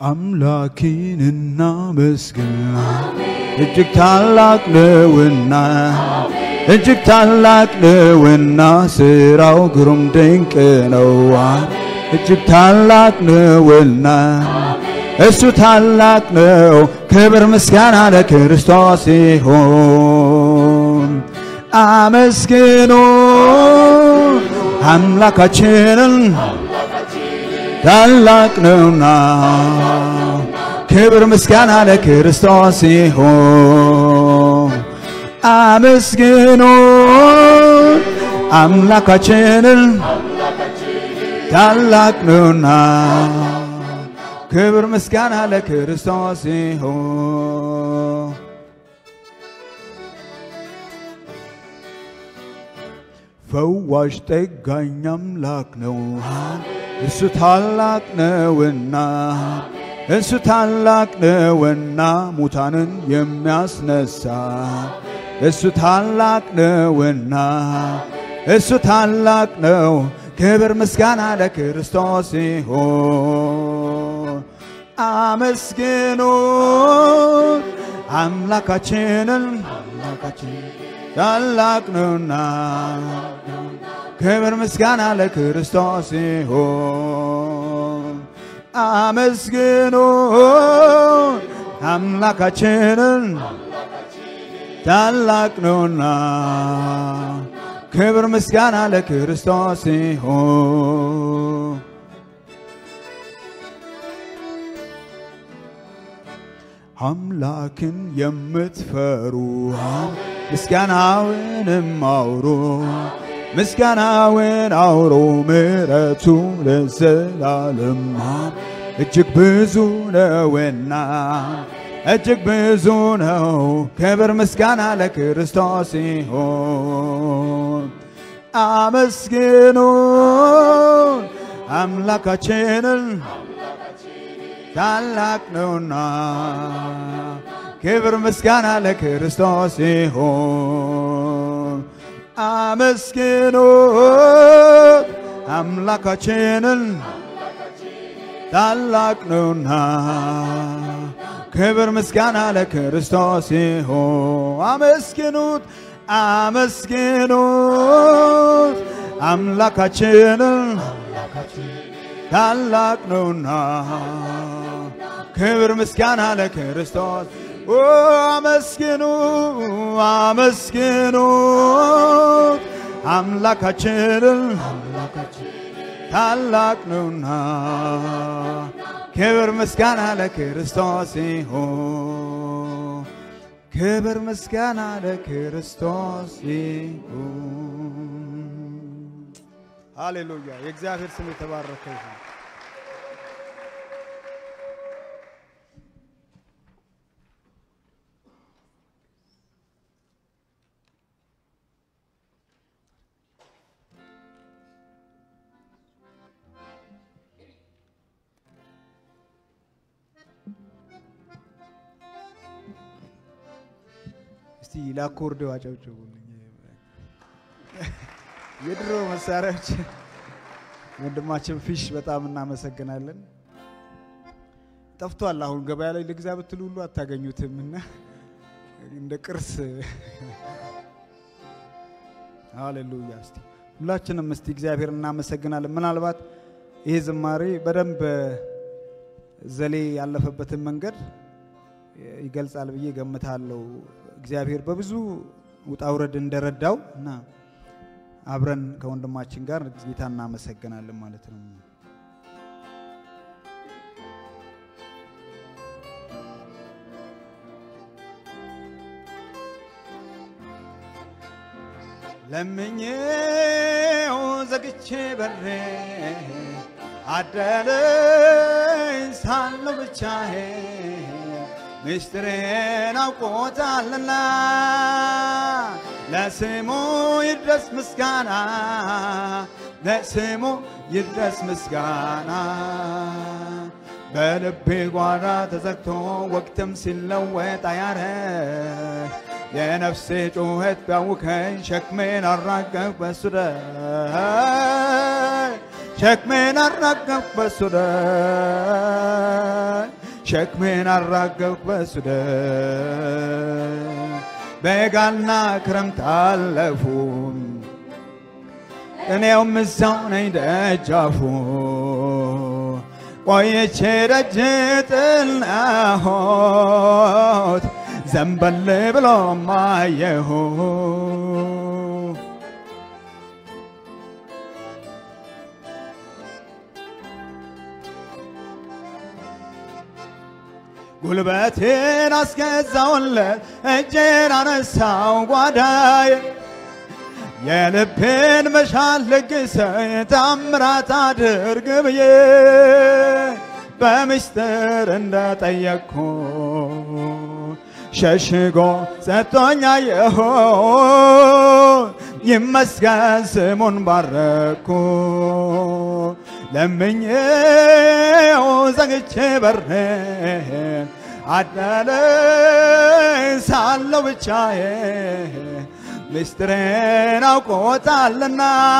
አምላኬን እናመስግን እጅግ ታላቅ ነውና እጅግ ታላቅ ነውና ስራው ግሩም ድንቅ ነው እጅግ ታላቅ ነውና እሱ ታላቅ ነው ክብር ምስጋና ለክርስቶስ ይሁን አመስግኑ አምላካችንን ታላቅ ነውና ክብር ምስጋና ለክርስቶስ ይሁን አመስግኑ አምላካችንን ታላቅ ነውና ክብር ምስጋና ለክርስቶስ ይሁን ፈዋሽ ጠጋኝ አምላክ ነው እሱ ታላቅ ነውና እሱ ታላቅ ነውና ሙታንን የሚያስነሳ እሱ ታላቅ ነውና እሱ ታላቅ ነው ክብር ምስጋና ለክርስቶስ ይሁን አመስግኑ አምላካችንን ታላቅ ነውና ክብር ምስጋና ለክርስቶስ ይሁን አመስግኑ አምላካችንን ታላቅ ነውና ክብር ምስጋና ለክርስቶስ ይሁን አምላክን የምትፈሩ ምስጋናውንም አውሩ ምስጋናውን አውሩ ምሕረቱ ለዘላለም እጅግ ብዙ ነውና እጅግ ብዙ ነው። ክብር ምስጋና ለክርስቶስ ይሁን። አመስግኑ አምላካችንን ታላቅ ነውና ክብር ምስጋና ለክርስቶስ ይሁን። አመስግኑ አምላካችንን ታላቅ ነውና ክብር ምስጋና ለክርስቶስ ይሁን። አመስግኑት አመስግኑት አምላካችንን ታላቅ ነውና ክብር ምስጋና ለክርስቶስ ኦ አመስግኑ አመስግኑት አምላካችንን ታላቅ ነውና ክብር ምስጋና ለክርስቶስ ይሁን። ክብር ምስጋና ለክርስቶስ ይሁን። ሃሌሉያ! የእግዚአብሔር ስም የተባረከ ይሁን። እስቲ ለአኮርድ አጨብጭቡልኝ። የድሮ መሳሪያዎች ወንድማችን ፊሽ በጣም እናመሰግናለን። ጠፍቷል። አሁን ገበያ ላይ ልግዛ ብትሉ ሁሉ አታገኙትም እና እንደ ቅርስ ሃሌሉያ። እስቲ ሁላችንም እስቲ እግዚአብሔር እናመሰግናለን። ምናልባት ይሄ ዝማሬ በደንብ ዘሌ ያለፈበትን መንገድ ይገልጻል ብዬ ገምታለሁ። እግዚአብሔር በብዙ ውጣ ውረድ እንደረዳው እና አብረን ከወንድማችን ጋር ጌታ እናመሰግናለን ማለት ነው። ለምኜው ዘግቼ በሬ አደረኝ ሳለሁ ብቻዬ ምስጢሬን አውቆታልና ለስሙ ይድረስ ምስጋና ለስሙ ይድረስ ምስጋና በልቤ ጓዳ ተዘግቶ ወቅትም ሲለወጥ አያረ የነፍሴ ጩኸት ቢያውከኝ ሸክሜን አራገፍ በሱ ሸክሜን አራገፍኩ በሱ ደም ሸክሜን አራገፍኩ በሱ ደም በጋና ክረምት አለፉ እኔውም እዛው ነኝ ደጃፉ ቆይቼ ደጅ ጥልናሆት ዘንበል ብሎ ማየሁ ጉልበቴን አስገዛውለት እጄን አነሳው ጓዳዬ የልቤን መሻል ልግሰኝ ታምራት አድርግ ብዬ በምስጢር እንደጠየቅኩ ሸሽጎ ሰጥቶኛየሁ ይመስገን ስሙን ባረኩ ለምኜው ዘግቼ በሬን አዳለኝ ሳለው ብቻዬ ምስጢሬን አውቆታልና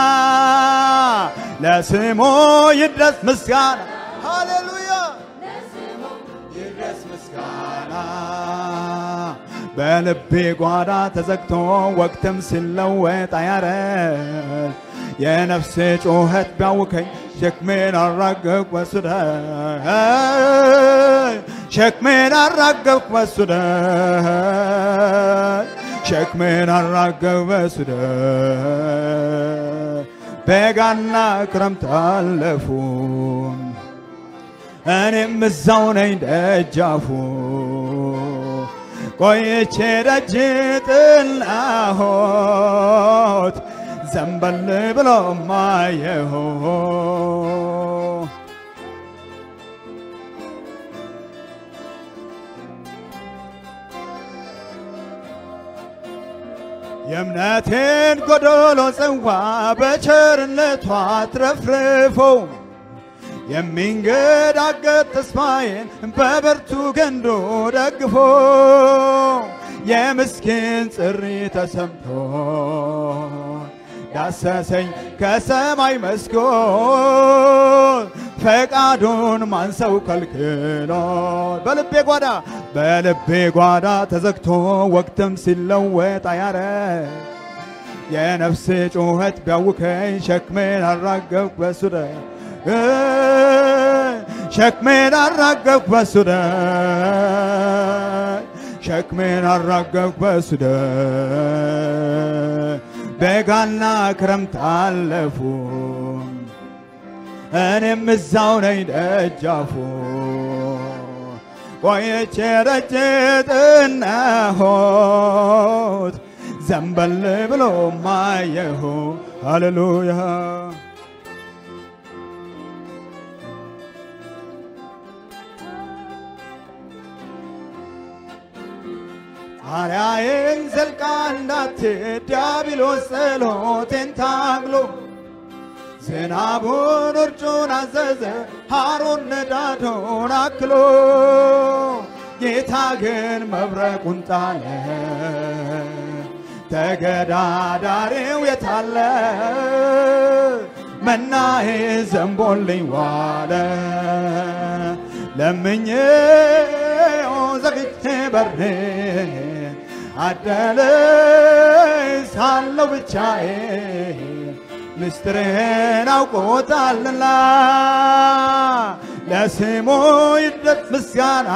ለስሙ ይድረስ ምስጋና። ሃሌሉያ ይድረስ ምስጋና። በልቤ ጓዳ ተዘግቶ ወቅትም ሲለወጥ አያረግ የነፍሴ ጩኸት ቢያውከኝ ሸክሜን አራገፍኩ በሱ ደም ሸክሜን አራገፍኩ በሱ ደም ሸክሜን አራገፍኩ በሱ ደም በጋና ክረምት አለፉ እኔም እዛው ነኝ ደጃፉ ቆይቼ ደጅ ጥልናሆት ዘንበል ብሎ ማየሁ የእምነቴን ጎዶሎ ጽዋ በቸርነቷ አትረፍርፎ የሚንገዳገጥ ተስፋዬን በብርቱ ገንዶ ደግፎ የምስኪን ጥሪ ተሰምቶ ዳሰሰኝ ከሰማይ መስኮት ፈቃዱን ማንሰው ከልክሎ በልቤ ጓዳ በልቤ ጓዳ ተዘግቶ ወቅትም ሲለወጥ አያረ የነፍሴ ጩኸት ቢያውከኝ ሸክሜን አራገፍኩ በሱ ደም ሸክሜን አራገፍኩ በሱ ደም ሸክሜን አራገፍኩ በሱ ደም በጋና ክረምት አለፉ እኔም እዛው ነኝ ደጃፉ ቆይቼ ደጅ ጥናሆት ዘንበል ብሎ ማየሁ ሃሌሉያ ጣሪያዬን ዘልቃ እንዳትሄድ ዲያብሎስ ጸሎቴን ታግሎ ዝናቡን ውርጩን አዘዘ ሐሩን ንዳዱን አክሎ ጌታ ግን መብረቁን ጣለ ተገዳዳሪው የታለ መናዬ ዘንቦልኝ ዋለ ለምኜው ዘግቼ በሬ አደለኝ ሳለው ብቻዬ ምስጢሬን አውቆታልና ለስሙ ይድረስ ምስጋና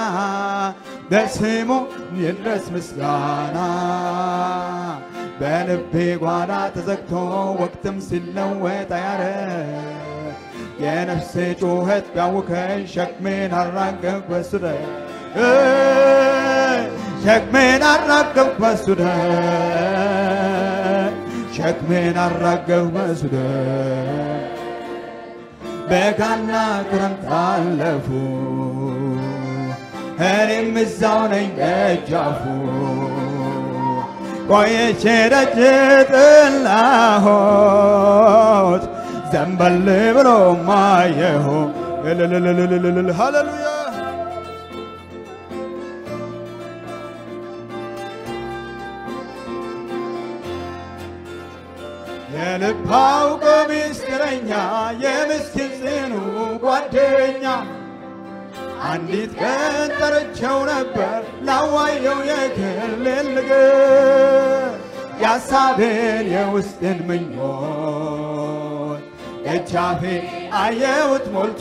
ለስሙ ይድረስ ምስጋና በልቤ ጓዳ ተዘግቶ ወቅትም ሲለወጥ አያረ የነፍሴ ጩኸት ቢያውከኝ ሸክሜን አራገፍኩ በሱ ደም ሸክሜን አራገፍኩ በሱ ደም ሸክሜን አራገፍኩ በሱ ደም በጋና ክረምት አለፉ እኔም እዛው ነኝ ደጃፉ ቆይቼ ደጅ ጥላሆት ዘንበል ብሎ ማየሁ እልልልልልልል ሃሌሉያ ከልብ አውቆ ምስጢረኛ የምስኪን ጽኑ ጓደኛ አንዲት ቀን ጠርቼው ነበር ላዋየው የክልል ንግር የሐሳቤን የውስጥን ምኞት ደጃፌ አየሁት ሞልቶ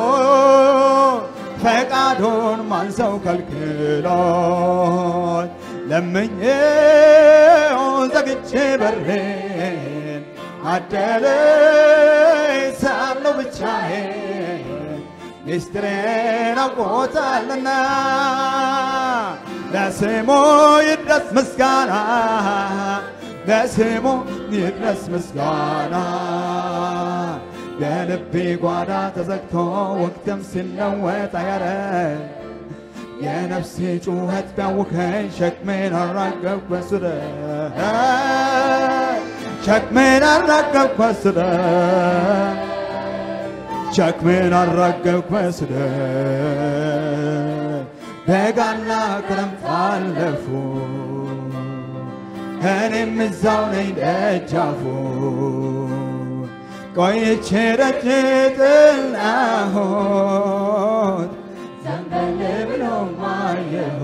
ፈቃዱን ማን ሰው ከልክሎት ለምኜው ዘግቼ በሬን አደለኝ ሳለሁ ብቻዬን ሚስጥሬን አውቆታልና ለስሙ ይድረስ ምስጋና ለስሙ ይድረስ ምስጋና የልቤ ጓዳ ተዘግቶ ወቅትም ሲለወጥ አያረ የነፍሴ ጩኸት ቢያውከኝ ሸክሜን አራገፍ በስረ ሸክሜን አራገፍ በስረ ሸክሜን አራገፍ በስረ በጋና ክረምት አለፉ እኔም እዛው ነኝ ደጃፉ ቆይቼ ደጅ ጥላሁት ዘንበል ብሎ ማየሁ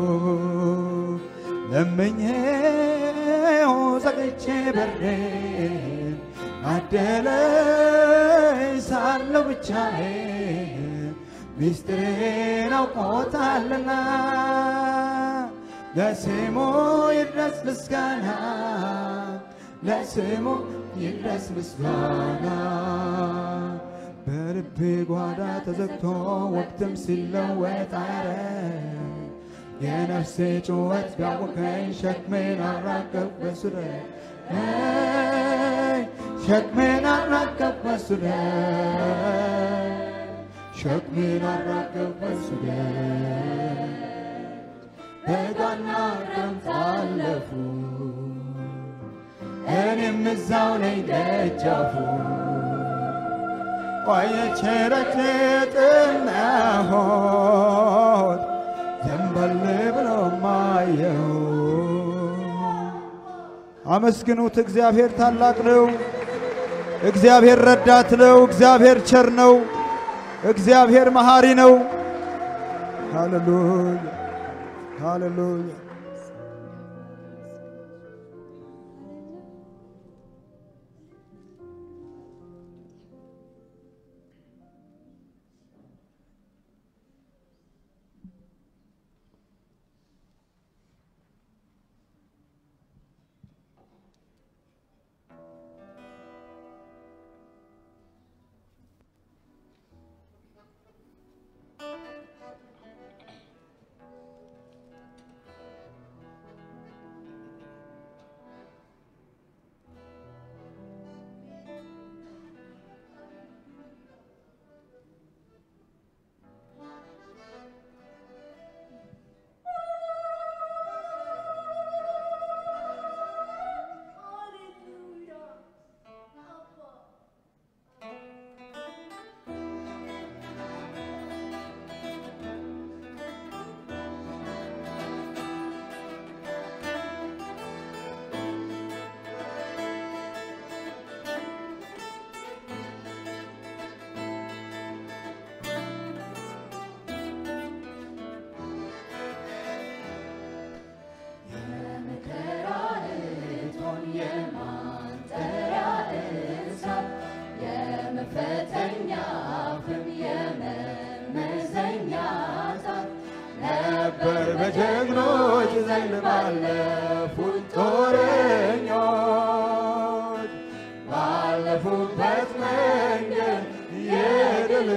ለምኜው ዘግቼ በሬን አደለኝ ሳለሁ ብቻዬን ሚስጥሬን አውቆታልና ለስሙ ይድረስ ምስጋና ለስሙ ይድረስ ምስጋና በልቤ ጓዳ ተዘግቶ ወቅትም ሲለወጥ አያረ የነፍሴ ጩኸት ቢያውከኝ ሸክሜን አራገፍ በሱረ ሸክሜን አራገፍ በሱረ ሸክሜን አራገፍ በሱረ በጋና ክረምት አለፉ እኔም እዛው ነኝ ደጃፉ ቆየቼ ረቼ ጥናሆት ዘንበል ብሎ ማየው አመስግኑት። እግዚአብሔር ታላቅ ነው። እግዚአብሔር ረዳት ነው። እግዚአብሔር ቸር ነው። እግዚአብሔር መሐሪ ነው። ሃሌሉያ ሃሌሉያ። ነበር በጀግኖች ዘንድ ባለፉት ጦረኞች ባለፉበት መንገድ የድል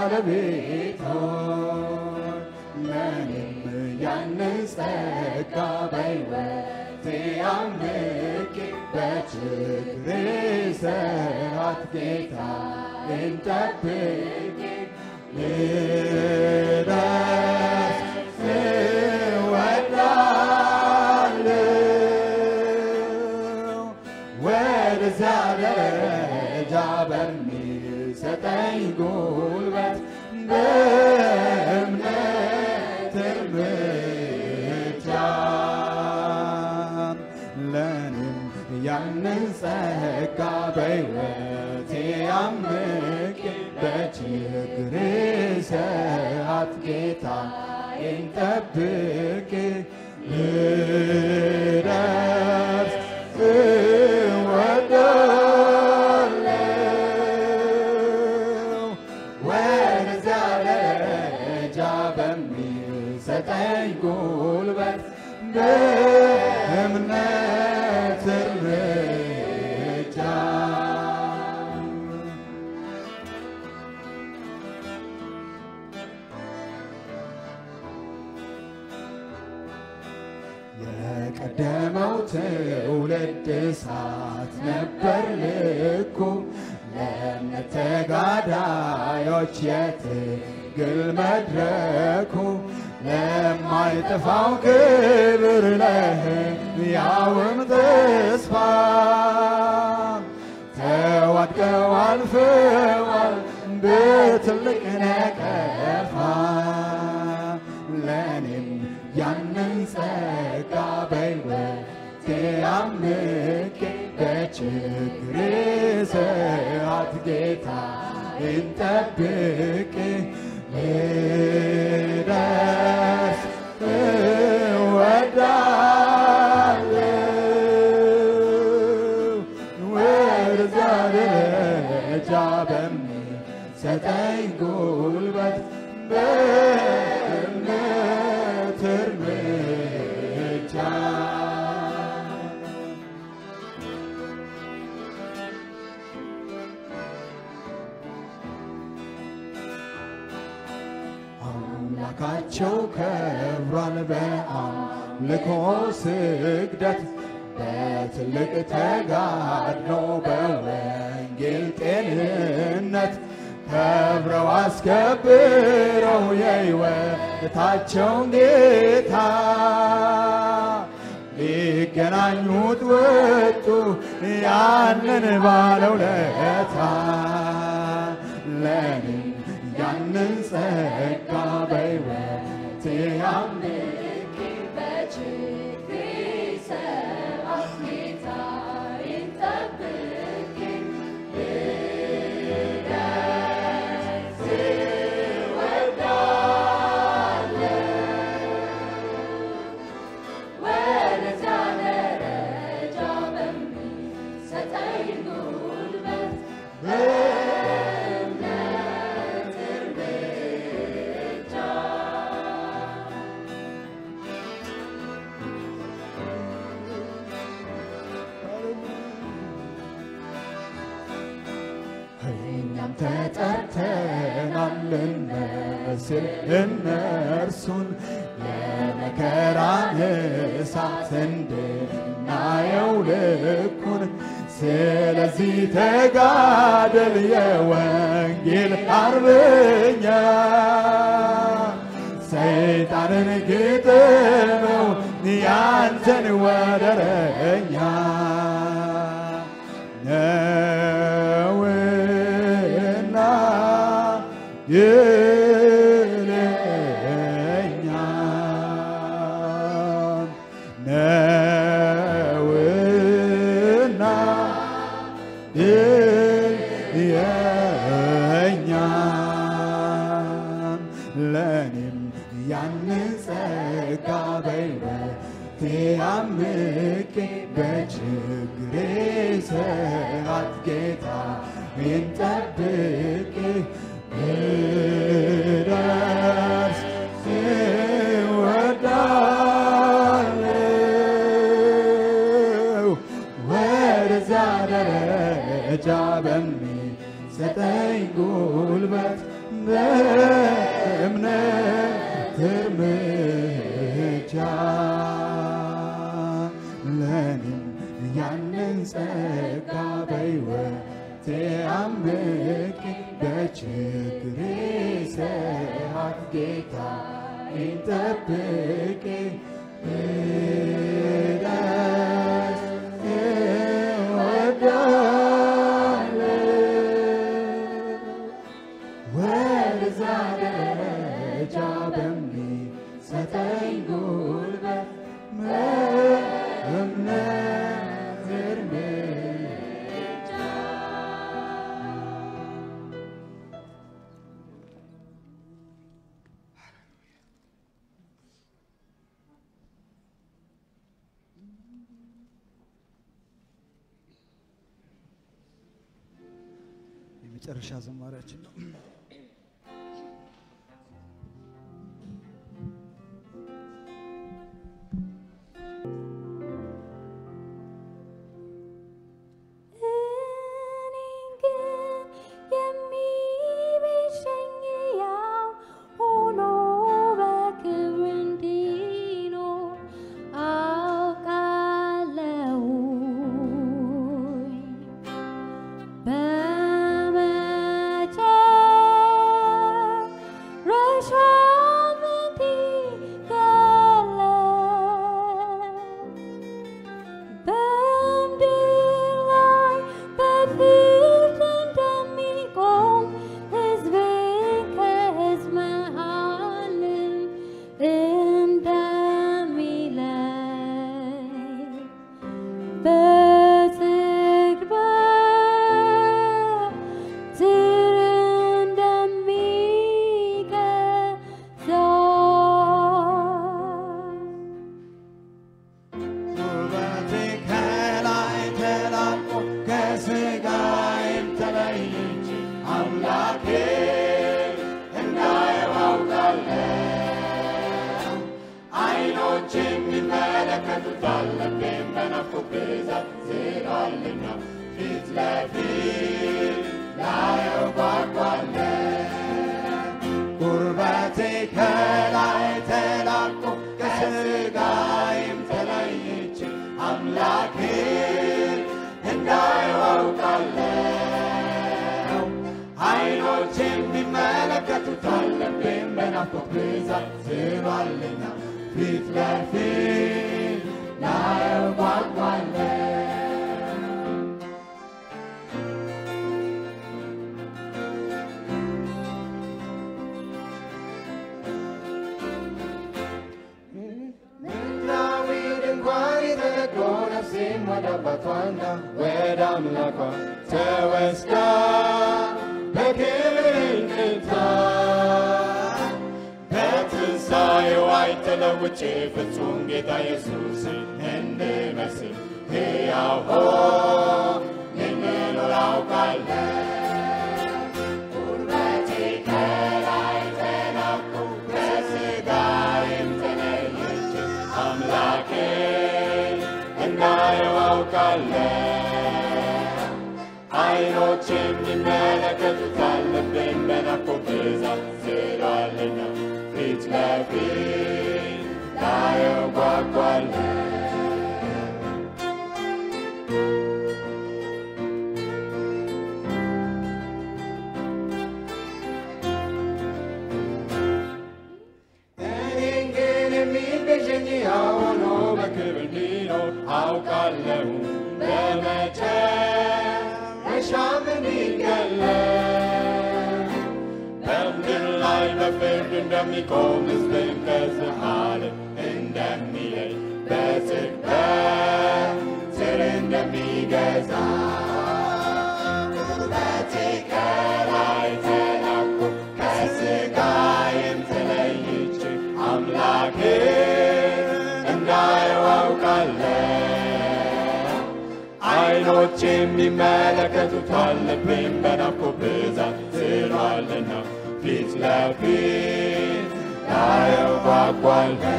ባለቤቶች ለእኔም ያንን ጸጋ በሕይወቴ አምቄ በችግሬ ሰዓት ጌታዬን ጠብቄ ልደርስ እወዳለሁ ወደዚያ ደረጃ በሚሰጠኝ ጉልበት በእምነት እርምጃ ለእኔም ያን ያንን ጸጋ በሕይወቴ አምቄ በችግር ሰዓት ጌታዬን ጠብቄ ልደርስ እወዳለሁ ወደዚያ ደረጃ በሚሰጠኝ ጉልበት በእምነት እርምጃ የቀደመው ትውልድ እሳት ነበር ልኩ ለእምነት ተጋዳዮች የትግል መድረኩ ለማይጠፋው ክብር ለሕያውም ተስፋ ተዋድቀው አልፈዋል በትልቅ ነቀፋ ለእኔም ያንን ጸጋ በሕይወቴ አምቄ በችግሬ ሰዓት ጌታዬን ጠብቄ ልደርስ እወዳለሁ ወደዛ ደረጃ በሚሰጠኝ ጉልበት በእምነት እርምጃ አምላካቸው ከብሯል በአምልኮ ስግደት በትልቅ ተጋድሎ በወንጌል ጤንነት ከብረው አስከብረው የሕይወታቸውን ጌታ ሊገናኙት ወጡ ያንን ባለውለታ ለእኔም ያንን ጸጋ በሕይወቴ አምቄ በችግሬ ሰዓት ጌታዬን ጠብቄ ልደርስ እወዳለሁ። ወደዚያ ደረጃ በሚሰጠኝ ጉልበት በእምነት እርምጃ እኛም ተጠርተናል ልንመስል እነርሱን የመከራን እሳት እንድናየው ልኩን። ስለዚህ ተጋደል የወንጌል አርበኛ ሰይጣንን ግጥመው ያንተን ወደረኛ ነውና ይለኛ ነውና ይለኛ ለእኔም ያንን ጸጋ በሕይወቴ አምቄ በችግሬ ሰዓት ጌታዬን ጠብቄ ልደርስ እወዳለሁ ወደዛ ደረጃ በሚሰጠኝ ጉልበት በእምነት እርምጃ ለእኔም ያንን ጸጋ በሕይወቴ አምቄ በችግሬ ሰዓት ጌታዬን ጠብቄ ልደርስ እወዳለሁ ወደዛ ደረጃ በሚሰጠኝ ጉልበት በእምነት እርምጃ መጨረሻ ዝማሪያችን ነው። እኔን ግን የሚቤዠኝ ያው ሆኖ በክብር እንዲኖር አውቃለሁኝ። በመጨረሻም እንዲገለጥ በምድር ላይ በፍርድ እንደሚቆም ሕዝቤን ከሕዝብ መሃልም እንደሚለይ በጽድቅ በትር እንደሚገዛ ውበቴ ከላይ ተላቆ ከሥጋዬም ተለይቼ አምላኬ እንዳየው አውቃለሁ። ዓይኖች የሚመለከቱት ልቤም በናፍቆት ብዛት ዝሏልና ፊት ለፊት ላየው ጓጓለሁ። ጉርበቴ ከላይ ተላቆ ከሥጋዬም ተለይቼ አምላኬ እንዳየው አውቃለሁ። ዓይኖች የሚመለከቱታል ልቤም በናፍቆት ብዛት ዝሏልና ፊት ለፊት ላየው ጓጓለሁ። ምድራዊ ድንኳን የተዘጎ ነፍሴም ወደ አባቷና ወደ አምላኳ ተወስዳ በክብር እንድታ በትንሣኤው አይተለውጬ ፍጹም ጌታ ኢየሱስን እንድመስል ሕያው ሆኜ ልኖር አውቃለሁ። ጉልበቴ ከላይ ተናቆ ከሥጋዬም ተለይቼ አምላኬን እንዳየው አውቃለሁ። ዓይኖች የሚመለከቱታል ልቤም በናፍቆት ብዛት ዝሏልና ፊት ለፊት ላየው ጓጓለሁ። እኔን ግን የሚቤዠኝ ሕያው ሆኖ በክብር እንዲኖር አውቃለሁ። በመጨረሻም እንዲገለጥ በምድር ላይ በፍርድ እንደሚቆም ሕዝብን ከሕዝብ መሃልም እንደሚለይ በጽድቅ በትር እንደሚገዛ ውበቴ ከላይ ተላቆ ከሥጋዬም ተለይቼ አምላኬ እንዳየው አውቃለሁ። ዓይኖች የሚመለከቱታል ልቤም በናፍቆት ብዛት ዝሏልና ፊት ለፊት ላየው ጓጓለሁ።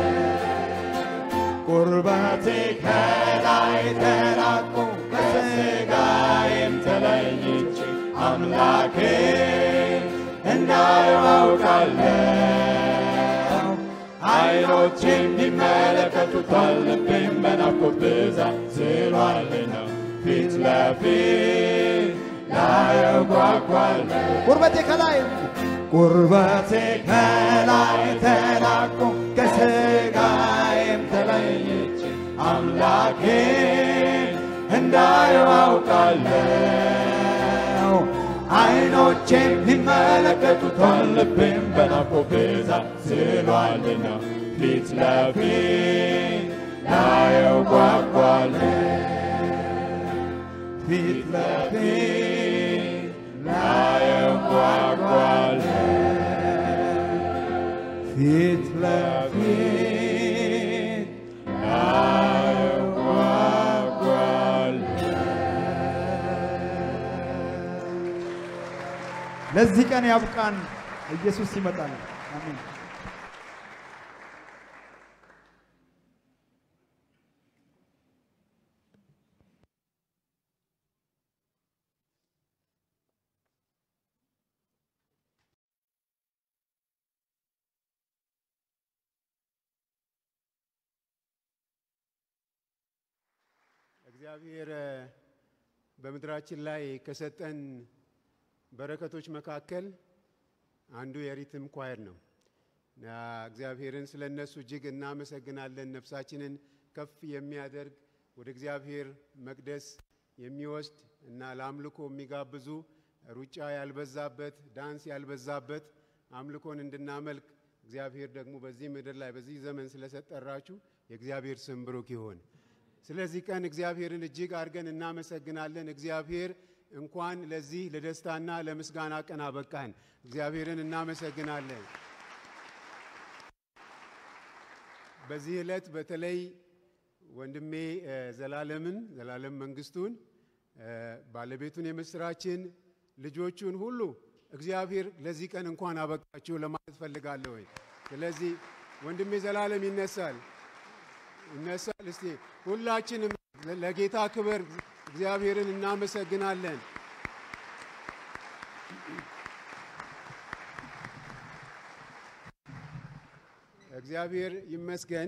ቁርበቴ ከላይ ተላቆ ከሥጋዬም ተለይቼ አምላኬ እንዳየው አውቃለሁ። ዓይኖች የሚመለከቱታል ልቤም በናፍቆት ብዛት ዝሏልና ፊት ለፊት ላየው ጓጓለሁ። ቁርበቴ ከላይ ቁርበቴ ከላይ ተላቆ ከሥጋዬም ተለይቼ አምላኬ እንዳየው አውቃለሁ። ዓይኖች የሚመለከቱታል ልቤም በናፍቆት ብዛት ዝሏልና ፊት ለፊት ላየው ጓጓለሁ። ፊት ለፊት ላየው ጓጓለሁ። ፊት ለፊት ላየው ጓጓለሁ። ለዚህ ቀን ያብቃን። ኢየሱስ ይመጣል። አሜን። እግዚአብሔር በምድራችን ላይ ከሰጠን በረከቶች መካከል አንዱ የሪትም ኳየር ነው እና እግዚአብሔርን ስለ እነሱ እጅግ እናመሰግናለን። ነፍሳችንን ከፍ የሚያደርግ ወደ እግዚአብሔር መቅደስ የሚወስድ እና ለአምልኮ የሚጋብዙ ሩጫ ያልበዛበት፣ ዳንስ ያልበዛበት አምልኮን እንድናመልክ እግዚአብሔር ደግሞ በዚህ ምድር ላይ በዚህ ዘመን ስለሰጠራችሁ የእግዚአብሔር ስም ብሩክ ይሁን። ስለዚህ ቀን እግዚአብሔርን እጅግ አድርገን እናመሰግናለን። እግዚአብሔር እንኳን ለዚህ ለደስታና ለምስጋና ቀን አበቃን። እግዚአብሔርን እናመሰግናለን። በዚህ ዕለት በተለይ ወንድሜ ዘላለምን ዘላለም መንግስቱን ባለቤቱን የምስራችን ልጆቹን ሁሉ እግዚአብሔር ለዚህ ቀን እንኳን አበቃችሁ ለማለት ፈልጋለሁ። ስለዚህ ወንድሜ ዘላለም ይነሳል ይነሳል። እስቲ ሁላችንም ለጌታ ክብር እግዚአብሔርን እናመሰግናለን። እግዚአብሔር ይመስገን።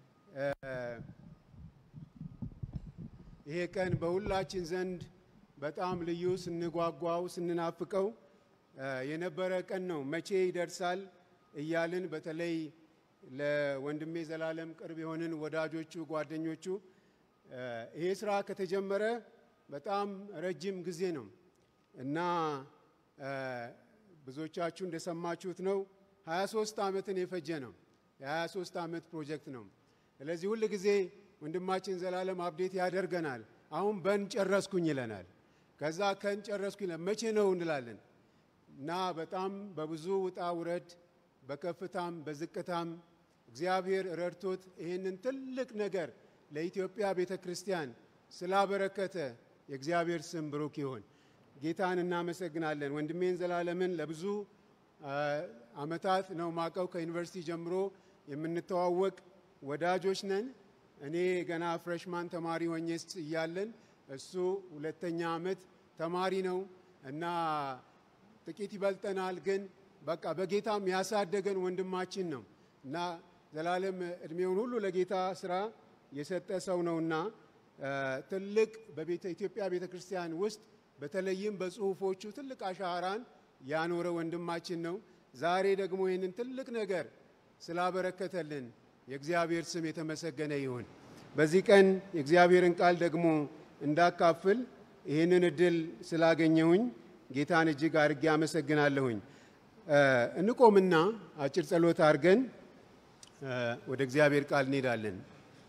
ይሄ ቀን በሁላችን ዘንድ በጣም ልዩ ስንጓጓው ስንናፍቀው የነበረ ቀን ነው። መቼ ይደርሳል እያልን በተለይ ለወንድሜ ዘላለም ቅርብ የሆንን ወዳጆቹ፣ ጓደኞቹ ይሄ ስራ ከተጀመረ በጣም ረጅም ጊዜ ነው እና ብዙዎቻችሁ እንደሰማችሁት ነው 23 ዓመትን የፈጀ ነው። የ23 ዓመት ፕሮጀክት ነው። ስለዚህ ሁል ጊዜ ወንድማችን ዘላለም አብዴት ያደርገናል። አሁን በን ጨረስኩኝ ይለናል። ከዛ ከን ጨረስኩኝ መቼ ነው እንላለን እና በጣም በብዙ ውጣ ውረድ በከፍታም በዝቅታም እግዚአብሔር ረድቶት ይህንን ትልቅ ነገር ለኢትዮጵያ ቤተ ክርስቲያን ስላበረከተ የእግዚአብሔር ስም ብሩክ ይሁን። ጌታን እናመሰግናለን። ወንድሜን ዘላለምን ለብዙ ዓመታት ነው ማቀው። ከዩኒቨርሲቲ ጀምሮ የምንተዋወቅ ወዳጆች ነን። እኔ ገና ፍሬሽማን ተማሪ ሆኜ እያለን እሱ ሁለተኛ ዓመት ተማሪ ነው እና ጥቂት ይበልጠናል ግን በቃ በጌታም ያሳደገን ወንድማችን ነው እና ዘላለም እድሜውን ሁሉ ለጌታ ስራ የሰጠ ሰው ነውና ትልቅ በቤተ ኢትዮጵያ ቤተ ክርስቲያን ውስጥ በተለይም በጽሁፎቹ ትልቅ አሻራን ያኖረ ወንድማችን ነው። ዛሬ ደግሞ ይህንን ትልቅ ነገር ስላበረከተልን የእግዚአብሔር ስም የተመሰገነ ይሁን። በዚህ ቀን የእግዚአብሔርን ቃል ደግሞ እንዳካፍል ይህንን እድል ስላገኘሁኝ ጌታን እጅግ አድርጌ አመሰግናለሁኝ። እንቆምና አጭር ጸሎት አድርገን ወደ እግዚአብሔር ቃል እንሄዳለን።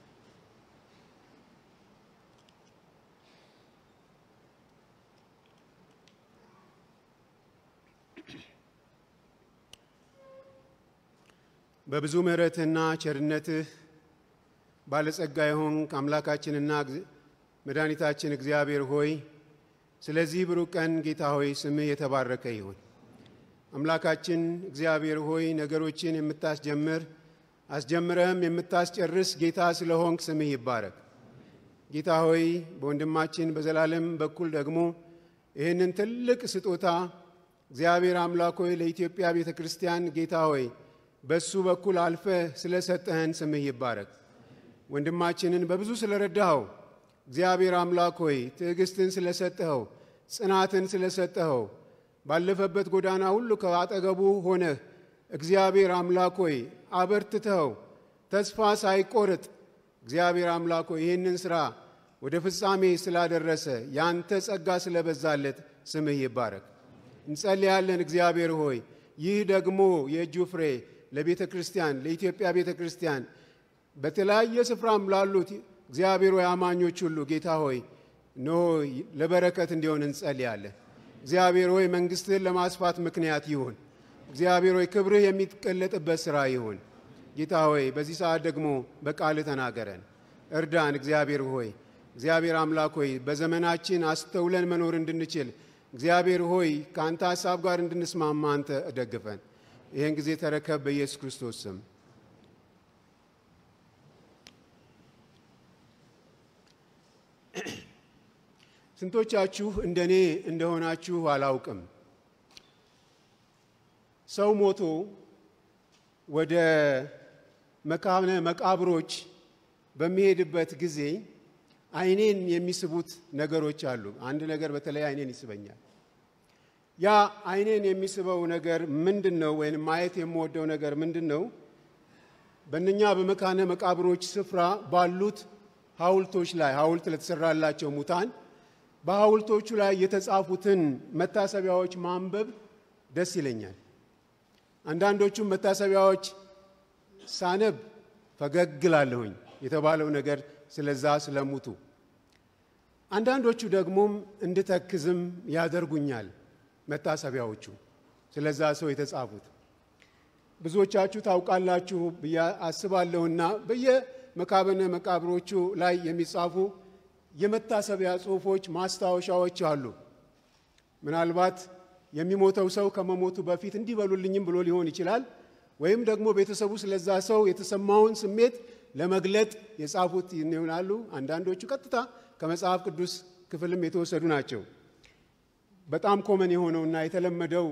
በብዙ ምሕረትህና ቸርነትህ ባለጸጋ የሆንክ አምላካችንና መድኃኒታችን እግዚአብሔር ሆይ ስለዚህ ብሩህ ቀን ጌታ ሆይ ስምህ የተባረከ ይሁን። አምላካችን እግዚአብሔር ሆይ ነገሮችን የምታስጀምር አስጀምረህም የምታስጨርስ ጌታ ስለሆንክ ስምህ ይባረክ። ጌታ ሆይ በወንድማችን በዘላለም በኩል ደግሞ ይህንን ትልቅ ስጦታ እግዚአብሔር አምላክ ሆይ ለኢትዮጵያ ቤተ ክርስቲያን ጌታ ሆይ በሱ በኩል አልፈ ስለሰጠህን ስምህ ይባረክ። ወንድማችንን በብዙ ስለረዳኸው እግዚአብሔር አምላክ ሆይ ትዕግስትን ስለሰጠኸው፣ ጽናትን ስለሰጠኸው ባለፈበት ጎዳና ሁሉ ከአጠገቡ ሆነህ እግዚአብሔር አምላክ ሆይ አበርትተኸው ተስፋ ሳይቆርጥ እግዚአብሔር አምላክ ሆይ ይህንን ሥራ ወደ ፍጻሜ ስላደረሰ ያንተ ጸጋ ስለበዛለት ስምህ ይባረክ። እንጸልያለን እግዚአብሔር ሆይ ይህ ደግሞ የእጁ ፍሬ ለቤተ ክርስቲያን ለኢትዮጵያ ቤተ ክርስቲያን በተለያየ ስፍራም ላሉት እግዚአብሔር ሆይ አማኞች ሁሉ ጌታ ሆይ ኖ ለበረከት እንዲሆን እንጸልያለን። እግዚአብሔር ሆይ መንግሥትህን ለማስፋት ምክንያት ይሁን። እግዚአብሔር ሆይ ክብርህ የሚገለጥበት ሥራ ይሁን። ጌታ ሆይ በዚህ ሰዓት ደግሞ በቃልህ ተናገረን፣ እርዳን። እግዚአብሔር ሆይ እግዚአብሔር አምላክ ሆይ በዘመናችን አስተውለን መኖር እንድንችል እግዚአብሔር ሆይ ከአንተ ሀሳብ ጋር እንድንስማማ አንተ እደግፈን። ይህን ጊዜ ተረከብ በኢየሱስ ክርስቶስ ስም። ስንቶቻችሁ እንደኔ እንደሆናችሁ አላውቅም። ሰው ሞቶ ወደ መካነ መቃብሮች በሚሄድበት ጊዜ ዓይኔን የሚስቡት ነገሮች አሉ። አንድ ነገር በተለይ ዓይኔን ይስበኛል። ያ ዓይኔን የሚስበው ነገር ምንድን ነው? ወይም ማየት የምወደው ነገር ምንድን ነው? በእነኛ በመካነ መቃብሮች ስፍራ ባሉት ሐውልቶች ላይ ሐውልት ለተሰራላቸው ሙታን በሐውልቶቹ ላይ የተጻፉትን መታሰቢያዎች ማንበብ ደስ ይለኛል። አንዳንዶቹም መታሰቢያዎች ሳነብ ፈገግ እላለሁኝ የተባለው ነገር ስለዛ ስለሙቱ። አንዳንዶቹ ደግሞም እንድተክዝም ያደርጉኛል መታሰቢያዎቹ ስለዛ ሰው የተጻፉት። ብዙዎቻችሁ ታውቃላችሁ ብዬ አስባለሁና በየመካበነ መቃብሮቹ ላይ የሚጻፉ የመታሰቢያ ጽሑፎች፣ ማስታወሻዎች አሉ። ምናልባት የሚሞተው ሰው ከመሞቱ በፊት እንዲበሉልኝም ብሎ ሊሆን ይችላል። ወይም ደግሞ ቤተሰቡ ስለዛ ሰው የተሰማውን ስሜት ለመግለጥ የጻፉት ይሆናሉ። አንዳንዶቹ ቀጥታ ከመጽሐፍ ቅዱስ ክፍልም የተወሰዱ ናቸው። በጣም ኮመን የሆነውና የተለመደው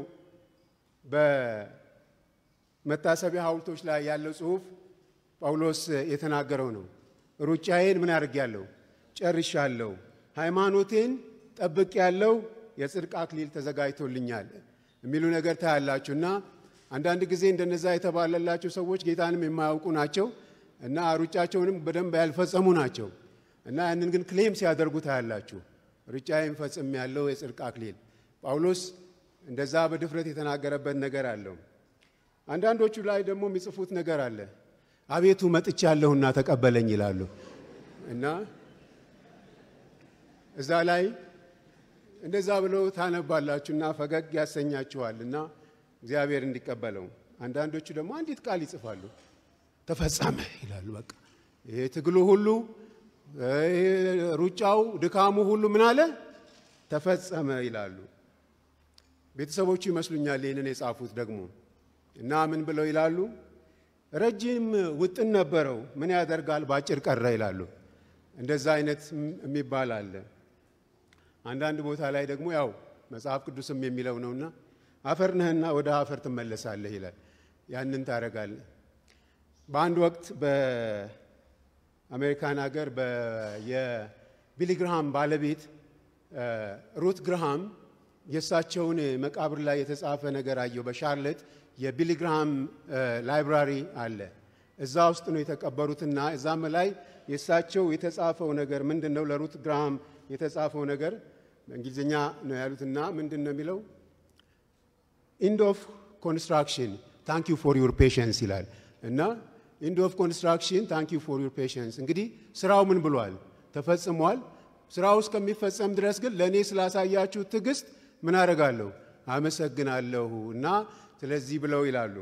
በመታሰቢያ ሐውልቶች ላይ ያለው ጽሑፍ ጳውሎስ የተናገረው ነው። ሩጫዬን ምን አድርጌያለሁ? ጨርሻለሁ። ሃይማኖቴን ጠብቄያለሁ። የጽድቅ አክሊል ተዘጋጅቶልኛል የሚሉ ነገር ታያላችሁ እና አንዳንድ ጊዜ እንደነዛ የተባለላቸው ሰዎች ጌታንም የማያውቁ ናቸው እና ሩጫቸውንም በደንብ ያልፈጸሙ ናቸው እና ያንን ግን ክሌም ሲያደርጉ ታያላችሁ። ሩጫዬን ፈጽም ያለው የጽድቅ አክሊል ጳውሎስ እንደዛ በድፍረት የተናገረበት ነገር አለው። አንዳንዶቹ ላይ ደግሞ የሚጽፉት ነገር አለ። አቤቱ መጥቻለሁና ተቀበለኝ ይላሉ እና እዛ ላይ እንደዛ ብለው ታነባላችሁና ፈገግ ያሰኛችኋል እና እግዚአብሔር እንዲቀበለው። አንዳንዶቹ ደግሞ አንዲት ቃል ይጽፋሉ፣ ተፈጸመ ይላሉ። በቃ ይሄ ትግሉ ሁሉ ሩጫው፣ ድካሙ ሁሉ ምን አለ ተፈጸመ ይላሉ። ቤተሰቦቹ ይመስሉኛል ይህንን የጻፉት ደግሞ እና ምን ብለው ይላሉ? ረጅም ውጥን ነበረው ምን ያደርጋል በአጭር ቀረ ይላሉ። እንደዛ አይነት የሚባል አለ። አንዳንድ ቦታ ላይ ደግሞ ያው መጽሐፍ ቅዱስም የሚለው ነውና አፈር ነህና ወደ አፈር ትመለሳለህ ይላል። ያንን ታደርጋለህ። በአንድ ወቅት በአሜሪካን ሀገር የቢሊ ግርሃም ባለቤት ሩት ግርሃም የእሳቸውን መቃብር ላይ የተጻፈ ነገር አየሁ። በሻርለት የቢሊ ግርሃም ላይብራሪ አለ። እዛ ውስጥ ነው የተቀበሩትና እዛም ላይ የእሳቸው የተጻፈው ነገር ምንድን ነው? ለሩት ግርሃም የተጻፈው ነገር በእንግሊዝኛ ነው ያሉትና ምንድን ነው የሚለው? ኢንድ ኦፍ ኮንስትራክሽን ታንክ ዩ ፎር ዩር ፔሽንስ ይላል እና ኢንድ ኦፍ ኮንስትራክሽን ታንክ ዩ ፎር ዩር ፔሽንስ። እንግዲህ ስራው ምን ብሏል? ተፈጽሟል። ስራው እስከሚፈጸም ድረስ ግን ለእኔ ስላሳያችሁ ትዕግስት ምን አደርጋለሁ? አመሰግናለሁ እና ስለዚህ ብለው ይላሉ።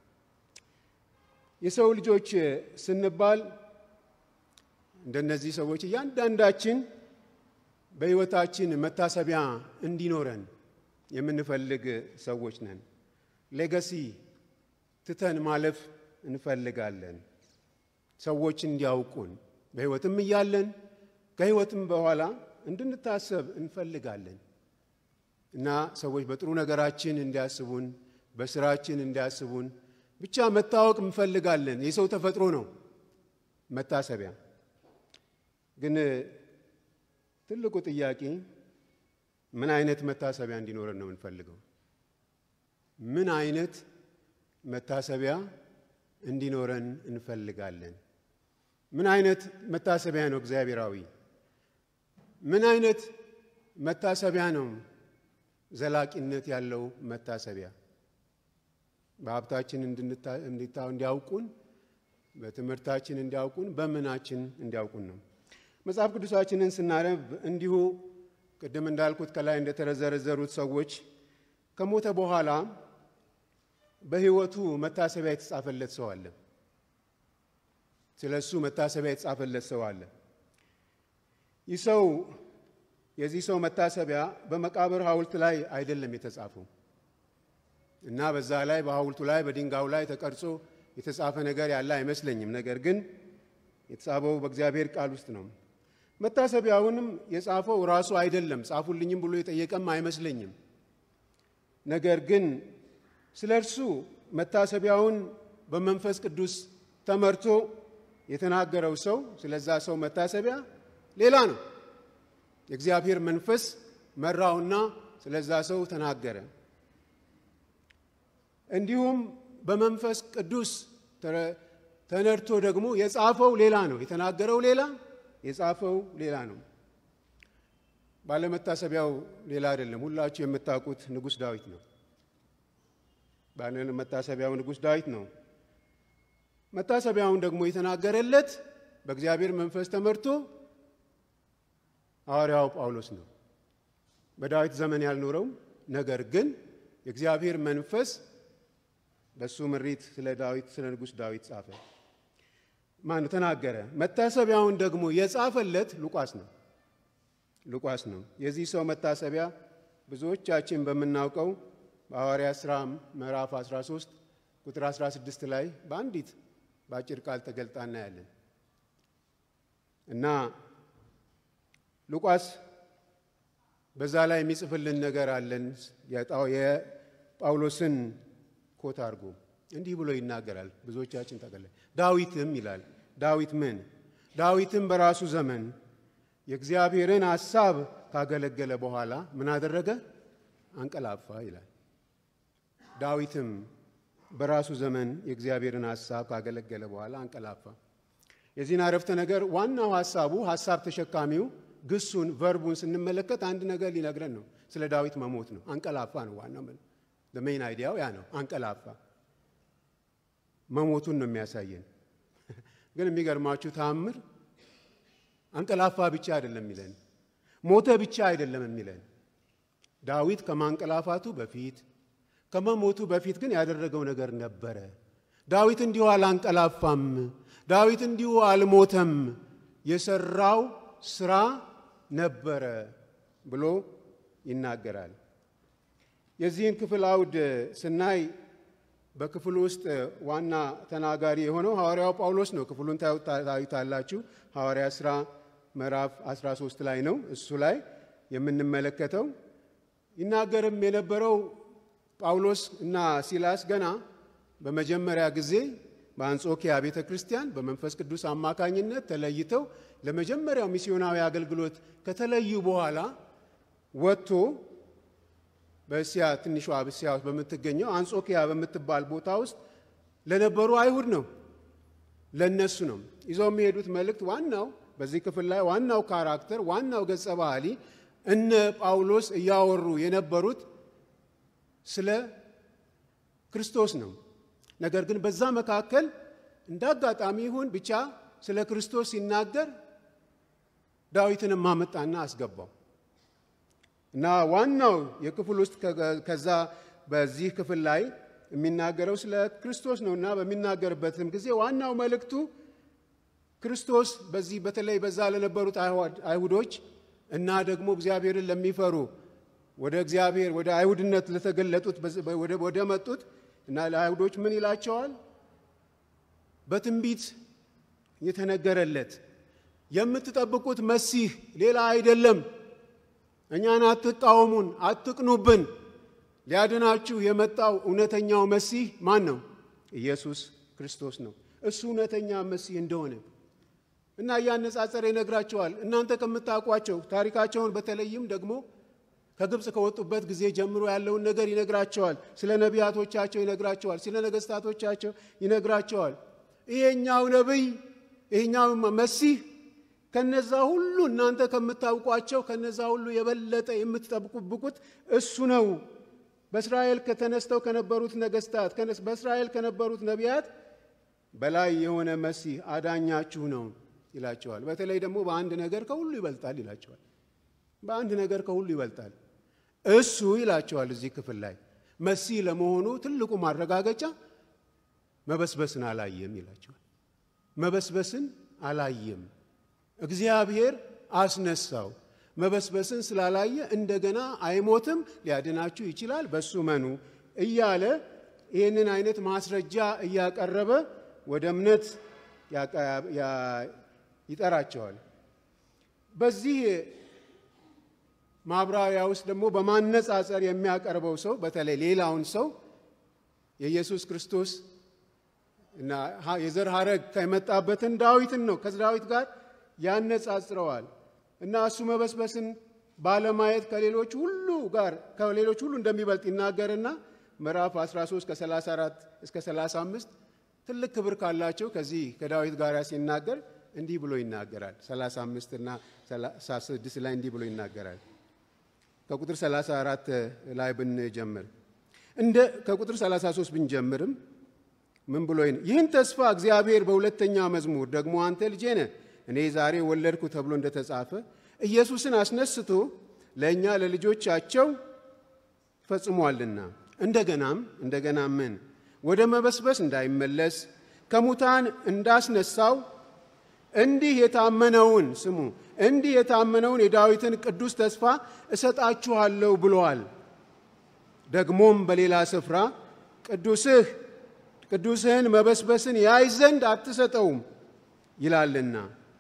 የሰው ልጆች ስንባል እንደነዚህ ሰዎች እያንዳንዳችን በሕይወታችን መታሰቢያ እንዲኖረን የምንፈልግ ሰዎች ነን። ሌጋሲ ትተን ማለፍ እንፈልጋለን። ሰዎች እንዲያውቁን በሕይወትም እያለን ከሕይወትም በኋላ እንድንታሰብ እንፈልጋለን እና ሰዎች በጥሩ ነገራችን እንዲያስቡን፣ በስራችን እንዲያስቡን ብቻ መታወቅ እንፈልጋለን። የሰው ተፈጥሮ ነው መታሰቢያ። ግን ትልቁ ጥያቄ ምን አይነት መታሰቢያ እንዲኖረን ነው የምንፈልገው? ምን አይነት መታሰቢያ እንዲኖረን እንፈልጋለን? ምን አይነት መታሰቢያ ነው እግዚአብሔራዊ? ምን አይነት መታሰቢያ ነው ዘላቂነት ያለው መታሰቢያ? በሀብታችን እንዲያውቁን፣ በትምህርታችን እንዲያውቁን፣ በምናችን እንዲያውቁን ነው። መጽሐፍ ቅዱሳችንን ስናነብ እንዲሁ ቅድም እንዳልኩት ከላይ እንደተዘረዘሩት ሰዎች ከሞተ በኋላ በሕይወቱ መታሰቢያ የተጻፈለት ሰው አለ። ስለ እሱ መታሰቢያ የተጻፈለት ሰው አለ። ይህ ሰው የዚህ ሰው መታሰቢያ በመቃብር ሐውልት ላይ አይደለም የተጻፈው እና በዛ ላይ በሐውልቱ ላይ በድንጋዩ ላይ ተቀርጾ የተጻፈ ነገር ያለ አይመስለኝም። ነገር ግን የተጻፈው በእግዚአብሔር ቃል ውስጥ ነው። መታሰቢያውንም የጻፈው ራሱ አይደለም፣ ጻፉልኝም ብሎ የጠየቀም አይመስለኝም። ነገር ግን ስለ እርሱ መታሰቢያውን በመንፈስ ቅዱስ ተመርቶ የተናገረው ሰው ስለዛ ሰው መታሰቢያ ሌላ ነው። የእግዚአብሔር መንፈስ መራውና ስለዛ ሰው ተናገረ። እንዲሁም በመንፈስ ቅዱስ ተነድቶ ደግሞ የጻፈው ሌላ ነው። የተናገረው ሌላ፣ የጻፈው ሌላ ነው። ባለመታሰቢያው ሌላ አይደለም። ሁላችሁ የምታውቁት ንጉሥ ዳዊት ነው። ባለመታሰቢያው ንጉሥ ዳዊት ነው። መታሰቢያውን ደግሞ የተናገረለት በእግዚአብሔር መንፈስ ተመርቶ ሐዋርያው ጳውሎስ ነው። በዳዊት ዘመን ያልኖረው ነገር ግን የእግዚአብሔር መንፈስ በሱ ምሪት ስለ ዳዊት ስለ ንጉሥ ዳዊት ጻፈ። ማን ተናገረ? መታሰቢያውን ደግሞ የጻፈለት ሉቃስ ነው። ሉቃስ ነው። የዚህ ሰው መታሰቢያ ብዙዎቻችን በምናውቀው በሐዋርያ ሥራ ምዕራፍ 13 ቁጥር 16 ላይ በአንዲት በአጭር ቃል ተገልጣ እናያለን እና ሉቃስ በዛ ላይ የሚጽፍልን ነገር አለን። የጳውሎስን ኮት አድርጎ እንዲህ ብሎ ይናገራል። ብዙዎቻችን ተገለ ዳዊትም ይላል። ዳዊት ምን? ዳዊትም በራሱ ዘመን የእግዚአብሔርን ሐሳብ ካገለገለ በኋላ ምን አደረገ? አንቀላፋ ይላል። ዳዊትም በራሱ ዘመን የእግዚአብሔርን ሐሳብ ካገለገለ በኋላ አንቀላፋ። የዚህን አረፍተ ነገር ዋናው ሐሳቡ ሐሳብ ተሸካሚው ግሱን ቨርቡን ስንመለከት አንድ ነገር ሊነግረን ነው። ስለ ዳዊት መሞት ነው። አንቀላፋ ነው ዋናው ሜይን አይዲያው ያ ነው። አንቀላፋ መሞቱን ነው የሚያሳየን። ግን የሚገርማችሁ ተአምር አንቀላፋ ብቻ አይደለም የሚለን፣ ሞተ ብቻ አይደለም የሚለን። ዳዊት ከማንቀላፋቱ በፊት ከመሞቱ በፊት ግን ያደረገው ነገር ነበረ። ዳዊት እንዲሁ አላንቀላፋም። ዳዊት እንዲሁ አልሞተም። የሰራው ስራ ነበረ ብሎ ይናገራል። የዚህን ክፍል አውድ ስናይ በክፍሉ ውስጥ ዋና ተናጋሪ የሆነው ሐዋርያው ጳውሎስ ነው። ክፍሉን ታዩታላችሁ። ሐዋርያ ሥራ ምዕራፍ 13 ላይ ነው እሱ ላይ የምንመለከተው። ይናገርም የነበረው ጳውሎስ እና ሲላስ ገና በመጀመሪያ ጊዜ በአንጾኪያ ቤተ ክርስቲያን በመንፈስ ቅዱስ አማካኝነት ተለይተው ለመጀመሪያው ሚስዮናዊ አገልግሎት ከተለዩ በኋላ ወጥቶ በእስያ ትንሿ እስያ ውስጥ በምትገኘው አንጾኪያ በምትባል ቦታ ውስጥ ለነበሩ አይሁድ ነው፣ ለነሱ ነው ይዘው የሚሄዱት መልእክት። ዋናው በዚህ ክፍል ላይ ዋናው ካራክተር ዋናው ገጸ ባህሪ እነ ጳውሎስ እያወሩ የነበሩት ስለ ክርስቶስ ነው። ነገር ግን በዛ መካከል እንደ አጋጣሚ ይሁን ብቻ ስለ ክርስቶስ ሲናገር ዳዊትንም ማመጣና አስገባው እና ዋናው የክፍል ውስጥ ከዛ በዚህ ክፍል ላይ የሚናገረው ስለ ክርስቶስ ነው እና በሚናገርበትም ጊዜ ዋናው መልእክቱ ክርስቶስ በዚህ በተለይ በዛ ለነበሩት አይሁዶች እና ደግሞ እግዚአብሔርን ለሚፈሩ ወደ እግዚአብሔር ወደ አይሁድነት ለተገለጡት ወደ መጡት እና ለአይሁዶች ምን ይላቸዋል? በትንቢት የተነገረለት የምትጠብቁት መሲህ ሌላ አይደለም። እኛን አትቃወሙን፣ አትቅኑብን። ሊያድናችሁ የመጣው እውነተኛው መሲህ ማን ነው? ኢየሱስ ክርስቶስ ነው። እሱ እውነተኛ መሲህ እንደሆነ እና እያነጻጸረ ይነግራቸዋል። እናንተ ከምታውቋቸው ታሪካቸውን በተለይም ደግሞ ከግብፅ ከወጡበት ጊዜ ጀምሮ ያለውን ነገር ይነግራቸዋል። ስለ ነቢያቶቻቸው ይነግራቸዋል። ስለ ነገስታቶቻቸው ይነግራቸዋል። ይሄኛው ነቢይ ይሄኛው መሲህ ከነዛ ሁሉ እናንተ ከምታውቋቸው ከነዛ ሁሉ የበለጠ የምትጠብቁብቁት እሱ ነው። በእስራኤል ከተነስተው ከነበሩት ነገስታት በእስራኤል ከነበሩት ነቢያት በላይ የሆነ መሲህ አዳኛችሁ ነው ይላቸዋል። በተለይ ደግሞ በአንድ ነገር ከሁሉ ይበልጣል ይላቸዋል። በአንድ ነገር ከሁሉ ይበልጣል እሱ ይላቸዋል። እዚህ ክፍል ላይ መሲህ ለመሆኑ ትልቁ ማረጋገጫ መበስበስን አላየም ይላቸዋል። መበስበስን አላየም፣ እግዚአብሔር አስነሳው። መበስበስን ስላላየ እንደገና አይሞትም፣ ሊያድናችሁ ይችላል፣ በሱ መኑ እያለ ይህንን አይነት ማስረጃ እያቀረበ ወደ እምነት ይጠራቸዋል። በዚህ ማብራሪያ ውስጥ ደግሞ በማነጻጸር የሚያቀርበው ሰው በተለይ ሌላውን ሰው የኢየሱስ ክርስቶስ እና የዘር ሐረግ ከመጣበትን ዳዊትን ነው ከዳዊት ጋር ያነጻጽረዋል እና እሱ መበስበስን ባለማየት ከሌሎች ሁሉ ጋር ከሌሎች ሁሉ እንደሚበልጥ ይናገርና ምዕራፍ 13 ከ34 እስከ 35 ትልቅ ክብር ካላቸው ከዚህ ከዳዊት ጋር ሲናገር እንዲህ ብሎ ይናገራል። 35 እና 36 ላይ እንዲህ ብሎ ይናገራል። ከቁጥር 34 ላይ ብንጀምር እንደ ከቁጥር 33 ብንጀምርም ምን ብሎ ይህን ተስፋ እግዚአብሔር በሁለተኛ መዝሙር ደግሞ አንተ ልጄ ነህ እኔ ዛሬ ወለድኩ ተብሎ እንደተጻፈ ኢየሱስን አስነስቶ ለእኛ ለልጆቻቸው ፈጽሟልና እንደገናም እንደገና ምን ወደ መበስበስ እንዳይመለስ ከሙታን እንዳስነሳው እንዲህ የታመነውን ስሙ እንዲህ የታመነውን የዳዊትን ቅዱስ ተስፋ እሰጣችኋለሁ ብሏል። ደግሞም በሌላ ስፍራ ቅዱስህ ቅዱስህን መበስበስን ያይ ዘንድ አትሰጠውም ይላልና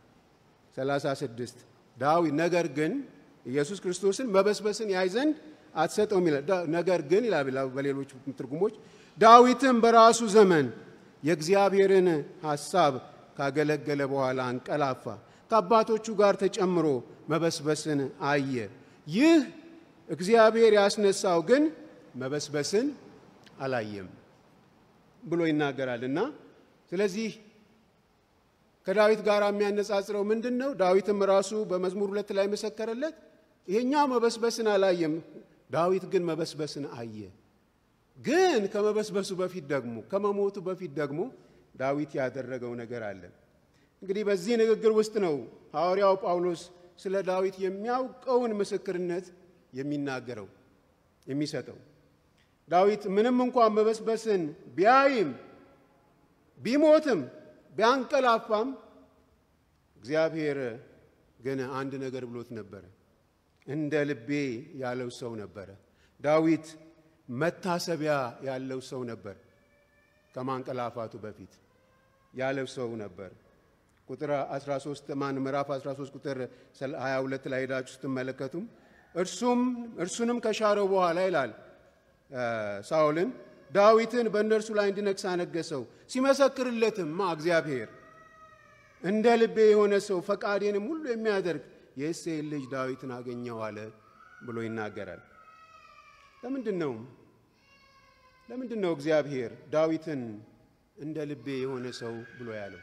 36 ዳዊት ነገር ግን ኢየሱስ ክርስቶስን መበስበስን ያይ ዘንድ አትሰጠውም ይላል። ነገር ግን ይላል በሌሎች ትርጉሞች ዳዊትም በራሱ ዘመን የእግዚአብሔርን ሐሳብ ካገለገለ በኋላ አንቀላፋ፣ ከአባቶቹ ጋር ተጨምሮ መበስበስን አየ። ይህ እግዚአብሔር ያስነሳው ግን መበስበስን አላየም ብሎ ይናገራል እና ስለዚህ ከዳዊት ጋር የሚያነጻጽረው ምንድን ነው? ዳዊትም ራሱ በመዝሙር ሁለት ላይ መሰከረለት። ይሄኛው መበስበስን አላየም፣ ዳዊት ግን መበስበስን አየ። ግን ከመበስበሱ በፊት ደግሞ ከመሞቱ በፊት ደግሞ ዳዊት ያደረገው ነገር አለ። እንግዲህ በዚህ ንግግር ውስጥ ነው ሐዋርያው ጳውሎስ ስለ ዳዊት የሚያውቀውን ምስክርነት የሚናገረው የሚሰጠው። ዳዊት ምንም እንኳን መበስበስን ቢያይም ቢሞትም ቢያንቀላፋም እግዚአብሔር ግን አንድ ነገር ብሎት ነበረ። እንደ ልቤ ያለው ሰው ነበረ። ዳዊት መታሰቢያ ያለው ሰው ነበር። ከማንቀላፋቱ በፊት ያለው ሰው ነበር። ቁጥር 13 ማን ምዕራፍ 13 ቁጥር 22 ላይ ሄዳችሁ ስትመለከቱም እርሱም እርሱንም ከሻረው በኋላ ይላል ሳኦልን ዳዊትን በእነርሱ ላይ እንዲነግስ አነገሰው። ሲመሰክርለትማ እግዚአብሔር እንደ ልቤ የሆነ ሰው ፈቃዴንም ሁሉ የሚያደርግ የእሴይን ልጅ ዳዊትን አገኘው አለ ብሎ ይናገራል። ለምንድን ነው ለምንድን ነው እግዚአብሔር ዳዊትን እንደ ልቤ የሆነ ሰው ብሎ ያለው?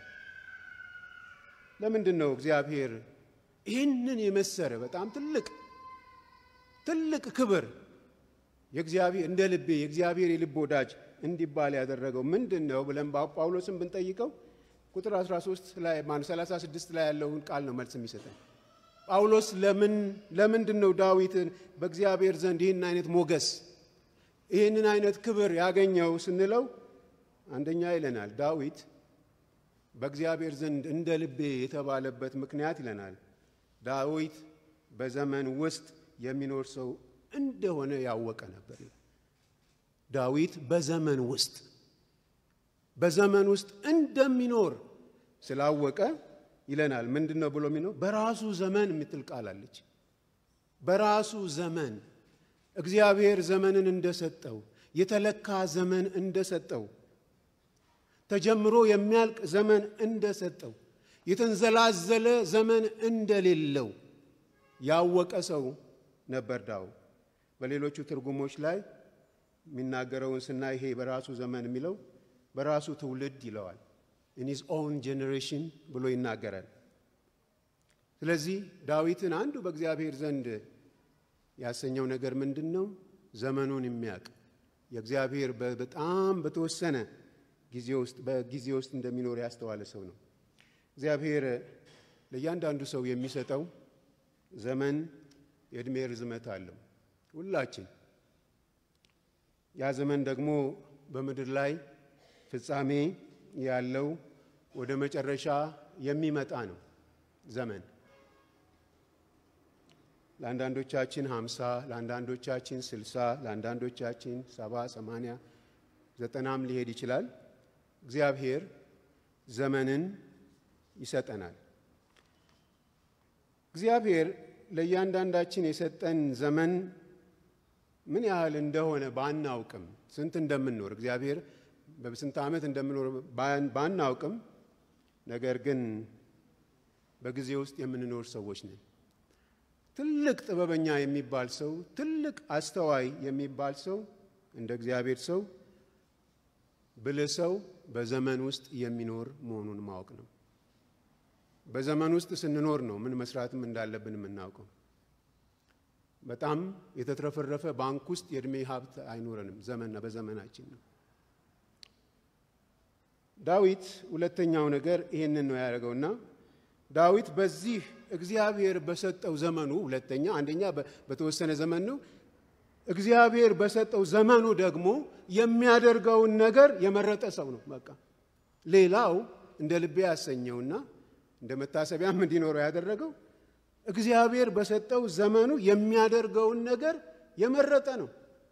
ለምንድን ነው እግዚአብሔር ይህንን የመሰረ በጣም ትልቅ ትልቅ ክብር የእግዚአብሔር እንደ ልቤ የእግዚአብሔር የልብ ወዳጅ እንዲባል ያደረገው ምንድን ነው ብለን ጳውሎስን ብንጠይቀው ቁጥር 13 ላይ ማን 36 ላይ ያለውን ቃል ነው መልስ የሚሰጠን። ጳውሎስ ለምን ለምንድን ነው ዳዊትን በእግዚአብሔር ዘንድ ይህን አይነት ሞገስ ይህንን አይነት ክብር ያገኘው ስንለው አንደኛ ይለናል ዳዊት በእግዚአብሔር ዘንድ እንደ ልቤ የተባለበት ምክንያት ይለናል ዳዊት በዘመን ውስጥ የሚኖር ሰው እንደሆነ ያወቀ ነበር። ዳዊት በዘመን ውስጥ በዘመን ውስጥ እንደሚኖር ስላወቀ ይለናል። ምንድን ነው ብሎ የሚኖር በራሱ ዘመን የምትል ቃል አለች። በራሱ ዘመን እግዚአብሔር ዘመንን እንደሰጠው የተለካ ዘመን እንደሰጠው ተጀምሮ የሚያልቅ ዘመን እንደሰጠው የተንዘላዘለ ዘመን እንደሌለው ያወቀ ሰው ነበር ዳዊት። በሌሎቹ ትርጉሞች ላይ የሚናገረውን ስናይ ይሄ በራሱ ዘመን የሚለው በራሱ ትውልድ ይለዋል። ኢን ሂዝ ኦውን ጄኔሬሽን ብሎ ይናገራል። ስለዚህ ዳዊትን አንዱ በእግዚአብሔር ዘንድ ያሰኘው ነገር ምንድን ነው? ዘመኑን የሚያውቅ የእግዚአብሔር በጣም በተወሰነ ጊዜ ውስጥ በጊዜ ውስጥ እንደሚኖር ያስተዋለ ሰው ነው። እግዚአብሔር ለእያንዳንዱ ሰው የሚሰጠው ዘመን የዕድሜ ርዝመት አለው። ሁላችን ያ ዘመን ደግሞ በምድር ላይ ፍጻሜ ያለው ወደ መጨረሻ የሚመጣ ነው። ዘመን ለአንዳንዶቻችን ሀምሳ ለአንዳንዶቻችን ስልሳ ለአንዳንዶቻችን ሰባ ሰማንያ ዘጠናም ሊሄድ ይችላል። እግዚአብሔር ዘመንን ይሰጠናል። እግዚአብሔር ለእያንዳንዳችን የሰጠን ዘመን ምን ያህል እንደሆነ ባናውቅም ስንት እንደምንኖር እግዚአብሔር በስንት ዓመት እንደምንኖር ባናውቅም ነገር ግን በጊዜ ውስጥ የምንኖር ሰዎች ነን። ትልቅ ጥበበኛ የሚባል ሰው፣ ትልቅ አስተዋይ የሚባል ሰው፣ እንደ እግዚአብሔር ሰው ብልህ ሰው በዘመን ውስጥ የሚኖር መሆኑን ማወቅ ነው። በዘመን ውስጥ ስንኖር ነው ምን መስራትም እንዳለብን የምናውቀው። በጣም የተትረፈረፈ ባንክ ውስጥ የእድሜ ሀብት አይኖረንም። ዘመንና በዘመናችን ነው። ዳዊት ሁለተኛው ነገር ይህንን ነው ያደረገውና ዳዊት በዚህ እግዚአብሔር በሰጠው ዘመኑ ሁለተኛ አንደኛ በተወሰነ ዘመን ነው። እግዚአብሔር በሰጠው ዘመኑ ደግሞ የሚያደርገውን ነገር የመረጠ ሰው ነው። በቃ ሌላው እንደ ልቤ ያሰኘውና እንደ መታሰቢያም እንዲኖረው ያደረገው እግዚአብሔር በሰጠው ዘመኑ የሚያደርገውን ነገር የመረጠ ነው።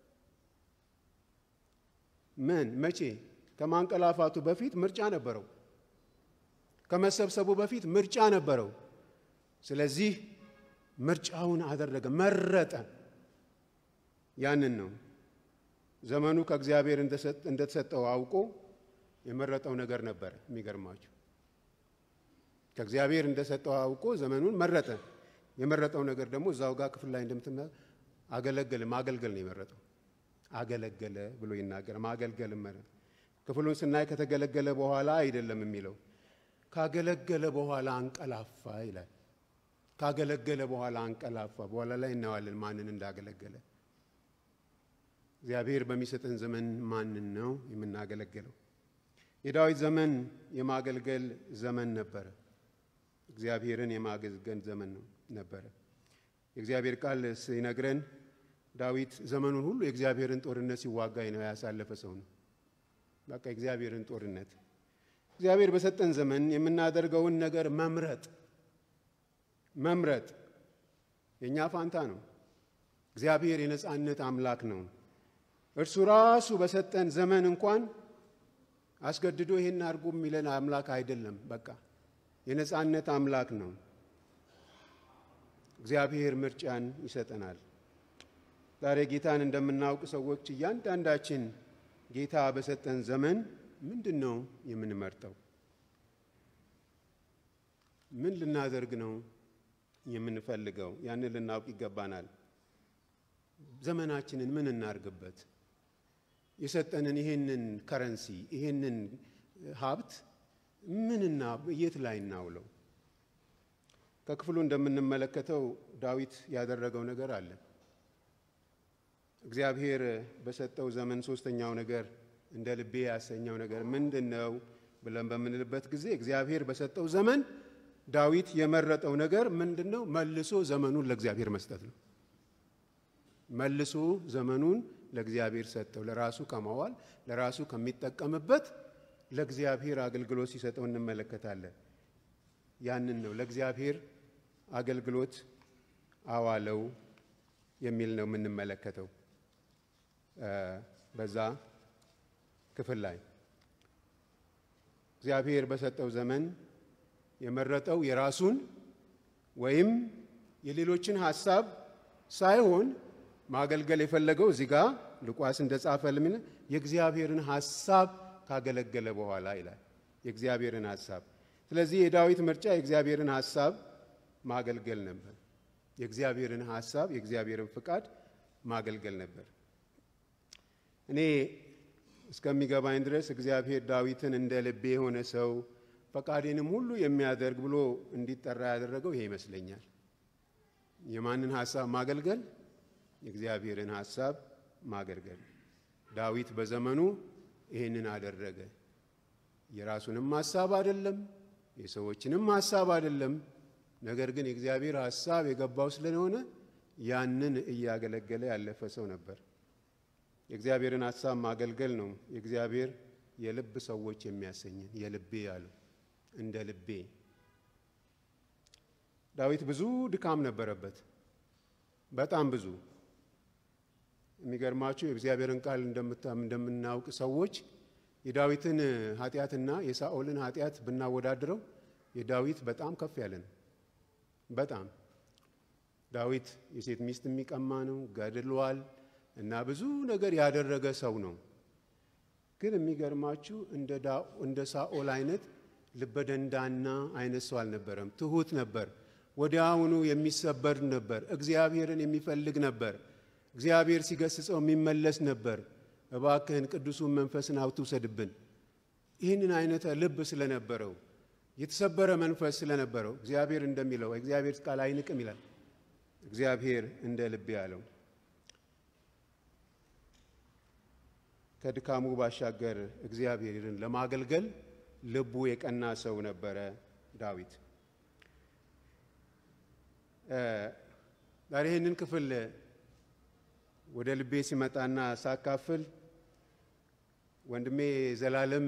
ምን መቼ? ከማንቀላፋቱ በፊት ምርጫ ነበረው። ከመሰብሰቡ በፊት ምርጫ ነበረው። ስለዚህ ምርጫውን አደረገ፣ መረጠ። ያንን ነው ዘመኑ ከእግዚአብሔር እንደተሰጠው አውቆ የመረጠው ነገር ነበረ። የሚገርማችሁ ከእግዚአብሔር እንደሰጠው አውቆ ዘመኑን መረጠ። የመረጠው ነገር ደግሞ እዛው ጋር ክፍል ላይ እንደምትመ አገለገለ ማገልገል ነው የመረጠው። አገለገለ ብሎ ይናገር። ማገልገል መረጠ። ክፍሉን ስናይ ከተገለገለ በኋላ አይደለም የሚለው ካገለገለ በኋላ አንቀላፋ ይላል። ካገለገለ በኋላ አንቀላፋ። በኋላ ላይ እናዋለን ማንን እንዳገለገለ። እግዚአብሔር በሚሰጠን ዘመን ማንን ነው የምናገለግለው? የዳዊት ዘመን የማገልገል ዘመን ነበረ። እግዚአብሔርን የማገልገል ዘመን ነው ነበረ። የእግዚአብሔር ቃል ሲነግረን ዳዊት ዘመኑን ሁሉ የእግዚአብሔርን ጦርነት ሲዋጋ ነው ያሳለፈ ሰው ነው። በቃ የእግዚአብሔርን ጦርነት እግዚአብሔር በሰጠን ዘመን የምናደርገውን ነገር መምረጥ መምረጥ የእኛ ፋንታ ነው። እግዚአብሔር የነፃነት አምላክ ነው። እርሱ ራሱ በሰጠን ዘመን እንኳን አስገድዶ ይህን አድርጎ የሚለን አምላክ አይደለም። በቃ የነፃነት አምላክ ነው። እግዚአብሔር ምርጫን ይሰጠናል። ዛሬ ጌታን እንደምናውቅ ሰዎች እያንዳንዳችን ጌታ በሰጠን ዘመን ምንድን ነው የምንመርጠው? ምን ልናደርግ ነው የምንፈልገው? ያንን ልናውቅ ይገባናል። ዘመናችንን ምን እናርግበት? የሰጠንን ይሄንን ከረንሲ ይሄንን ሀብት ምንና የት ላይ እናውለው? ከክፍሉ እንደምንመለከተው ዳዊት ያደረገው ነገር አለ። እግዚአብሔር በሰጠው ዘመን ሶስተኛው ነገር እንደ ልቤ ያሰኘው ነገር ምንድን ነው ብለን በምንልበት ጊዜ እግዚአብሔር በሰጠው ዘመን ዳዊት የመረጠው ነገር ምንድን ነው? መልሶ ዘመኑን ለእግዚአብሔር መስጠት ነው። መልሶ ዘመኑን ለእግዚአብሔር ሰጠው። ለራሱ ከማዋል ለራሱ ከሚጠቀምበት ለእግዚአብሔር አገልግሎት ሲሰጠው እንመለከታለን። ያንን ነው ለእግዚአብሔር አገልግሎት አዋለው የሚል ነው የምንመለከተው በዛ ክፍል ላይ እግዚአብሔር በሰጠው ዘመን የመረጠው የራሱን ወይም የሌሎችን ሀሳብ ሳይሆን ማገልገል የፈለገው እዚህ ጋር ሉቃስ እንደጻፈ ልምን የእግዚአብሔርን ሀሳብ ካገለገለ በኋላ ይላል። የእግዚአብሔርን ሀሳብ። ስለዚህ የዳዊት ምርጫ የእግዚአብሔርን ሀሳብ ማገልገል ነበር። የእግዚአብሔርን ሀሳብ የእግዚአብሔርን ፍቃድ ማገልገል ነበር። እኔ እስከሚገባኝ ድረስ እግዚአብሔር ዳዊትን እንደ ልቤ የሆነ ሰው ፈቃዴንም ሁሉ የሚያደርግ ብሎ እንዲጠራ ያደረገው ይሄ ይመስለኛል። የማንን ሀሳብ ማገልገል? የእግዚአብሔርን ሀሳብ ማገልገል። ዳዊት በዘመኑ ይህንን አደረገ። የራሱንም ሀሳብ አይደለም፣ የሰዎችንም ሀሳብ አይደለም። ነገር ግን የእግዚአብሔር ሀሳብ የገባው ስለሆነ ያንን እያገለገለ ያለፈ ሰው ነበር። የእግዚአብሔርን ሀሳብ ማገልገል ነው የእግዚአብሔር የልብ ሰዎች የሚያሰኝን የልቤ ያለው እንደ ልቤ። ዳዊት ብዙ ድካም ነበረበት። በጣም ብዙ የሚገርማችሁ የእግዚአብሔርን ቃል እንደምናውቅ ሰዎች የዳዊትን ኃጢአትና የሳኦልን ኃጢአት ብናወዳድረው የዳዊት በጣም ከፍ ያለ ነው። በጣም ዳዊት የሴት ሚስት የሚቀማ ነው፣ ገድሏል እና ብዙ ነገር ያደረገ ሰው ነው። ግን የሚገርማችሁ እንደ ሳኦል አይነት ልበደንዳና አይነት ሰው አልነበረም። ትሁት ነበር። ወዲያውኑ የሚሰበር ነበር። እግዚአብሔርን የሚፈልግ ነበር። እግዚአብሔር ሲገስጸው የሚመለስ ነበር። እባክህን ቅዱሱን መንፈስን አትውሰድብን። ይህንን አይነት ልብ ስለነበረው የተሰበረ መንፈስ ስለነበረው እግዚአብሔር እንደሚለው እግዚአብሔር ቃል አይንቅም ይላል። እግዚአብሔር እንደ ልብ ያለው ከድካሙ ባሻገር እግዚአብሔርን ለማገልገል ልቡ የቀና ሰው ነበረ ዳዊት። ዛሬ ይህንን ክፍል ወደ ልቤ ሲመጣና ሳካፍል ወንድሜ ዘላለም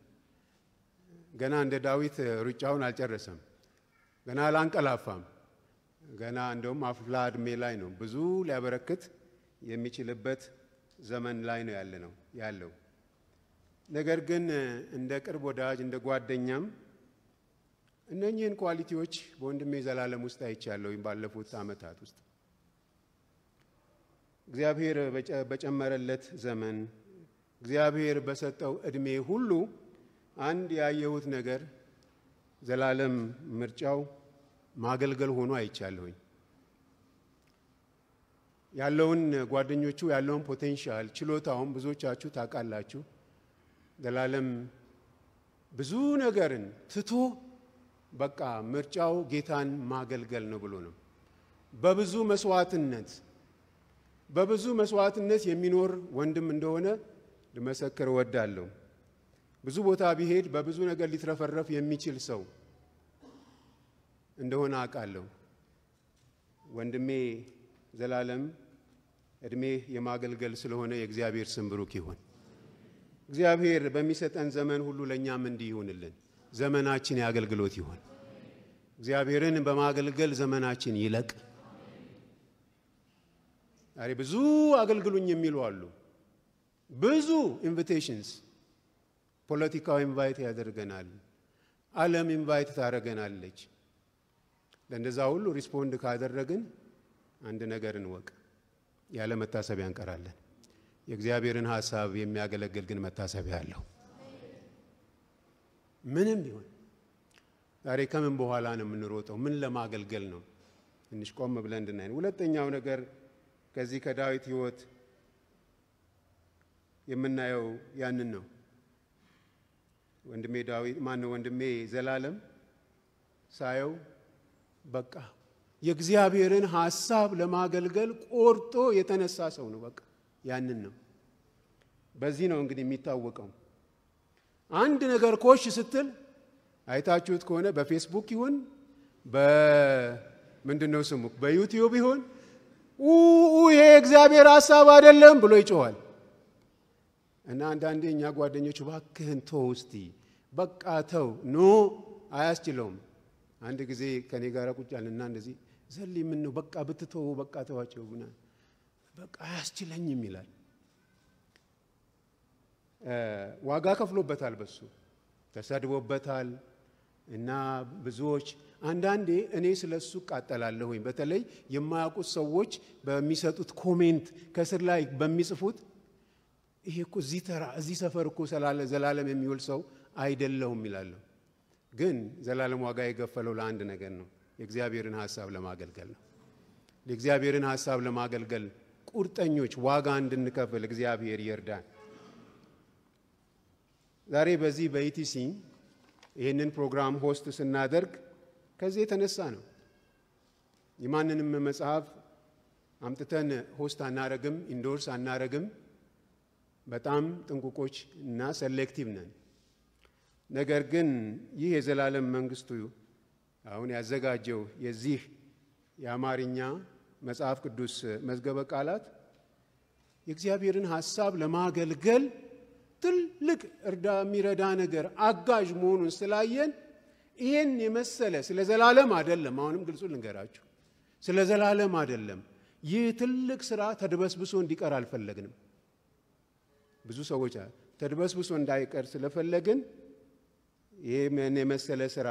ገና እንደ ዳዊት ሩጫውን አልጨረሰም። ገና አላንቀላፋም። ገና እንደውም አፍላ እድሜ ላይ ነው። ብዙ ሊያበረክት የሚችልበት ዘመን ላይ ነው ያለ ነው ያለው። ነገር ግን እንደ ቅርብ ወዳጅ እንደ ጓደኛም እነኚህን ኳሊቲዎች በወንድሜ ዘላለም ውስጥ አይቻለሁ ባለፉት ዓመታት ውስጥ እግዚአብሔር በጨመረለት ዘመን እግዚአብሔር በሰጠው እድሜ ሁሉ አንድ ያየሁት ነገር ዘላለም ምርጫው ማገልገል ሆኖ አይቻለሁኝ። ያለውን ጓደኞቹ ያለውን ፖቴንሻል ችሎታውን ብዙዎቻችሁ ታውቃላችሁ። ዘላለም ብዙ ነገርን ትቶ በቃ ምርጫው ጌታን ማገልገል ነው ብሎ ነው። በብዙ መስዋዕትነት በብዙ መስዋዕትነት የሚኖር ወንድም እንደሆነ ልመሰክር እወዳለሁ። ብዙ ቦታ ቢሄድ በብዙ ነገር ሊትረፈረፍ የሚችል ሰው እንደሆነ አውቃለሁ። ወንድሜ ዘላለም እድሜ የማገልገል ስለሆነ የእግዚአብሔር ስም ብሩክ ይሁን። እግዚአብሔር በሚሰጠን ዘመን ሁሉ ለእኛም እንዲህ ይሁንልን። ዘመናችን የአገልግሎት ይሁን። እግዚአብሔርን በማገልገል ዘመናችን ይለቅ። ዛሬ ብዙ አገልግሉኝ የሚሉ አሉ። ብዙ ኢንቪቴሽንስ ፖለቲካው ኢንቫይት ያደርገናል። ዓለም ኢንቫይት ታደርገናለች። ለእንደዛ ሁሉ ሪስፖንድ ካደረግን አንድ ነገር እንወቅ፣ ያለ መታሰቢያ እንቀራለን። የእግዚአብሔርን ሀሳብ የሚያገለግል ግን መታሰቢያ አለው። ምንም ቢሆን ዛሬ ከምን በኋላ ነው የምንሮጠው? ምን ለማገልገል ነው? ትንሽ ቆም ብለን እንድናይ። ሁለተኛው ነገር ከዚህ ከዳዊት ሕይወት የምናየው ያንን ነው። ወንድሜ ዳዊት ማን ነው? ወንድሜ ዘላለም ሳየው በቃ የእግዚአብሔርን ሀሳብ ለማገልገል ቆርጦ የተነሳ ሰው ነው። በቃ ያንን ነው። በዚህ ነው እንግዲህ የሚታወቀው። አንድ ነገር ኮሽ ስትል አይታችሁት ከሆነ በፌስቡክ ይሁን በምንድን ነው ስሙ በዩቲዩብ ይሁን ይሄ የእግዚአብሔር ሀሳብ አይደለም ብሎ ይጮኋል። እና አንዳንዴ እኛ ጓደኞቹ ባክህን ተው እስቲ በቃ ተው ኖ አያስችለውም። አንድ ጊዜ ከኔ ጋር ቁጭ አለና እንደዚህ ዘሊ ምን ነው በቃ ብትተው በቃ ተዋቸው ብና በቃ አያስችለኝም ይላል። ዋጋ ከፍሎበታል፣ በሱ ተሰድቦበታል። እና ብዙዎች አንዳንዴ እኔ ስለ እሱ እቃጠላለሁኝ። በተለይ የማያውቁት ሰዎች በሚሰጡት ኮሜንት ከስር ላይ በሚጽፉት ይሄ እኮ እዚህ ተራ እዚህ ሰፈር እኮ ስላለ ዘላለም የሚውል ሰው አይደለሁም ይላለሁ። ግን ዘላለም ዋጋ የከፈለው ለአንድ ነገር ነው፣ የእግዚአብሔርን ሀሳብ ለማገልገል ነው። የእግዚአብሔርን ሀሳብ ለማገልገል ቁርጠኞች ዋጋ እንድንከፍል እግዚአብሔር ይርዳን። ዛሬ በዚህ በኢቲሲ ይህንን ፕሮግራም ሆስት ስናደርግ ከዚህ የተነሳ ነው። የማንንም መጽሐፍ አምጥተን ሆስት አናረግም፣ ኢንዶርስ አናረግም። በጣም ጥንቁቆች እና ሴሌክቲቭ ነን። ነገር ግን ይህ የዘላለም መንግስቱ አሁን ያዘጋጀው የዚህ የአማርኛ መጽሐፍ ቅዱስ መዝገበ ቃላት የእግዚአብሔርን ሀሳብ ለማገልገል ትልቅ እርዳ የሚረዳ ነገር አጋዥ መሆኑን ስላየን ይህን የመሰለ ስለ ዘላለም አይደለም። አሁንም ግልጹ ልንገራችሁ፣ ስለ ዘላለም አይደለም። ይህ ትልቅ ስራ ተድበስብሶ እንዲቀር አልፈለግንም። ብዙ ሰዎች ተድበስብሶ እንዳይቀር ስለፈለግን ይህን የመሰለ ስራ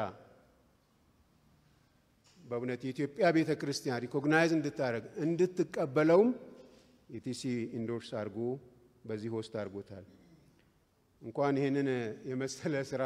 በእውነት የኢትዮጵያ ቤተ ክርስቲያን ሪኮግናይዝ እንድታደረግ እንድትቀበለውም ኢቲሲ ኢንዶርስ አድርጎ በዚህ ሆስት አድርጎታል። እንኳን ይህንን የመሰለ ስራ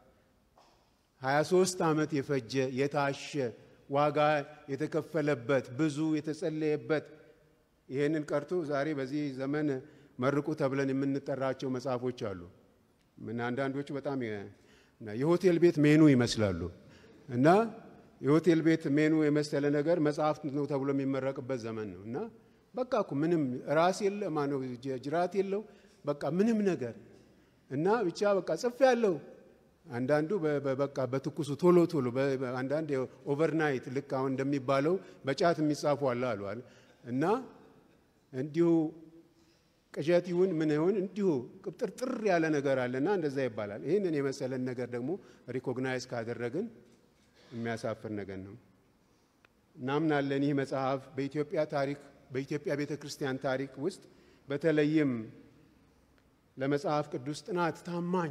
23 ዓመት የፈጀ የታሸ ዋጋ የተከፈለበት ብዙ የተጸለየበት ይህንን ቀርቶ ዛሬ በዚህ ዘመን መርቁ ተብለን የምንጠራቸው መጽሐፎች አሉ። ምን አንዳንዶቹ በጣም የሆቴል ቤት ሜኑ ይመስላሉ እና የሆቴል ቤት ሜኑ የመሰለ ነገር መጽሐፍ ነው ተብሎ የሚመረቅበት ዘመን ነው እና በቃ እኮ ምንም ራስ የለ ማነው ጅራት የለው በቃ ምንም ነገር እና ብቻ በቃ ጽፍ ያለው አንዳንዱ በቃ በትኩሱ ቶሎ ቶሎ አንዳንድ ኦቨርናይት ልክ አሁን እንደሚባለው በጫት የሚጻፉ አለ አሏል እና እንዲሁ ቅዠት ይሁን ምን ይሁን እንዲሁ ቅብጥርጥር ያለ ነገር አለና እንደዛ ይባላል። ይህንን የመሰለን ነገር ደግሞ ሪኮግናይዝ ካደረግን የሚያሳፍር ነገር ነው። እናምናለን ይህ መጽሐፍ በኢትዮጵያ ታሪክ በኢትዮጵያ ቤተ ክርስቲያን ታሪክ ውስጥ በተለይም ለመጽሐፍ ቅዱስ ጥናት ታማኝ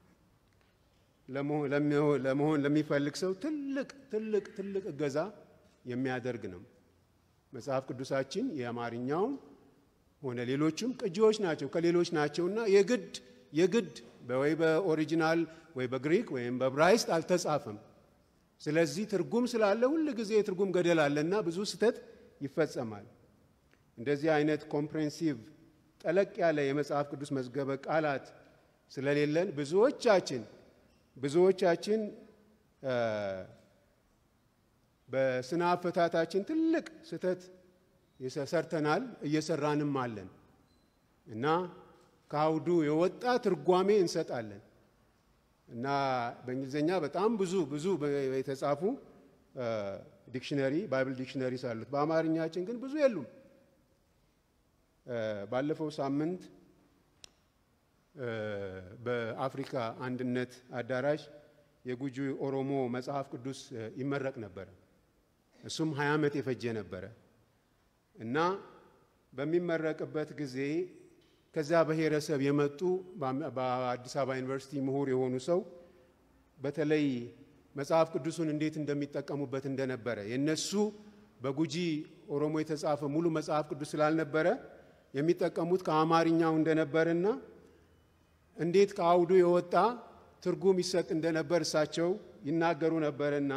ለመሆን ለሚፈልግ ሰው ትልቅ ትልቅ ትልቅ እገዛ የሚያደርግ ነው። መጽሐፍ ቅዱሳችን የአማርኛውም ሆነ ሌሎችም ቅጂዎች ናቸው ከሌሎች ናቸውና የግድ የግድ ወይ በኦሪጂናል ወይ በግሪክ ወይም በብራይስጥ አልተጻፈም። ስለዚህ ትርጉም ስላለ ሁል ጊዜ የትርጉም ገደል አለና ብዙ ስህተት ይፈጸማል። እንደዚህ አይነት ኮምፕሬንሲቭ ጠለቅ ያለ የመጽሐፍ ቅዱስ መዝገበ ቃላት ስለሌለን ብዙዎቻችን ብዙዎቻችን በስነ አፈታታችን ትልቅ ስህተት ሰርተናል፣ እየሰራንም አለን እና ከአውዱ የወጣ ትርጓሜ እንሰጣለን እና በእንግሊዝኛ በጣም ብዙ ብዙ የተጻፉ ዲክሽነሪ ባይብል ዲክሽነሪስ አሉት። በአማርኛችን ግን ብዙ የሉም። ባለፈው ሳምንት በአፍሪካ አንድነት አዳራሽ የጉጂ ኦሮሞ መጽሐፍ ቅዱስ ይመረቅ ነበረ። እሱም ሀያ ዓመት የፈጀ ነበረ እና በሚመረቅበት ጊዜ ከዛ ብሔረሰብ የመጡ በአዲስ አበባ ዩኒቨርሲቲ ምሁር የሆኑ ሰው በተለይ መጽሐፍ ቅዱሱን እንዴት እንደሚጠቀሙበት እንደነበረ የነሱ በጉጂ ኦሮሞ የተጻፈ ሙሉ መጽሐፍ ቅዱስ ስላልነበረ የሚጠቀሙት ከአማርኛው እንደነበርና እንዴት ከአውዱ የወጣ ትርጉም ይሰጥ እንደነበር እሳቸው ይናገሩ ነበርና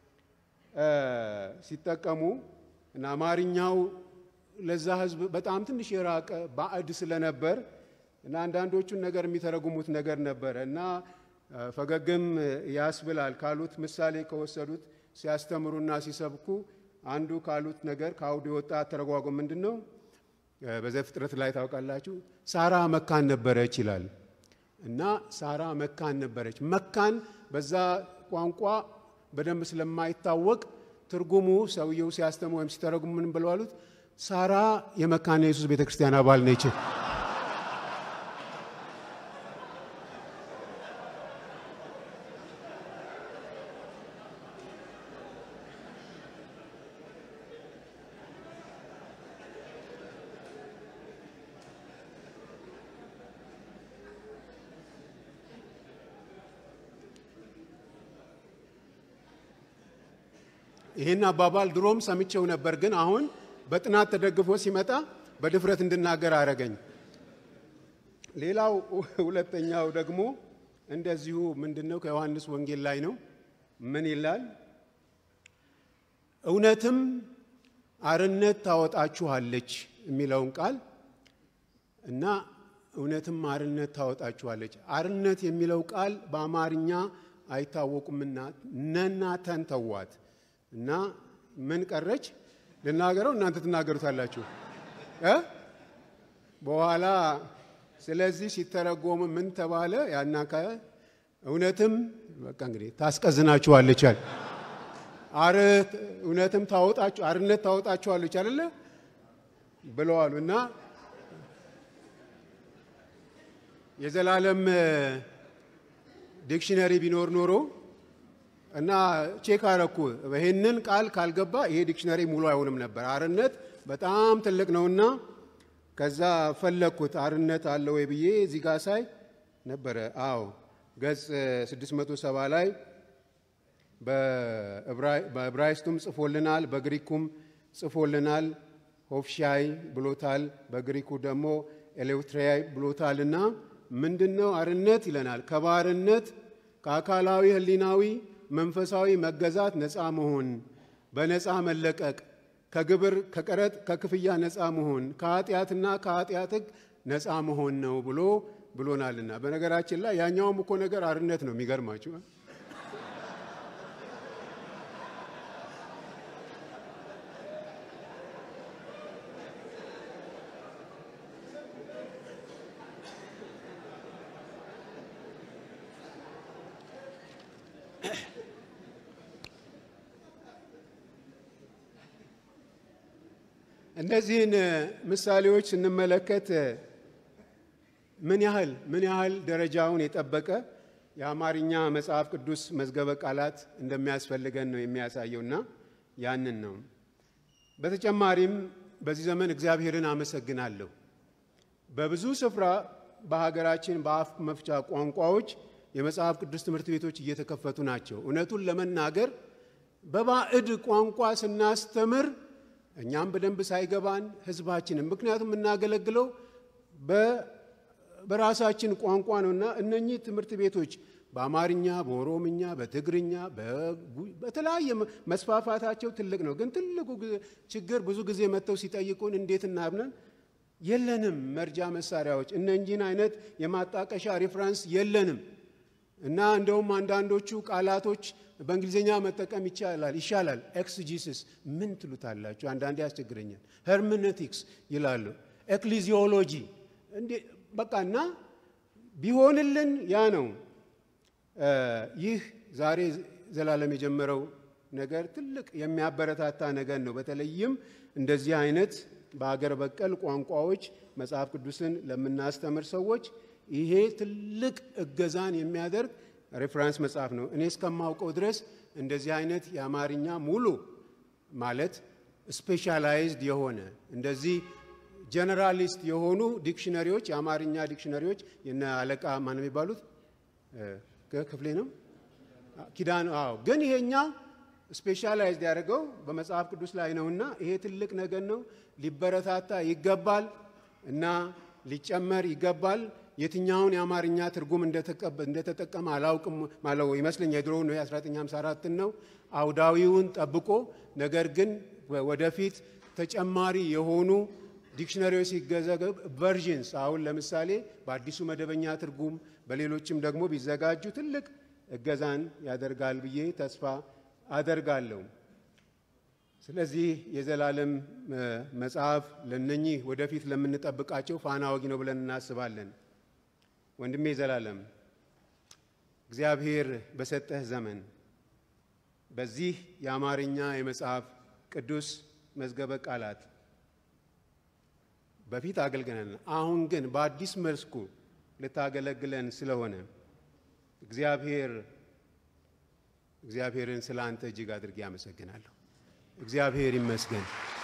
ሲጠቀሙ እና አማርኛው ለዛ ሕዝብ በጣም ትንሽ የራቀ ባዕድ ስለነበር እና አንዳንዶቹን ነገር የሚተረጉሙት ነገር ነበረ እና ፈገግም ያስብላል ካሉት ምሳሌ ከወሰዱት ሲያስተምሩና ሲሰብኩ አንዱ ካሉት ነገር ከአውዱ የወጣ አተረጓጎም ምንድን ነው? በዘፍጥረት ላይ ታውቃላችሁ፣ ሳራ መካን ነበረች ይላል እና ሳራ መካን ነበረች። መካን በዛ ቋንቋ በደንብ ስለማይታወቅ ትርጉሙ ሰውየው ሲያስተምሩ ወይም ሲተረጉሙ ምን ብለው አሉት? ሳራ የመካነ ኢየሱስ ቤተ ክርስቲያን አባል ነች። ይህን አባባል ድሮም ሰምቼው ነበር፣ ግን አሁን በጥናት ተደግፎ ሲመጣ በድፍረት እንድናገር አረገኝ። ሌላው ሁለተኛው ደግሞ እንደዚሁ ምንድን ነው ከዮሐንስ ወንጌል ላይ ነው። ምን ይላል? እውነትም አርነት ታወጣችኋለች የሚለውን ቃል እና እውነትም አርነት ታወጣችኋለች። አርነት የሚለው ቃል በአማርኛ አይታወቁምና ነና ተንተዋት እና ምን ቀረች ልናገረው፣ እናንተ ትናገሩታላችሁ እ በኋላ ስለዚህ ሲተረጎም ምን ተባለ? ያናካ እውነትም በቃ እንግዲህ ታስቀዝናችኋለች አለ። አርት እውነትም ታወጣችሁ አርነት ታወጣችኋለች አይደለ ብለዋሉ እና የዘላለም ዲክሽነሪ ቢኖር ኖሮ እና ቼክ አረኩ። ይህንን ቃል ካልገባ ይሄ ዲክሽነሪ ሙሉ አይሆንም ነበር። አርነት በጣም ትልቅ ነውና ከዛ ፈለግኩት አርነት አለ ወይ ብዬ እዚህ ጋር ሳይ ነበረ። አዎ ገጽ 670 ላይ በዕብራይስጡም ጽፎልናል፣ በግሪኩም ጽፎልናል። ሆፍሻይ ብሎታል፣ በግሪኩ ደግሞ ኤሌውትሪያይ ብሎታልና ምንድን ነው አርነት ይለናል? ከባርነት ከአካላዊ ሕሊናዊ መንፈሳዊ መገዛት ነፃ መሆን፣ በነፃ መለቀቅ፣ ከግብር ከቀረጥ ከክፍያ ነፃ መሆን፣ ከኃጢአትና ከኃጢአት ሕግ ነፃ መሆን ነው ብሎ ብሎናልና። በነገራችን ላይ ያኛውም እኮ ነገር አርነት ነው። የሚገርማችሁ እነዚህን ምሳሌዎች ስንመለከት ምን ያህል ምን ያህል ደረጃውን የጠበቀ የአማርኛ መጽሐፍ ቅዱስ መዝገበ ቃላት እንደሚያስፈልገን ነው የሚያሳየውና ያንን ነው። በተጨማሪም በዚህ ዘመን እግዚአብሔርን አመሰግናለሁ። በብዙ ስፍራ በሀገራችን በአፍ መፍቻ ቋንቋዎች የመጽሐፍ ቅዱስ ትምህርት ቤቶች እየተከፈቱ ናቸው። እውነቱን ለመናገር በባዕድ ቋንቋ ስናስተምር እኛም በደንብ ሳይገባን ሕዝባችንም ምክንያቱም የምናገለግለው በራሳችን ቋንቋ ነውና እነኚህ ትምህርት ቤቶች በአማርኛ፣ በኦሮምኛ፣ በትግርኛ በተለያየ መስፋፋታቸው ትልቅ ነው። ግን ትልቁ ችግር ብዙ ጊዜ መጥተው ሲጠይቁን እንዴት እናብነን የለንም መርጃ መሳሪያዎች፣ እነኚህን አይነት የማጣቀሻ ሪፍራንስ የለንም እና እንደውም አንዳንዶቹ ቃላቶች በእንግሊዝኛ መጠቀም ይቻላል ይሻላል። ኤክስጂሲስ ምን ትሉታላችሁ? አንዳንዴ ያስቸግረኛል። ሄርሜኔቲክስ ይላሉ። ኤክሊዚዮሎጂ እንዴ በቃ እና ቢሆንልን ያ ነው። ይህ ዛሬ ዘላለም የጀመረው ነገር ትልቅ የሚያበረታታ ነገር ነው። በተለይም እንደዚህ አይነት በአገር በቀል ቋንቋዎች መጽሐፍ ቅዱስን ለምናስተምር ሰዎች ይሄ ትልቅ እገዛን የሚያደርግ ሬፍራንስ መጽሐፍ ነው። እኔ እስከማውቀው ድረስ እንደዚህ አይነት የአማርኛ ሙሉ ማለት ስፔሻላይዝድ የሆነ እንደዚህ ጀነራሊስት የሆኑ ዲክሽነሪዎች የአማርኛ ዲክሽነሪዎች የነ አለቃ ማን የሚባሉት ክፍሌ ነው ኪዳን። አዎ፣ ግን ይሄኛ ስፔሻላይዝድ ያደርገው በመጽሐፍ ቅዱስ ላይ ነውና ይሄ ትልቅ ነገር ነው። ሊበረታታ ይገባል እና ሊጨመር ይገባል። የትኛውን የአማርኛ ትርጉም እንደተጠቀመ አላውቅም ማለው ይመስለኛ የድሮ ነው የ1954 ነው አውዳዊውን ጠብቆ ነገር ግን ወደፊት ተጨማሪ የሆኑ ዲክሽነሪዎች ሲገዘገብ ቨርዥንስ አሁን ለምሳሌ በአዲሱ መደበኛ ትርጉም በሌሎችም ደግሞ ቢዘጋጁ ትልቅ እገዛን ያደርጋል ብዬ ተስፋ አደርጋለሁ። ስለዚህ የዘላለም መጽሐፍ ለነኚህ ወደፊት ለምንጠብቃቸው ፋና ወጊ ነው ብለን እናስባለን። ወንድሜ ዘላለም እግዚአብሔር በሰጠህ ዘመን በዚህ የአማርኛ የመጽሐፍ ቅዱስ መዝገበ ቃላት በፊት አገልግለናል። አሁን ግን በአዲስ መልኩ ልታገለግለን ስለሆነ እግዚአብሔር እግዚአብሔርን ስለ አንተ እጅግ አድርጌ አመሰግናለሁ። እግዚአብሔር ይመስገን።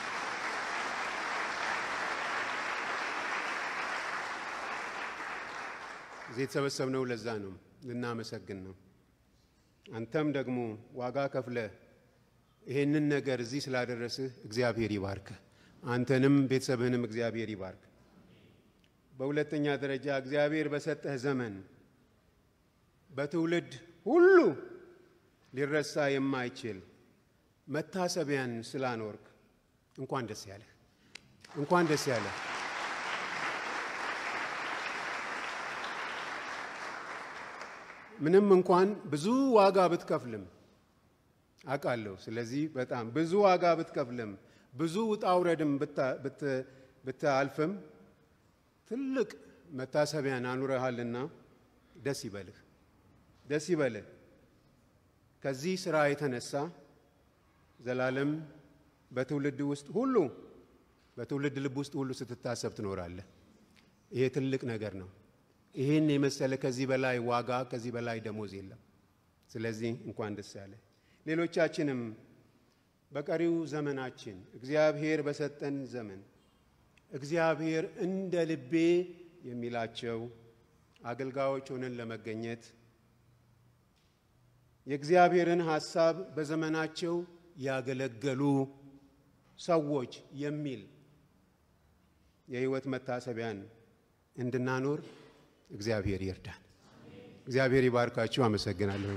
እዚህ የተሰበሰብነው ለዛ ነው፣ ልናመሰግን ነው። አንተም ደግሞ ዋጋ ከፍለ ይሄንን ነገር እዚህ ስላደረስህ እግዚአብሔር ይባርክህ። አንተንም ቤተሰብህንም እግዚአብሔር ይባርክ። በሁለተኛ ደረጃ እግዚአብሔር በሰጠህ ዘመን በትውልድ ሁሉ ሊረሳ የማይችል መታሰቢያን ስላኖርክ እንኳን ደስ ያለህ፣ እንኳን ደስ ያለህ። ምንም እንኳን ብዙ ዋጋ ብትከፍልም አውቃለሁ። ስለዚህ በጣም ብዙ ዋጋ ብትከፍልም ብዙ ውጣ ውረድም ብታልፍም ትልቅ መታሰቢያን አኑረሃልና ደስ ይበልህ፣ ደስ ይበልህ። ከዚህ ስራ የተነሳ ዘላለም በትውልድ ውስጥ ሁሉ በትውልድ ልብ ውስጥ ሁሉ ስትታሰብ ትኖራለህ። ይሄ ትልቅ ነገር ነው። ይህን የመሰለ ከዚህ በላይ ዋጋ ከዚህ በላይ ደሞዝ የለም። ስለዚህ እንኳን ደስ ያለ። ሌሎቻችንም በቀሪው ዘመናችን እግዚአብሔር በሰጠን ዘመን እግዚአብሔር እንደ ልቤ የሚላቸው አገልጋዮች ሆነን ለመገኘት የእግዚአብሔርን ሐሳብ በዘመናቸው ያገለገሉ ሰዎች የሚል የሕይወት መታሰቢያን እንድናኖር እግዚአብሔር ይርዳን። እግዚአብሔር ይባርካችሁ። አመሰግናለሁ።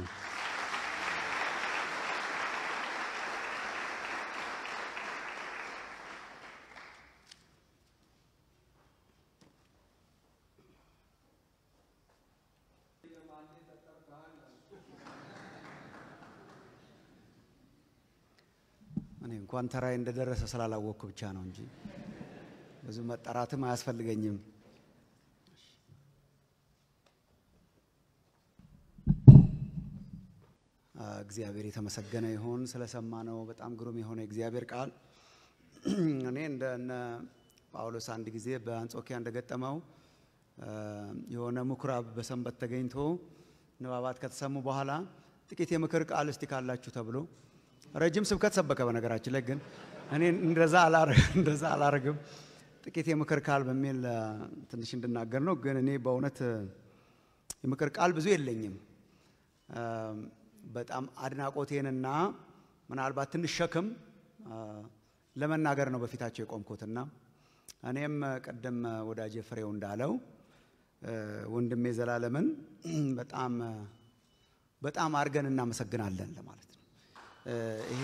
እኔ እንኳን ተራይ እንደደረሰ ስላላወቅኩ ብቻ ነው እንጂ ብዙ መጠራትም አያስፈልገኝም። እግዚአብሔር የተመሰገነ ይሁን ስለሰማነው በጣም ግሩም የሆነ የእግዚአብሔር ቃል። እኔ እንደ እነ ጳውሎስ አንድ ጊዜ በአንጾኪያ እንደገጠመው የሆነ ምኩራብ በሰንበት ተገኝቶ ንባባት ከተሰሙ በኋላ ጥቂት የምክር ቃል እስቲ ካላችሁ ተብሎ ረጅም ስብከት ሰበከ። በነገራችን ላይ ግን እኔ እንደዛ እንደዛ አላረግም። ጥቂት የምክር ቃል በሚል ትንሽ እንድናገር ነው። ግን እኔ በእውነት የምክር ቃል ብዙ የለኝም። በጣም አድናቆቴንና ምናልባት ትንሽ ሸክም ለመናገር ነው በፊታቸው የቆምኩትና እኔም ቅድም ወዳጄ ፍሬው እንዳለው ወንድሜ ዘላለምን በጣም በጣም አድርገን እናመሰግናለን ለማለት ነው። ይሄ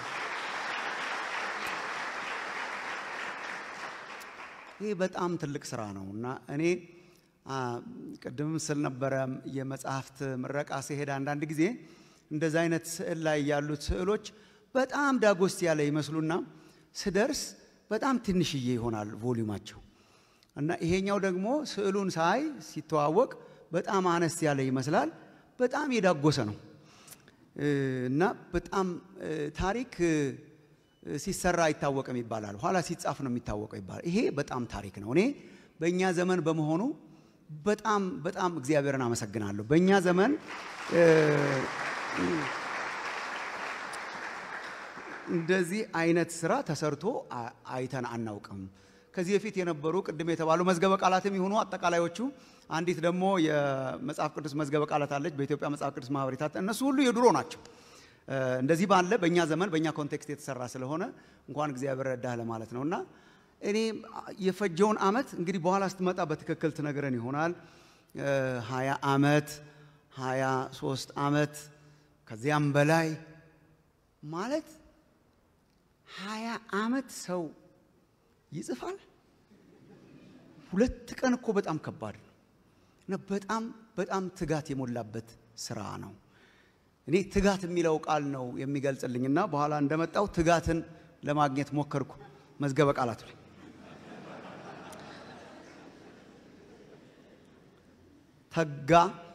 ይሄ በጣም ትልቅ ስራ ነው እና እኔ ቅድምም ስል ነበረ የመጽሐፍት ምረቃ ሲሄድ አንዳንድ ጊዜ እንደዚ አይነት ስዕል ላይ ያሉት ስዕሎች በጣም ዳጎስ ያለ ይመስሉና ስደርስ በጣም ትንሽዬ ይሆናል ቮሊዩማቸው እና ይሄኛው ደግሞ ስዕሉን ሳይ ሲተዋወቅ በጣም አነስ ያለ ይመስላል። በጣም የዳጎሰ ነው እና በጣም ታሪክ ሲሰራ አይታወቅም ይባላል። ኋላ ሲጻፍ ነው የሚታወቀው ይባላል። ይሄ በጣም ታሪክ ነው። እኔ በእኛ ዘመን በመሆኑ በጣም በጣም እግዚአብሔርን አመሰግናለሁ። በእኛ ዘመን እንደዚህ አይነት ስራ ተሰርቶ አይተን አናውቅም። ከዚህ በፊት የነበሩ ቅድም የተባሉ መዝገበ ቃላትም ይሁኑ አጠቃላዮቹ፣ አንዲት ደግሞ የመጽሐፍ ቅዱስ መዝገበ ቃላት አለች በኢትዮጵያ መጽሐፍ ቅዱስ ማህበር የታተመ እነሱ ሁሉ የድሮ ናቸው። እንደዚህ ባለ በእኛ ዘመን በእኛ ኮንቴክስት የተሰራ ስለሆነ እንኳን እግዚአብሔር ረዳህ ለማለት ነው እና እኔ የፈጀውን አመት እንግዲህ በኋላ ስትመጣ በትክክል ትነግረን ይሆናል። ሀያ አመት ሀያ ሶስት አመት ከዚያም በላይ ማለት ሀያ አመት ሰው ይጽፋል። ሁለት ቀን እኮ በጣም ከባድ ነው እና በጣም በጣም ትጋት የሞላበት ስራ ነው። እኔ ትጋት የሚለው ቃል ነው የሚገልጽልኝና በኋላ እንደመጣው ትጋትን ለማግኘት ሞከርኩ መዝገበ ቃላቱ ላይ ተጋ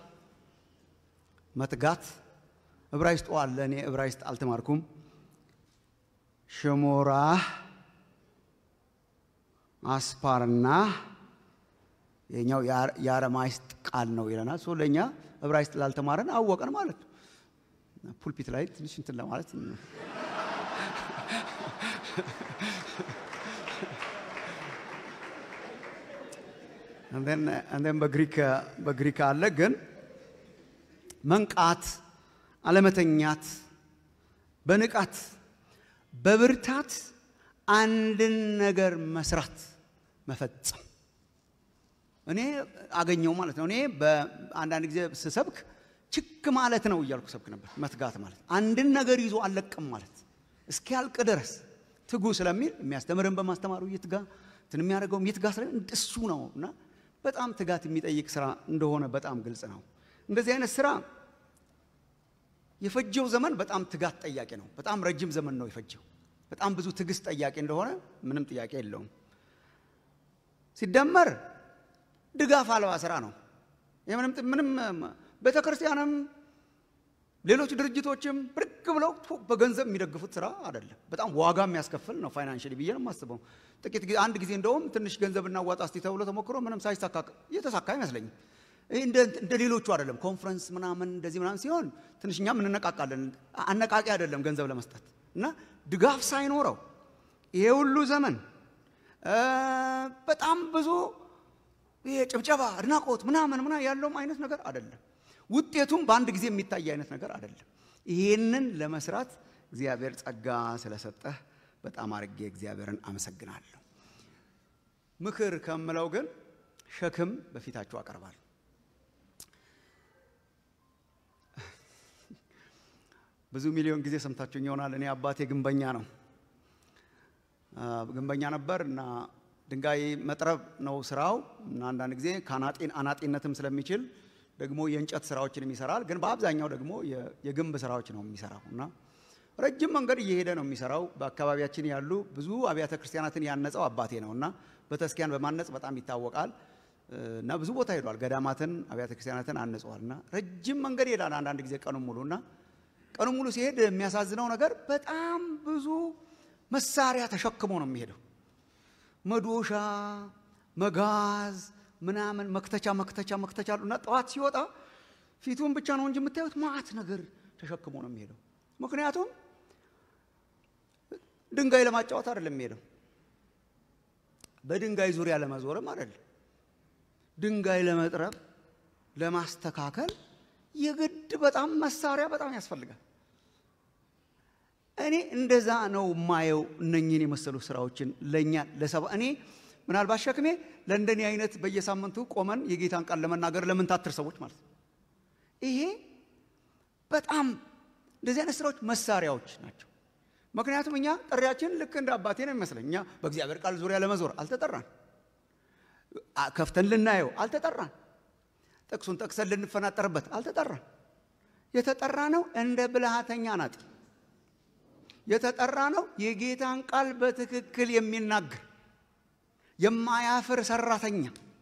መትጋት ዕብራይስጡ አለ። እኔ ዕብራይስጥ አልተማርኩም። ሽሞራ አስፓርና የኛው የአረማይስጥ ቃል ነው ይለናል። ሶ ለእኛ ዕብራይስጥ ላልተማረን አወቀን ማለት ነው። ፑልፒት ላይ ትንሽ እንትን ለማለት እንደን በግሪክ አለ። ግን መንቃት፣ አለመተኛት፣ በንቃት በብርታት አንድን ነገር መስራት መፈጸም እኔ አገኘው ማለት ነው። እኔ በአንዳንድ ጊዜ ስሰብክ ችክ ማለት ነው እያልኩ ሰብክ ነበር። መትጋት ማለት አንድን ነገር ይዞ አለቅም ማለት እስኪያልቅ ድረስ ትጉ ስለሚል የሚያስተምርን በማስተማሩ ይትጋ፣ እንትን የሚያደርገውም ይትጋ ስለ እሱ ነው እና በጣም ትጋት የሚጠይቅ ስራ እንደሆነ በጣም ግልጽ ነው። እንደዚህ አይነት ስራ የፈጀው ዘመን በጣም ትጋት ጠያቂ ነው። በጣም ረጅም ዘመን ነው የፈጀው። በጣም ብዙ ትዕግስት ጠያቂ እንደሆነ ምንም ጥያቄ የለውም። ሲደመር ድጋፍ አልባ ስራ ነው። ምንም ምንም ቤተ ክርስቲያንም ሌሎች ድርጅቶችም ብድግ ብለው በገንዘብ የሚደግፉት ስራ አይደለም። በጣም ዋጋ የሚያስከፍል ነው ፋይናንሽሊ ብዬ ነው የማስበው። ጥቂት ጊዜ አንድ ጊዜ እንደውም ትንሽ ገንዘብ እናዋጣ እስቲ ተብሎ ተሞክሮ ምንም ሳይሳካ እየተሳካ አይመስለኝም። ይህ እንደ ሌሎቹ አይደለም። ኮንፈረንስ ምናምን እንደዚህ ምናምን ሲሆን ትንሽ እኛም እንነቃቃለን። አነቃቂ አይደለም ገንዘብ ለመስጠት እና ድጋፍ ሳይኖረው ይሄ ሁሉ ዘመን እ፣ በጣም ብዙ ይሄ ጭብጨባ፣ አድናቆት ምናምን ምና ያለውም አይነት ነገር አይደለም። ውጤቱም በአንድ ጊዜ የሚታይ አይነት ነገር አይደለም። ይህንን ለመስራት እግዚአብሔር ጸጋ ስለሰጠህ በጣም አድርጌ እግዚአብሔርን አመሰግናለሁ። ምክር ከምለው ግን ሸክም በፊታችሁ አቀርባል። ብዙ ሚሊዮን ጊዜ ሰምታችሁኝ ይሆናል። እኔ አባቴ ግንበኛ ነው። አ፣ ግንበኛ ነበር እና ድንጋይ መጥረብ ነው ስራው እና አንዳንድ ጊዜ ከአናጢን አናጢነትም ስለሚችል ደግሞ የእንጨት ስራዎችንም ይሰራል። ግን በአብዛኛው ደግሞ የ- የግንብ ስራዎች ነው የሚሰራው እና ረጅም መንገድ እየሄደ ነው የሚሰራው። በአካባቢያችን ያሉ ብዙ አብያተ ክርስቲያናትን ያነጸው አባቴ ነው እና በተስኪያን በማነጽ በጣም ይታወቃል እና ብዙ ቦታ ሄዷል። ገዳማትን፣ አብያተ ክርስቲያናትን አንጸዋል እና ረጅም መንገድ ይሄዳል አንዳንድ ጊዜ ቀኑን ሙሉ እና ቀኑን ሙሉ ሲሄድ የሚያሳዝነው ነገር በጣም ብዙ መሳሪያ ተሸክሞ ነው የሚሄደው። መዶሻ፣ መጋዝ ምናምን መክተቻ መክተቻ መክተቻ አሉ እና ጠዋት ሲወጣ ፊቱን ብቻ ነው እንጂ የምታዩት ማአት ነገር ተሸክሞ ነው የሚሄደው። ምክንያቱም ድንጋይ ለማጫወት አይደለም የሚሄደው፣ በድንጋይ ዙሪያ ለመዞርም አይደለም፣ ድንጋይ ለመጥረብ ለማስተካከል የግድ በጣም መሳሪያ በጣም ያስፈልጋል። እኔ እንደዛ ነው ማየው እነኝህን የመሰሉ ስራዎችን ለእኛ ለሰባ እኔ ምናልባት ሸክሜ ለእንደኔ አይነት በየሳምንቱ ቆመን የጌታን ቃል ለመናገር ለምንታትር ሰዎች ማለት ነው። ይሄ በጣም እንደዚህ አይነት ስራዎች መሳሪያዎች ናቸው። ምክንያቱም እኛ ጥሪያችን ልክ እንደ አባቴ ነው የሚመስለኝ። እኛ በእግዚአብሔር ቃል ዙሪያ ለመዞር አልተጠራን፣ አ- ከፍተን ልናየው አልተጠራን፣ ጥቅሱን ጠቅሰን ልንፈናጠርበት አልተጠራን። የተጠራ ነው እንደ ብልሃተኛ ናጢ የተጠራ ነው የጌታን ቃል በትክክል የሚናገር የማያፍር ሰራተኛ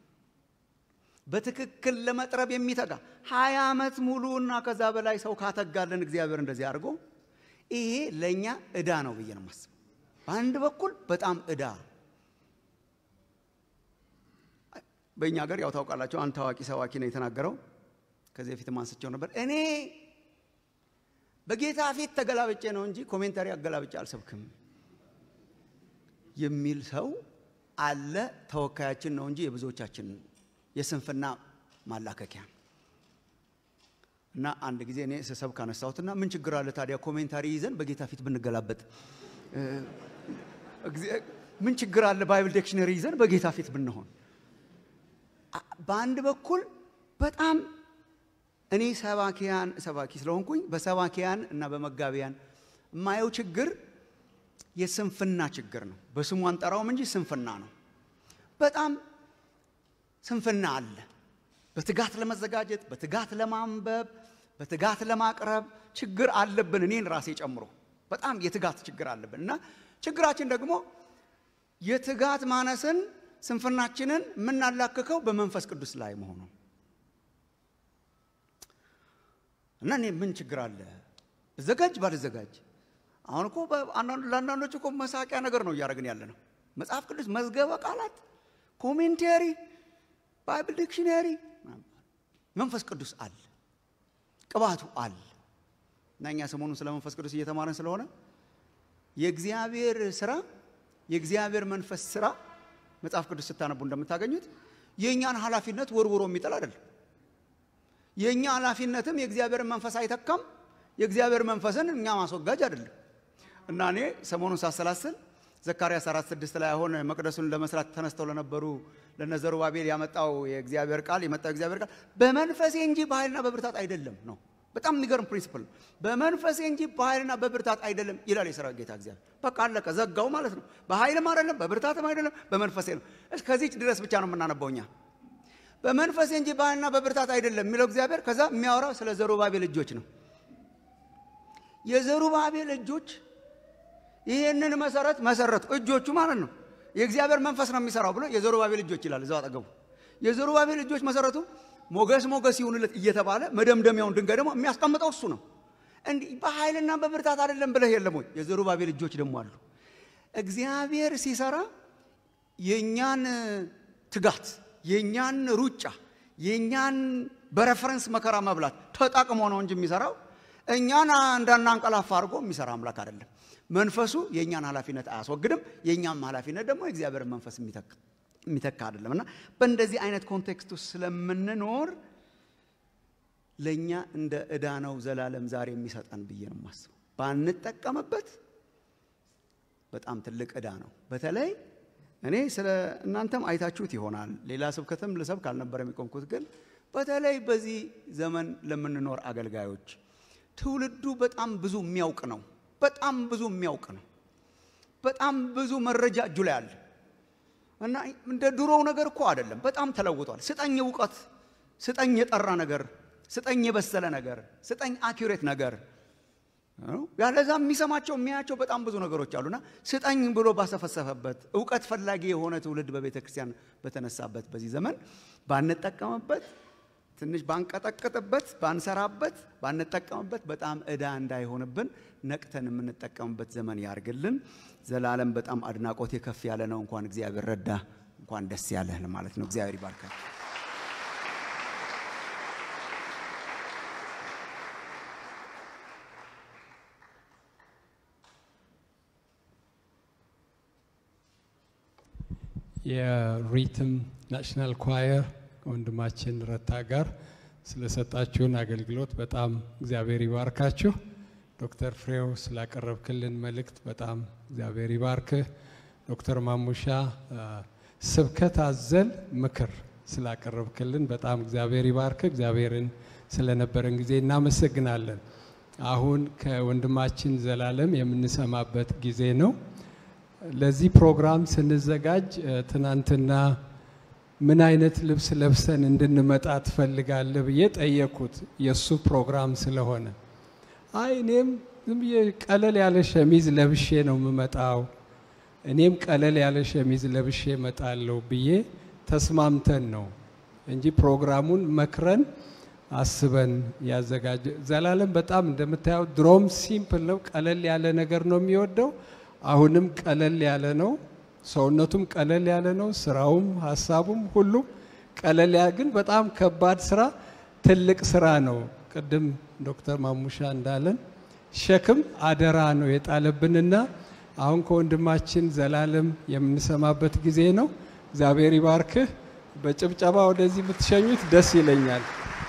በትክክል ለመጥረብ የሚተጋ ሀያ ዓመት ሙሉ እና ከዛ በላይ ሰው ካተጋለን እግዚአብሔር እንደዚህ አድርጎ ይሄ ለእኛ ዕዳ ነው ብዬ ነው የማስበው። በአንድ በኩል በጣም ዕዳ በእኛ ሀገር ያው ታውቃላቸው አንድ ታዋቂ ሰባኪ ነው የተናገረው። ከዚህ በፊትም አንስቼው ነበር። እኔ በጌታ ፊት ተገላብጬ ነው እንጂ ኮሜንታሪ አገላብጬ አልሰብክም የሚል ሰው አለ። ተወካያችን ነው እንጂ የብዙዎቻችን የስንፍና ማላከኪያ እና አንድ ጊዜ እኔ ስሰብክ አነሳሁትና ምን ችግር አለ ታዲያ ኮሜንታሪ ይዘን በጌታ ፊት ብንገላበጥ እ፣ እግዚአ- ምን ችግር አለ ባይብል ዲክሽነሪ ይዘን በጌታ ፊት ብንሆን አ- በአንድ በኩል በጣም እኔ ሰባኪያን ሰባኪ ስለሆንኩኝ በሰባኪያን እና በመጋቢያን የማየው ችግር የስንፍና ችግር ነው። በስሙ አንጠራውም እንጂ ስንፍና ነው። በጣም ስንፍና አለ። በትጋት ለመዘጋጀት፣ በትጋት ለማንበብ፣ በትጋት ለማቅረብ ችግር አለብን። እኔን ራሴ ጨምሮ በጣም የትጋት ችግር አለብን እና ችግራችን ደግሞ የትጋት ማነስን ስንፍናችንን የምናላክከው በመንፈስ ቅዱስ ላይ መሆኑ እና እኔ ምን ችግር አለ ብዘጋጅ ባልዘጋጅ? አሁን እኮ በአንዳንድ- ለአንዳንዶች እኮ መሳቂያ ነገር ነው እያደረግን ያለ ነው። መጽሐፍ ቅዱስ መዝገበ ቃላት፣ ኮሜንቴሪ፣ ባይብል ዲክሽነሪ፣ መንፈስ ቅዱስ አለ፣ ቅባቱ አለ። እና እኛ ሰሞኑን ስለ መንፈስ ቅዱስ እየተማረን ስለሆነ የእግዚአብሔር ስራ የእግዚአብሔር መንፈስ ስራ መጽሐፍ ቅዱስ ስታነቡ እንደምታገኙት የእኛን ኃላፊነት ወርውሮ የሚጥል አይደለም። የእኛ ኃላፊነትም የእግዚአብሔርን መንፈስ አይተካም። የእግዚአብሔር መንፈስን እኛ ማስወጋጅ አይደለም። እና እኔ ሰሞኑን ሳሰላስል ዘካርያስ አራት ስድስት ላይ አሁን መቅደሱን ለመስራት ተነስተው ለነበሩ ለነዘሩባቤል ያመጣው የእግዚአብሔር ቃል የመጣው የእግዚአብሔር ቃል በመንፈሴ እንጂ በኃይልና በብርታት አይደለም ነው። በጣም የሚገርም ፕሪንሲፕል ነው። በመንፈሴ እንጂ በኃይልና በብርታት አይደለም ይላል የሰራዊት ጌታ እግዚአብሔር። በቃ አለቀ፣ ዘጋው ማለት ነው። በኃይልም አይደለም በብርታትም አይደለም በመንፈሴ ነው። እስከዚች ድረስ ብቻ ነው የምናነበው እኛ በመንፈሴ እንጂ በኃይልና በብርታት አይደለም የሚለው እግዚአብሔር። ከዛ የሚያወራው ስለ ዘሩባቤል እጆች ነው። የዘሩባቤል እጆች ይህንን መሰረት መሰረቱ። እጆቹ ማለት ነው የእግዚአብሔር መንፈስ ነው የሚሰራው ብሎ የዘሩባቤል እጆች ይላል እዛው አጠገቡ። የዘሩባቤል እጆች መሰረቱ ሞገስ ሞገስ ይሁንለት እየተባለ መደምደሚያውን ድንጋይ ደግሞ የሚያስቀምጠው እሱ ነው። እንዲህ በኃይልና በብርታት አይደለም ብለህ የለም ወይ? የዘሩባቤል እጆች ደግሞ አሉ። እግዚአብሔር ሲሰራ የእኛን ትጋት የእኛን ሩጫ የእኛን በረፈረንስ መከራ መብላት ተጠቅሞ ነው እንጂ የሚሰራው እኛን እንዳናንቀላፋ አድርጎ የሚሰራ አምላክ አይደለም። መንፈሱ የእኛን ኃላፊነት አያስወግድም። የእኛም ኃላፊነት ደግሞ የእግዚአብሔርን መንፈስ የሚተካ አይደለም እና በእንደዚህ አይነት ኮንቴክስት ውስጥ ስለምንኖር ለእኛ እንደ ዕዳ ነው ዘላለም ዛሬ የሚሰጠን ብዬ ነው የማስበው። ባንጠቀምበት በጣም ትልቅ ዕዳ ነው። በተለይ እኔ ስለ እናንተም አይታችሁት ይሆናል። ሌላ ስብከትም ልሰብክ አልነበረ የሚቆምኩት፣ ግን በተለይ በዚህ ዘመን ለምንኖር አገልጋዮች ትውልዱ በጣም ብዙ የሚያውቅ ነው። በጣም ብዙ የሚያውቅ ነው። በጣም ብዙ መረጃ እጁ ላይ አለ እና እንደ ድሮው ነገር እኮ አይደለም። በጣም ተለውጧል። ስጠኝ እውቀት፣ ስጠኝ የጠራ ነገር፣ ስጠኝ የበሰለ ነገር፣ ስጠኝ አኪሬት ነገር ያለዛ የሚሰማቸው የሚያያቸው በጣም ብዙ ነገሮች አሉና ስጠኝ ብሎ ባሰፈሰፈበት እውቀት ፈላጊ የሆነ ትውልድ በቤተ ክርስቲያን በተነሳበት በዚህ ዘመን ባንጠቀምበት፣ ትንሽ ባንቀጠቅጥበት፣ ባንሰራበት፣ ባንጠቀምበት በጣም ዕዳ እንዳይሆንብን ነቅተን የምንጠቀምበት ዘመን ያርግልን። ዘላለም በጣም አድናቆቴ ከፍ ያለ ነው። እንኳን እግዚአብሔር ረዳ፣ እንኳን ደስ ያለህ ለማለት ነው። እግዚአብሔር ይባርካል። የሪትም ናሽናል ኳየር ወንድማችን ረታ ጋር ስለሰጣችሁን አገልግሎት በጣም እግዚአብሔር ይባርካችሁ። ዶክተር ፍሬው ስላቀረብክልን መልእክት በጣም እግዚአብሔር ይባርክህ። ዶክተር ማሙሻ ስብከት አዘል ምክር ስላቀረብክልን በጣም እግዚአብሔር ይባርክህ። እግዚአብሔርን ስለነበረን ጊዜ እናመሰግናለን። አሁን ከወንድማችን ዘላለም የምንሰማበት ጊዜ ነው። ለዚህ ፕሮግራም ስንዘጋጅ ትናንትና ምን አይነት ልብስ ለብሰን እንድንመጣ ትፈልጋለህ ብዬ ጠየቅኩት። የእሱ ፕሮግራም ስለሆነ አይ እኔም ዝም ብዬ ቀለል ያለ ሸሚዝ ለብሼ ነው የምመጣው፣ እኔም ቀለል ያለ ሸሚዝ ለብሼ እመጣለሁ ብዬ ተስማምተን ነው እንጂ ፕሮግራሙን መክረን አስበን ያዘጋጀ። ዘላለም በጣም እንደምታየው ድሮም ሲምፕል ነው፣ ቀለል ያለ ነገር ነው የሚወደው። አሁንም ቀለል ያለ ነው። ሰውነቱም ቀለል ያለ ነው። ስራውም ሀሳቡም ሁሉም ቀለል ያለ ግን በጣም ከባድ ስራ፣ ትልቅ ስራ ነው። ቅድም ዶክተር ማሙሻ እንዳለን ሸክም አደራ ነው የጣለብንና አሁን ከወንድማችን ዘላለም የምንሰማበት ጊዜ ነው። እግዚአብሔር ይባርክህ። በጭብጨባ ወደዚህ ብትሸኙት ደስ ይለኛል።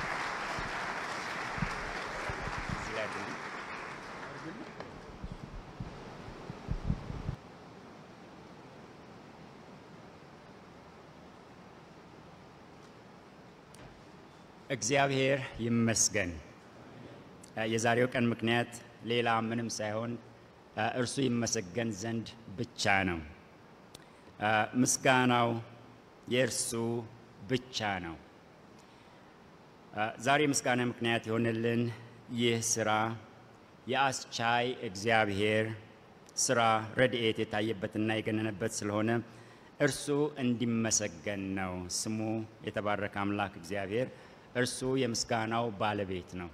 እግዚአብሔር ይመስገን። የዛሬው ቀን ምክንያት ሌላ ምንም ሳይሆን እርሱ ይመሰገን ዘንድ ብቻ ነው። ምስጋናው የእርሱ ብቻ ነው። ዛሬ ምስጋና ምክንያት የሆነልን ይህ ስራ የአስቻይ እግዚአብሔር ስራ ረድኤት የታየበትና የገነነበት ስለሆነ እርሱ እንዲመሰገን ነው። ስሙ የተባረከ አምላክ እግዚአብሔር እርሱ የምስጋናው ባለቤት ነው።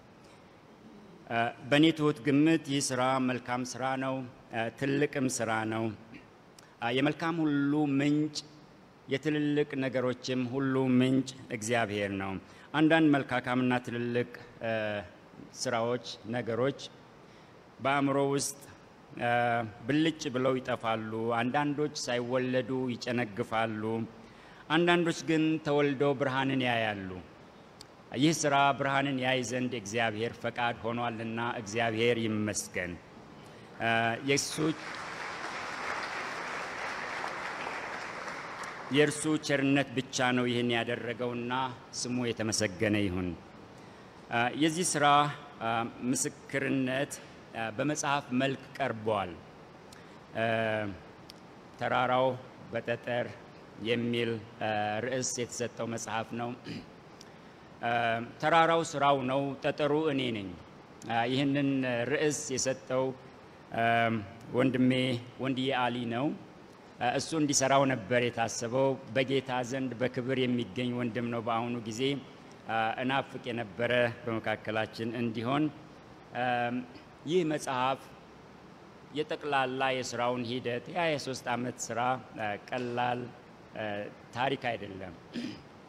በእኔ ትሁት ግምት ይህ ስራ መልካም ስራ ነው፣ ትልቅም ስራ ነው። የመልካም ሁሉ ምንጭ፣ የትልልቅ ነገሮችም ሁሉ ምንጭ እግዚአብሔር ነው። አንዳንድ መልካካምና ትልልቅ ስራዎች፣ ነገሮች በአእምሮ ውስጥ ብልጭ ብለው ይጠፋሉ። አንዳንዶች ሳይወለዱ ይጨነግፋሉ። አንዳንዶች ግን ተወልደው ብርሃንን ያያሉ። ይህ ስራ ብርሃንን ያይ ዘንድ እግዚአብሔር ፈቃድ ሆኗልና እግዚአብሔር ይመስገን። የእሱ የእርሱ ቸርነት ብቻ ነው ይህን ያደረገውና ስሙ የተመሰገነ ይሁን። የዚህ ስራ ምስክርነት በመጽሐፍ መልክ ቀርቧል። ተራራው በጠጠር የሚል ርዕስ የተሰጠው መጽሐፍ ነው። ተራራው ስራው ነው፣ ጠጠሩ እኔ ነኝ። ይህንን ርዕስ የሰጠው ወንድሜ ወንድዬ አሊ ነው። እሱ እንዲሰራው ነበር የታሰበው። በጌታ ዘንድ በክብር የሚገኝ ወንድም ነው። በአሁኑ ጊዜ እናፍቅ የነበረ በመካከላችን እንዲሆን ይህ መጽሐፍ የጠቅላላ የስራውን ሂደት ያ የሶስት ዓመት ስራ ቀላል ታሪክ አይደለም።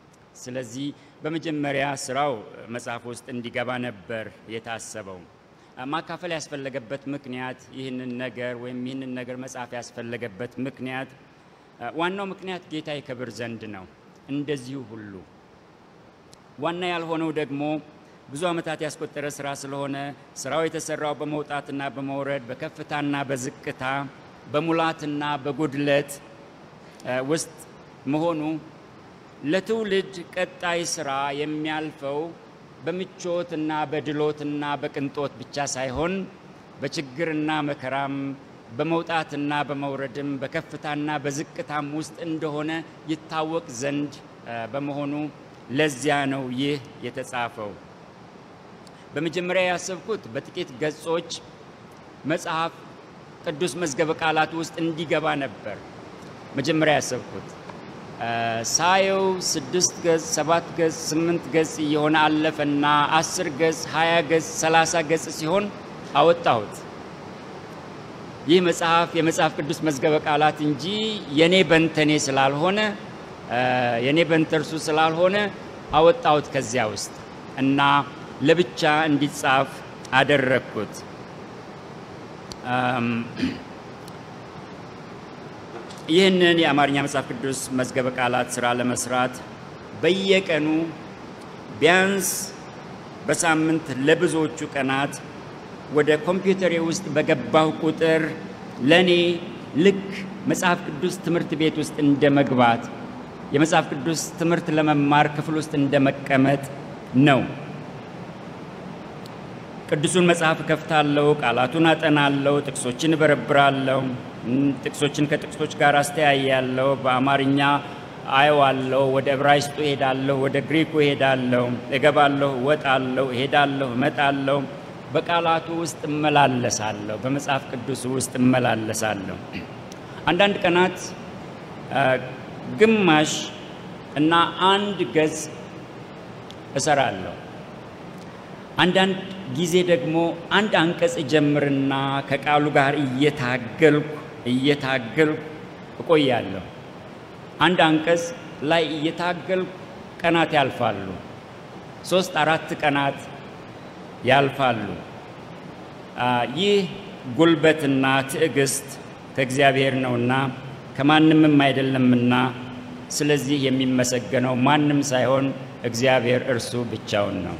ስለዚህ በመጀመሪያ ስራው መጽሐፍ ውስጥ እንዲገባ ነበር የታሰበው። ማካፈል ያስፈለገበት ምክንያት ይህንን ነገር ወይም ይህንን ነገር መጻፍ ያስፈለገበት ምክንያት ዋናው ምክንያት ጌታ ይከብር ዘንድ ነው። እንደዚሁ ሁሉ ዋና ያልሆነው ደግሞ ብዙ ዓመታት ያስቆጠረ ስራ ስለሆነ ስራው የተሰራው በመውጣትና በመውረድ በከፍታና በዝቅታ በሙላትና በጉድለት ውስጥ መሆኑ ለትውልድ ቀጣይ ስራ የሚያልፈው በምቾትና በድሎትና በቅንጦት ብቻ ሳይሆን በችግርና መከራም በመውጣትና በመውረድም በከፍታና በዝቅታም ውስጥ እንደሆነ ይታወቅ ዘንድ በመሆኑ ለዚያ ነው ይህ የተጻፈው። በመጀመሪያ ያሰብኩት በጥቂት ገጾች መጽሐፍ ቅዱስ መዝገበ ቃላት ውስጥ እንዲገባ ነበር። መጀመሪያ ያሰብኩት ሳየው ስድስት ገጽ፣ ሰባት ገጽ፣ ስምንት ገጽ እየሆነ አለፈና አስር ገጽ፣ ሀያ ገጽ፣ ሰላሳ ገጽ ሲሆን አወጣሁት። ይህ መጽሐፍ የመጽሐፍ ቅዱስ መዝገበ ቃላት እንጂ የኔ በንተኔ ስላልሆነ የኔ በንተርሱ ስላልሆነ አወጣሁት ከዚያ ውስጥ እና ለብቻ እንዲጻፍ አደረግኩት። ይህንን የአማርኛ መጽሐፍ ቅዱስ መዝገበ ቃላት ስራ ለመስራት በየቀኑ ቢያንስ በሳምንት ለብዙዎቹ ቀናት ወደ ኮምፒውተሬ ውስጥ በገባሁ ቁጥር ለእኔ ልክ መጽሐፍ ቅዱስ ትምህርት ቤት ውስጥ እንደ መግባት የመጽሐፍ ቅዱስ ትምህርት ለመማር ክፍል ውስጥ እንደ መቀመጥ ነው። ቅዱሱን መጽሐፍ እከፍታለሁ፣ ቃላቱን አጠናለሁ፣ ጥቅሶችን እበረብራለሁ፣ ጥቅሶችን ከጥቅሶች ጋር አስተያያለሁ፣ በአማርኛ አየዋለሁ፣ ወደ ዕብራይስጡ እሄዳለሁ፣ ወደ ግሪኩ እሄዳለሁ፣ እገባለሁ፣ እወጣለሁ፣ እሄዳለሁ፣ እመጣለሁ። በቃላቱ ውስጥ እመላለሳለሁ፣ በመጽሐፍ ቅዱስ ውስጥ እመላለሳለሁ። አንዳንድ ቀናት ግማሽ እና አንድ ገጽ እሰራለሁ። አንዳንድ ጊዜ ደግሞ አንድ አንቀጽ እጀምርና ከቃሉ ጋር እየታገልኩ እየታገልኩ እቆያለሁ። አንድ አንቀጽ ላይ እየታገልኩ ቀናት ያልፋሉ። ሶስት አራት ቀናት ያልፋሉ። ይህ ጉልበትና ትዕግስት ከእግዚአብሔር ነውና ከማንምም አይደለምና፣ ስለዚህ የሚመሰገነው ማንም ሳይሆን እግዚአብሔር እርሱ ብቻውን ነው።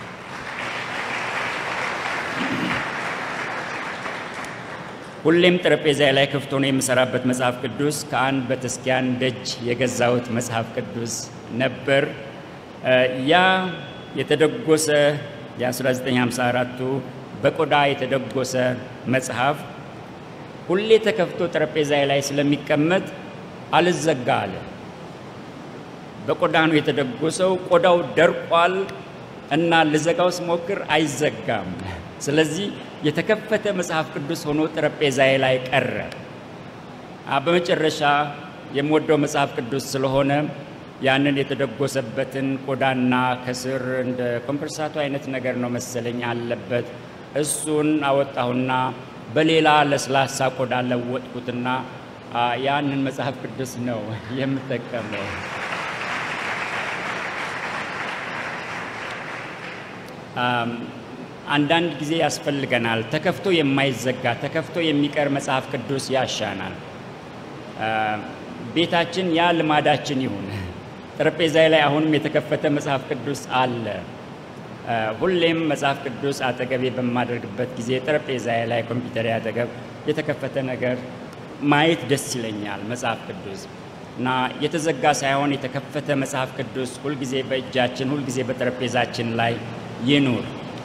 ሁሌም ጠረጴዛ ላይ ክፍት ሆኖ የምሰራበት መጽሐፍ ቅዱስ ከአንድ ቤተክርስቲያን ደጅ የገዛሁት መጽሐፍ ቅዱስ ነበር። ያ የተደጎሰ የ1954ቱ በቆዳ የተደጎሰ መጽሐፍ ሁሌ ተከፍቶ ጠረጴዛ ላይ ስለሚቀመጥ አልዘጋ አለ። በቆዳ ነው የተደጎሰው። ቆዳው ደርቋል እና ልዘጋው ስሞክር አይዘጋም። ስለዚህ የተከፈተ መጽሐፍ ቅዱስ ሆኖ ጠረጴዛዬ ላይ ቀረ። በመጨረሻ የምወደው መጽሐፍ ቅዱስ ስለሆነ ያንን የተደጎሰበትን ቆዳና ከስር እንደ ኮምፐርሳቱ አይነት ነገር ነው መሰለኝ አለበት። እሱን አወጣሁና በሌላ ለስላሳ ቆዳ ለወጥኩትና ያንን መጽሐፍ ቅዱስ ነው የምጠቀመው። አንዳንድ ጊዜ ያስፈልገናል። ተከፍቶ የማይዘጋ ተከፍቶ የሚቀር መጽሐፍ ቅዱስ ያሻናል። ቤታችን ያ ልማዳችን ይሁን። ጠረጴዛ ላይ አሁንም የተከፈተ መጽሐፍ ቅዱስ አለ። ሁሌም መጽሐፍ ቅዱስ አጠገቤ በማደርግበት ጊዜ ጠረጴዛ ላይ ኮምፒውተር አጠገብ የተከፈተ ነገር ማየት ደስ ይለኛል። መጽሐፍ ቅዱስ እና የተዘጋ ሳይሆን የተከፈተ መጽሐፍ ቅዱስ ሁልጊዜ በእጃችን ሁልጊዜ በጠረጴዛችን ላይ ይኑር።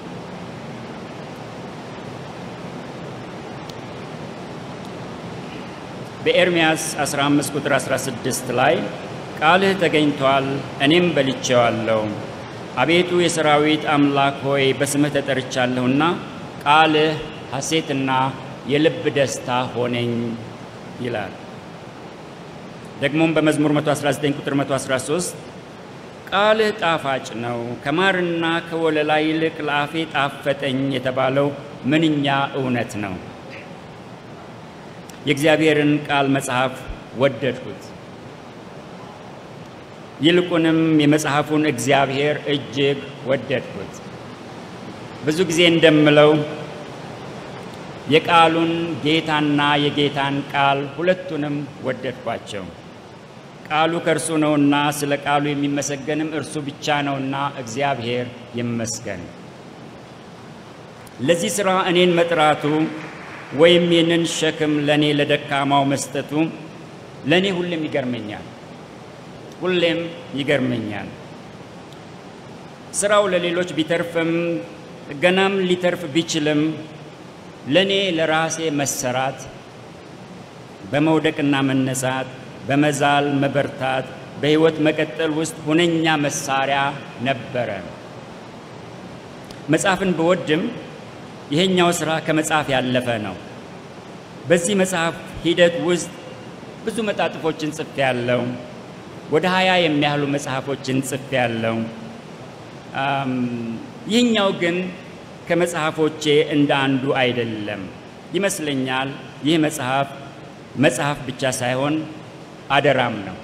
በኤርምያስ 15 ቁጥር 16 ላይ ቃልህ ተገኝቷል፣ እኔም በልቼዋለሁ። አቤቱ የሰራዊት አምላክ ሆይ በስምህ ተጠርቻለሁና ቃልህ ሐሴትና የልብ ደስታ ሆነኝ ይላል። ደግሞም በመዝሙር 119 ቁጥር 113 ቃልህ ጣፋጭ ነው፣ ከማርና ከወለላ ይልቅ ለአፌ ጣፈጠኝ የተባለው ምንኛ እውነት ነው። የእግዚአብሔርን ቃል መጽሐፍ ወደድኩት። ይልቁንም የመጽሐፉን እግዚአብሔር እጅግ ወደድኩት። ብዙ ጊዜ እንደምለው የቃሉን ጌታና የጌታን ቃል ሁለቱንም ወደድኳቸው። ቃሉ ከእርሱ ነውና ስለ ቃሉ የሚመሰገንም እርሱ ብቻ ነውና እግዚአብሔር ይመስገን። ለዚህ ሥራ እኔን መጥራቱ ወይም ይህንን ሸክም ለእኔ ለደካማው መስጠቱ ለእኔ ሁሌም ይገርመኛል፣ ሁሌም ይገርመኛል። ሥራው ለሌሎች ቢተርፍም ገናም ሊተርፍ ቢችልም ለእኔ ለራሴ መሰራት በመውደቅና መነሳት በመዛል መበርታት በሕይወት መቀጠል ውስጥ ሁነኛ መሳሪያ ነበረ። መጽሐፍን ብወድም ይሄኛው ሥራ ከመጽሐፍ ያለፈ ነው። በዚህ መጽሐፍ ሂደት ውስጥ ብዙ መጣጥፎችን ጽፌ ያለው ወደ ሀያ የሚያህሉ መጽሐፎችን ጽፌ ያለው ይህኛው ግን ከመጽሐፎቼ እንደ አንዱ አይደለም ይመስለኛል። ይህ መጽሐፍ መጽሐፍ ብቻ ሳይሆን አደራም ነው።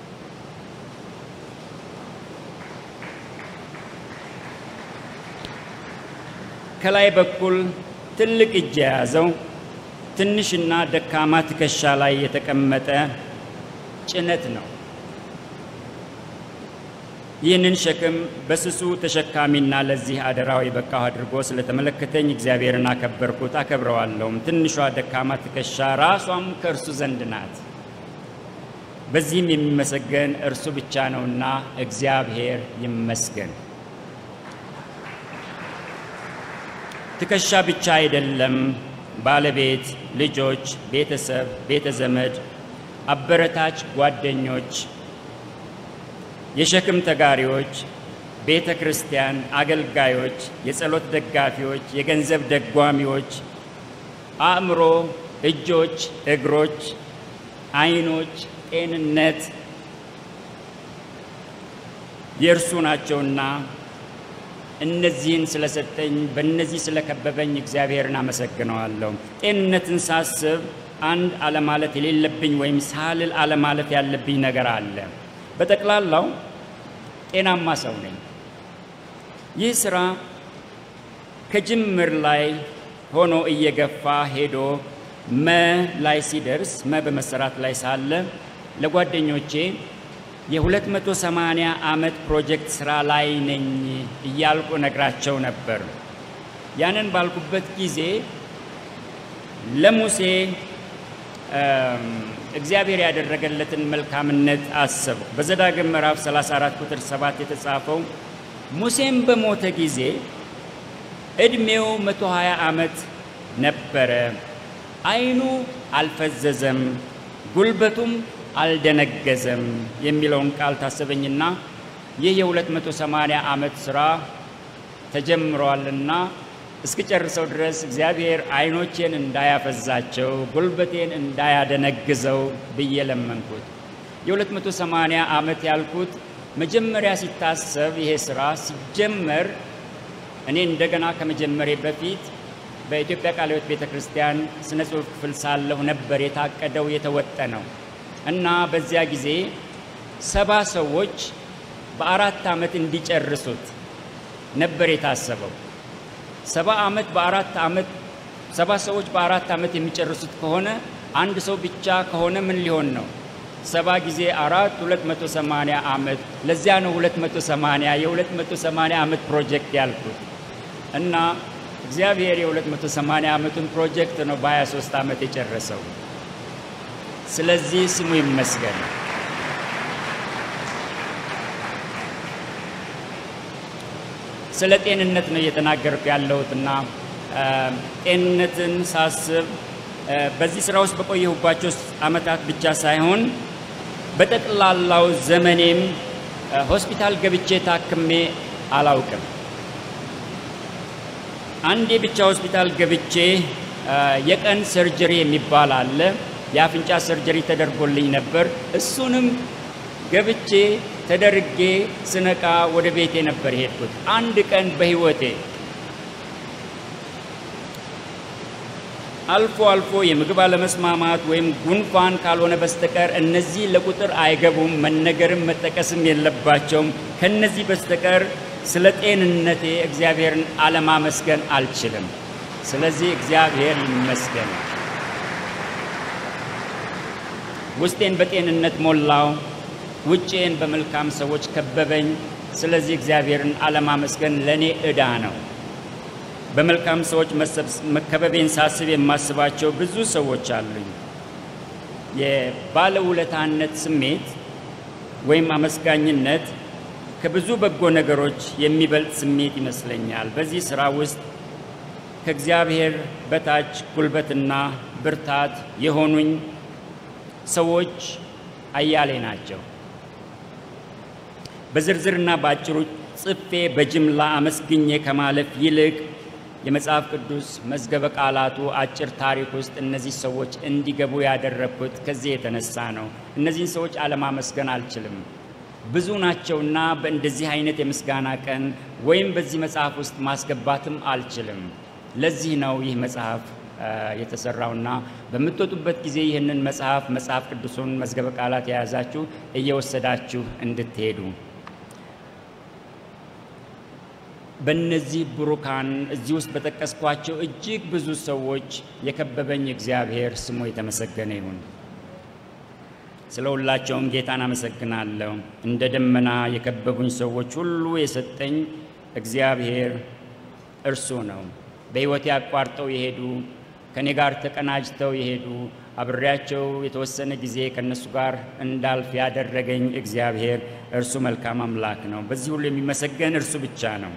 ከላይ በኩል ትልቅ እጅ የያዘው ትንሽና ደካማ ትከሻ ላይ የተቀመጠ ጭነት ነው። ይህንን ሸክም በስሱ ተሸካሚና ለዚህ አደራው የበቃሁ አድርጎ ስለተመለከተኝ እግዚአብሔርን አከበርኩት፣ አከብረዋለሁም። ትንሿ ደካማ ትከሻ ራሷም ከእርሱ ዘንድ ናት። በዚህም የሚመሰገን እርሱ ብቻ ነውና እግዚአብሔር ይመስገን። ትከሻ ብቻ አይደለም፣ ባለቤት፣ ልጆች፣ ቤተሰብ፣ ቤተ ዘመድ፣ አበረታች ጓደኞች የሸክም ተጋሪዎች፣ ቤተ ክርስቲያን አገልጋዮች፣ የጸሎት ደጋፊዎች፣ የገንዘብ ደጓሚዎች፣ አእምሮ፣ እጆች፣ እግሮች፣ ዓይኖች፣ ጤንነት የእርሱ ናቸውና እነዚህን ስለሰጠኝ በእነዚህ ስለከበበኝ እግዚአብሔርን አመሰግነዋለሁ። ጤንነትን ሳስብ አንድ አለማለት የሌለብኝ ወይም ሳልል አለማለፍ ያለብኝ ነገር አለ። በጠቅላላው ጤናማ ሰው ነኝ። ይህ ስራ ከጅምር ላይ ሆኖ እየገፋ ሄዶ መ ላይ ሲደርስ መ በመሰራት ላይ ሳለ ለጓደኞቼ የ280 ዓመት ፕሮጀክት ስራ ላይ ነኝ እያልኩ ነግራቸው ነበር። ያንን ባልኩበት ጊዜ ለሙሴ እግዚአብሔር ያደረገለትን መልካምነት አሰብኩ። በዘዳግም ምዕራፍ 34 ቁጥር 7 የተጻፈው ሙሴም በሞተ ጊዜ ዕድሜው 120 ዓመት ነበረ፣ ዓይኑ አልፈዘዘም፣ ጉልበቱም አልደነገዘም የሚለውን ቃል ታሰበኝና ይህ የ280 ዓመት ሥራ ተጀምሯልና እስክጨርሰው ድረስ እግዚአብሔር ዓይኖቼን እንዳያፈዛቸው ጉልበቴን እንዳያደነግዘው ብዬ ለመንኩት። የ280 ዓመት ያልኩት መጀመሪያ ሲታሰብ ይሄ ሥራ ሲጀመር እኔ እንደገና ከመጀመሬ በፊት በኢትዮጵያ ቃለ ሕይወት ቤተ ክርስቲያን ስነ ጽሑፍ ክፍል ሳለሁ ነበር የታቀደው የተወጠነው እና በዚያ ጊዜ ሰባ ሰዎች በአራት ዓመት እንዲጨርሱት ነበር የታሰበው። ሰባ ዓመት በአራት ዓመት ሰባ ሰዎች በአራት ዓመት የሚጨርሱት ከሆነ አንድ ሰው ብቻ ከሆነ ምን ሊሆን ነው? ሰባ ጊዜ አራት ሁለት መቶ ሰማንያ ዓመት። ለዚያ ነው ሁለት መቶ ሰማንያ የሁለት መቶ ሰማንያ ዓመት ፕሮጀክት ያልኩት እና እግዚአብሔር የሁለት መቶ ሰማንያ ዓመቱን ፕሮጀክት ነው በሀያ ሶስት ዓመት የጨረሰው። ስለዚህ ስሙ ይመስገን። ስለ ጤንነት ነው እየተናገርኩ ያለሁትና ጤንነትን ሳስብ በዚህ ስራ ውስጥ በቆየሁባቸው ዓመታት ብቻ ሳይሆን በጠቅላላው ዘመኔም ሆስፒታል ገብቼ ታክሜ አላውቅም። አንዴ ብቻ ሆስፒታል ገብቼ የቀን ሰርጀሪ የሚባል አለ። የአፍንጫ ሰርጀሪ ተደርጎልኝ ነበር። እሱንም ገብቼ ተደርጌ ስነቃ ወደ ቤቴ ነበር የሄድኩት። አንድ ቀን በህይወቴ አልፎ አልፎ የምግብ አለመስማማት ወይም ጉንፋን ካልሆነ በስተቀር እነዚህ ለቁጥር አይገቡም፣ መነገርም መጠቀስም የለባቸውም። ከነዚህ በስተቀር ስለ ጤንነቴ እግዚአብሔርን አለማመስገን አልችልም። ስለዚህ እግዚአብሔር ይመስገን። ውስጤን በጤንነት ሞላው፣ ውጭዬን በመልካም ሰዎች ከበበኝ። ስለዚህ እግዚአብሔርን አለማመስገን ለእኔ ዕዳ ነው። በመልካም ሰዎች መከበቤን ሳስብ የማስባቸው ብዙ ሰዎች አሉኝ። የባለውለታነት ስሜት ወይም አመስጋኝነት ከብዙ በጎ ነገሮች የሚበልጥ ስሜት ይመስለኛል። በዚህ ሥራ ውስጥ ከእግዚአብሔር በታች ጉልበትና ብርታት የሆኑኝ ሰዎች አያሌ ናቸው። በዝርዝርና በአጭሩ ጽፌ በጅምላ አመስግኜ ከማለፍ ይልቅ የመጽሐፍ ቅዱስ መዝገበ ቃላቱ አጭር ታሪክ ውስጥ እነዚህ ሰዎች እንዲገቡ ያደረግኩት ከዚህ የተነሳ ነው። እነዚህን ሰዎች አለማመስገን አልችልም። ብዙ ናቸውና በእንደዚህ አይነት የምስጋና ቀን ወይም በዚህ መጽሐፍ ውስጥ ማስገባትም አልችልም። ለዚህ ነው ይህ መጽሐፍ የተሰራውና በምትወጡበት ጊዜ ይህንን መጽሐፍ መጽሐፍ ቅዱሱን መዝገበ ቃላት የያዛችሁ እየወሰዳችሁ እንድትሄዱ በእነዚህ ብሩካን እዚህ ውስጥ በጠቀስኳቸው እጅግ ብዙ ሰዎች የከበበኝ እግዚአብሔር ስሙ የተመሰገነ ይሁን። ስለ ሁላቸውም ጌታን አመሰግናለሁ። እንደ ደመና የከበቡኝ ሰዎች ሁሉ የሰጠኝ እግዚአብሔር እርሱ ነው። በሕይወቴ አቋርጠው የሄዱ ከእኔ ጋር ተቀናጅተው የሄዱ አብሬያቸው የተወሰነ ጊዜ ከእነሱ ጋር እንዳልፍ ያደረገኝ እግዚአብሔር እርሱ መልካም አምላክ ነው። በዚህ ሁሉ የሚመሰገን እርሱ ብቻ ነው።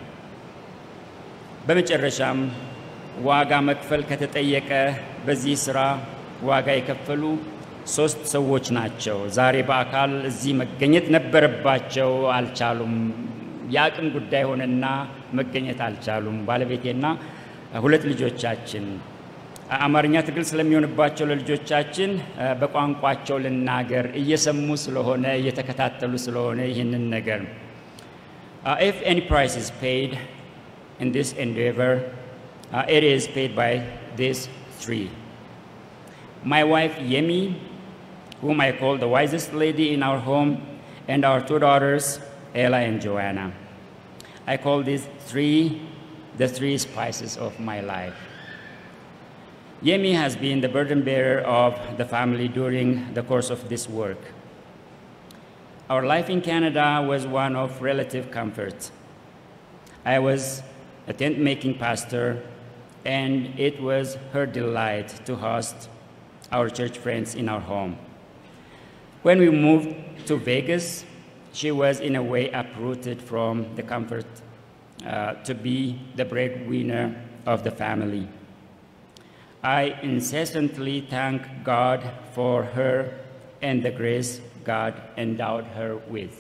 በመጨረሻም ዋጋ መክፈል ከተጠየቀ በዚህ ሥራ ዋጋ የከፈሉ ሶስት ሰዎች ናቸው። ዛሬ በአካል እዚህ መገኘት ነበረባቸው፣ አልቻሉም። የአቅም ጉዳይ ሆነና መገኘት አልቻሉም። ባለቤቴና ሁለት ልጆቻችን አማርኛ ትግል ስለሚሆንባቸው ለልጆቻችን በቋንቋቸው ልናገር እየሰሙ ስለሆነ እየተከታተሉ ስለሆነ ይህንን ነገር ኢፍ ኤኒ ፕራይስ ኢዝ ፔይድ in this endeavor, uh, it is paid by these three. My wife, Yemi, whom I call the wisest lady in our home, and our two daughters, Ella and Joanna. I call these three the three spices of my life. Yemi has been the burden bearer of the family during the course of this work. Our life in Canada was one of relative comfort. I was a tent making pastor, and it was her delight to host our church friends in our home. When we moved to Vegas, she was in a way uprooted from the comfort uh, to be the breadwinner of the family. I incessantly thank God for her and the grace God endowed her with.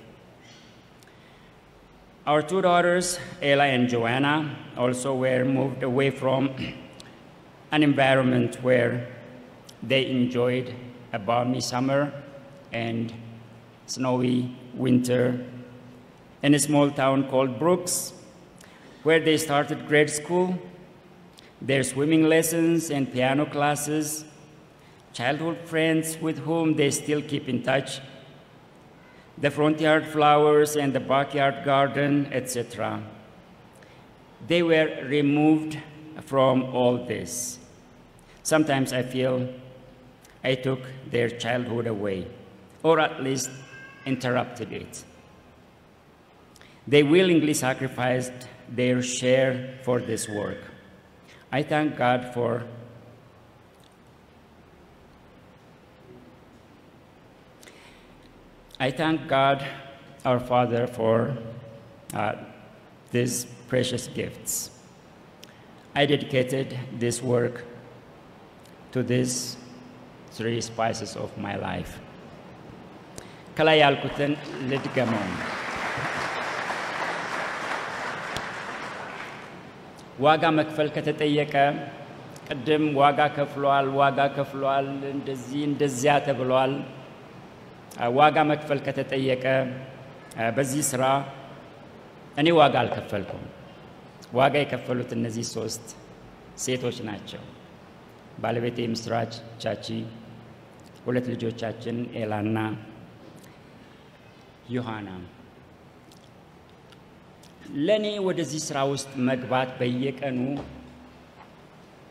Our two daughters, Ella and Joanna, also were moved away from an environment where they enjoyed a balmy summer and snowy winter in a small town called Brooks, where they started grade school, their swimming lessons and piano classes, childhood friends with whom they still keep in touch, the front yard flowers and the backyard garden, etc. They were removed from all this. Sometimes I feel I took their childhood away, or at least interrupted it. They willingly sacrificed their share for this work. I thank God for I thank God, our Father, for uh, these precious gifts. I dedicated this work to these three spices of my life. ከላይ ያልኩትን ልድገመው። ዋጋ መክፈል ከተጠየቀ ቅድም ዋጋ ከፍሏል፣ ዋጋ ከፍሏል፣ እንደዚህ እንደዚያ ተብሏል። ዋጋ መክፈል ከተጠየቀ በዚህ ስራ እኔ ዋጋ አልከፈልኩም። ዋጋ የከፈሉት እነዚህ ሶስት ሴቶች ናቸው። ባለቤቴ ምስራች ቻቺ፣ ሁለት ልጆቻችን ኤላና ዮሐና። ለእኔ ወደዚህ ስራ ውስጥ መግባት በየቀኑ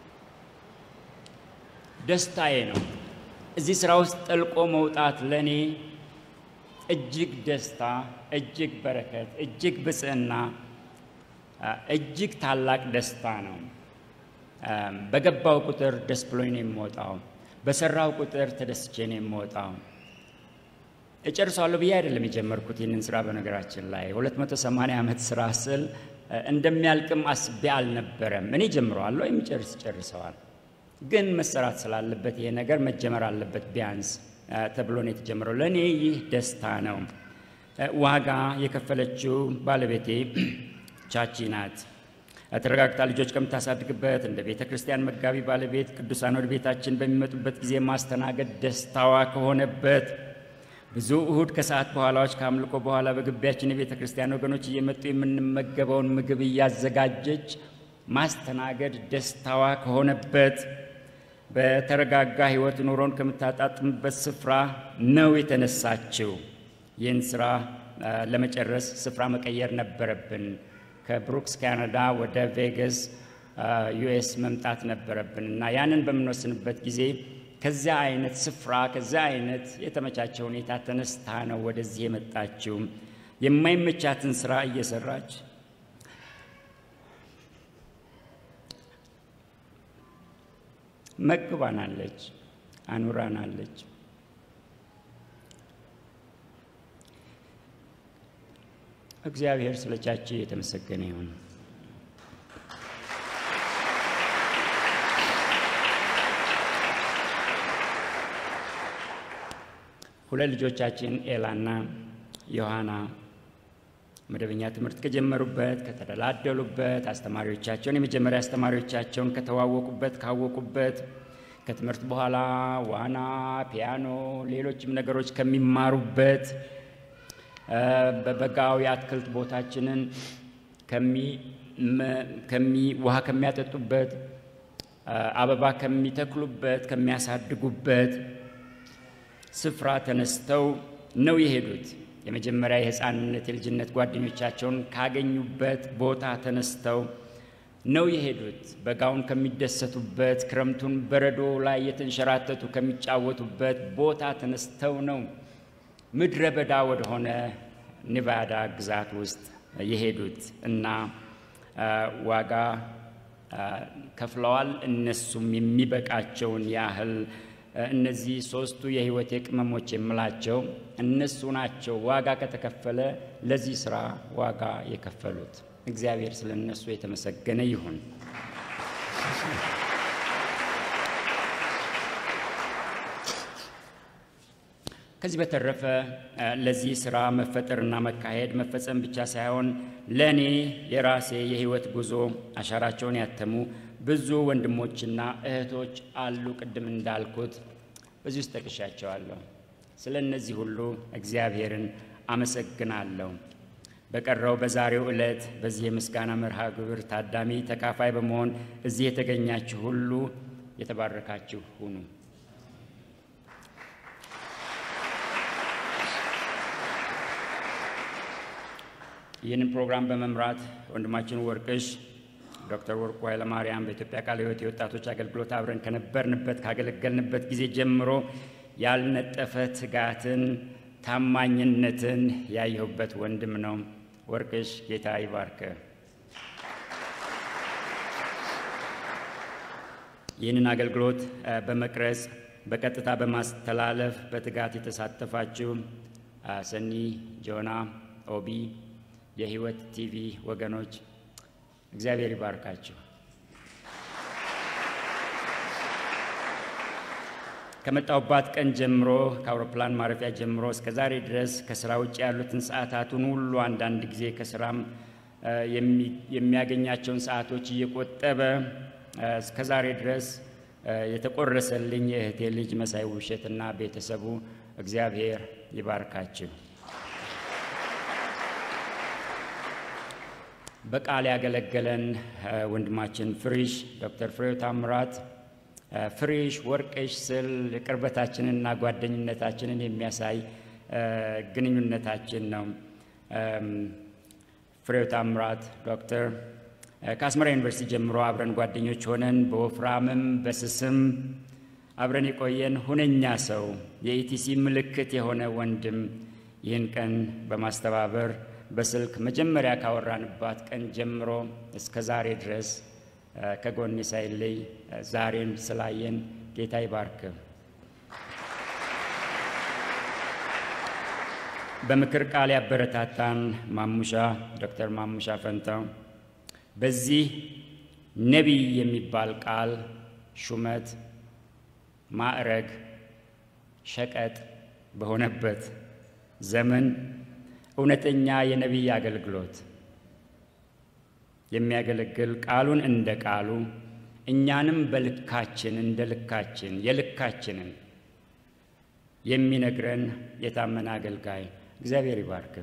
ደስታዬ ነው። እዚህ ስራ ውስጥ ጠልቆ መውጣት ለእኔ እጅግ ደስታ፣ እጅግ በረከት፣ እጅግ ብጽዕና፣ እጅግ ታላቅ ደስታ ነው። በገባው ቁጥር ደስ ብሎኝ ነው የምወጣው። በሰራው ቁጥር ተደስቼ ነው የምወጣው። እጨርሰዋለሁ ብዬ አይደለም የጀመርኩት ይህንን ስራ። በነገራችን ላይ 280 ዓመት ስራ ስል እንደሚያልቅም አስቤ አልነበረም። እኔ ጀምረዋለሁ፣ የሚጨርስ ጨርሰዋል። ግን መሰራት ስላለበት ይሄ ነገር መጀመር አለበት ቢያንስ ተብሎ ነው የተጀመረው። ለእኔ ይህ ደስታ ነው። ዋጋ የከፈለችው ባለቤቴ ቻቺ ናት። ተረጋግታ ልጆች ከምታሳድግበት እንደ ቤተ ክርስቲያን መጋቢ ባለቤት ቅዱሳን ወደ ቤታችን በሚመጡበት ጊዜ ማስተናገድ ደስታዋ ከሆነበት ብዙ እሁድ ከሰዓት በኋላዎች ከአምልኮ በኋላ በግቢያችን የቤተ ክርስቲያን ወገኖች እየመጡ የምንመገበውን ምግብ እያዘጋጀች ማስተናገድ ደስታዋ ከሆነበት በተረጋጋ ሕይወት ኑሮን ከምታጣጥምበት ስፍራ ነው የተነሳችው። ይህን ስራ ለመጨረስ ስፍራ መቀየር ነበረብን። ከብሩክስ ካናዳ ወደ ቬጋስ ዩኤስ መምጣት ነበረብን እና ያንን በምንወስንበት ጊዜ ከዚያ አይነት ስፍራ ከዚያ አይነት የተመቻቸ ሁኔታ ተነስታ ነው ወደዚህ የመጣችው። የማይመቻትን ስራ እየሰራች መግባናለች፣ አኑራናለች። እግዚአብሔር ስለ ቻቺ የተመሰገነ ይሁን። ሁለት ልጆቻችን ኤላና ዮሐና መደበኛ ትምህርት ከጀመሩበት ከተደላደሉበት አስተማሪዎቻቸውን የመጀመሪያ አስተማሪዎቻቸውን ከተዋወቁበት ካወቁበት ከትምህርት በኋላ ዋና፣ ፒያኖ፣ ሌሎችም ነገሮች ከሚማሩበት በበጋው የአትክልት ቦታችንን ከሚ ውሃ ከሚያጠጡበት አበባ ከሚተክሉበት ከሚያሳድጉበት ስፍራ ተነስተው ነው የሄዱት። የመጀመሪያ የሕፃንነት የልጅነት ጓደኞቻቸውን ካገኙበት ቦታ ተነስተው ነው የሄዱት። በጋውን ከሚደሰቱበት፣ ክረምቱን በረዶ ላይ የተንሸራተቱ ከሚጫወቱበት ቦታ ተነስተው ነው ምድረ በዳ ወደሆነ ኔቫዳ ግዛት ውስጥ የሄዱት እና ዋጋ ከፍለዋል። እነሱም የሚበቃቸውን ያህል እነዚህ ሶስቱ የህይወቴ ቅመሞች የምላቸው እነሱ ናቸው። ዋጋ ከተከፈለ ለዚህ ስራ ዋጋ የከፈሉት እግዚአብሔር ስለ እነሱ የተመሰገነ ይሁን። ከዚህ በተረፈ ለዚህ ስራ መፈጠርና መካሄድ መፈጸም ብቻ ሳይሆን ለእኔ የራሴ የህይወት ጉዞ አሻራቸውን ያተሙ ብዙ ወንድሞችና እህቶች አሉ። ቅድም እንዳልኩት በዚህ ውስጥ ጠቅሻቸዋለሁ። ስለ እነዚህ ሁሉ እግዚአብሔርን አመሰግናለሁ። በቀረው በዛሬው ዕለት በዚህ የምስጋና መርሃ ግብር ታዳሚ ተካፋይ በመሆን እዚህ የተገኛችሁ ሁሉ የተባረካችሁ ሁኑ። ይህንን ፕሮግራም በመምራት ወንድማችን ወርቅሽ ዶክተር ወርቁ ኃይለማርያም በኢትዮጵያ ቃለ ሕይወት የወጣቶች አገልግሎት አብረን ከነበርንበት ካገለገልንበት ጊዜ ጀምሮ ያልነጠፈ ትጋትን፣ ታማኝነትን ያየሁበት ወንድም ነው። ወርቅሽ ጌታ ይባርክ። ይህንን አገልግሎት በመቅረጽ በቀጥታ በማስተላለፍ በትጋት የተሳተፋችሁ ሰኒ፣ ጆና፣ ኦቢ የህይወት ቲቪ ወገኖች እግዚአብሔር ይባርካችሁ። ከመጣሁባት ቀን ጀምሮ ከአውሮፕላን ማረፊያ ጀምሮ እስከ ዛሬ ድረስ ከስራ ውጭ ያሉትን ሰዓታቱን ሁሉ አንዳንድ ጊዜ ከስራም የሚያገኛቸውን ሰዓቶች እየቆጠበ እስከ ዛሬ ድረስ የተቆረሰልኝ የእህቴ ልጅ መሳይ ውብሸትና ቤተሰቡ እግዚአብሔር ይባርካችሁ። በቃል ያገለገለን ወንድማችን ፍሪሽ ዶክተር ፍሬው ታምራት ፍሬሽ ወርቅሽ ስል ቅርበታችንንና ጓደኝነታችንን የሚያሳይ ግንኙነታችን ነው። ፍሬው ታምራት ዶክተር ከአስመራ ዩኒቨርሲቲ ጀምሮ አብረን ጓደኞች ሆነን በወፍራምም በስስም አብረን የቆየን ሁነኛ ሰው የኢቲሲ ምልክት የሆነ ወንድም ይህን ቀን በማስተባበር በስልክ መጀመሪያ ካወራንባት ቀን ጀምሮ እስከ ዛሬ ድረስ ከጎኔ ሳይለይ ዛሬን ስላየን ጌታ ይባርክ። በምክር ቃል ያበረታታን ማሙሻ ዶክተር ማሙሻ ፈንታው በዚህ ነቢይ የሚባል ቃል ሹመት፣ ማዕረግ፣ ሸቀጥ በሆነበት ዘመን እውነተኛ የነቢይ አገልግሎት የሚያገለግል ቃሉን እንደ ቃሉ እኛንም በልካችን እንደ ልካችን የልካችንን የሚነግረን የታመነ አገልጋይ እግዚአብሔር ይባርክ።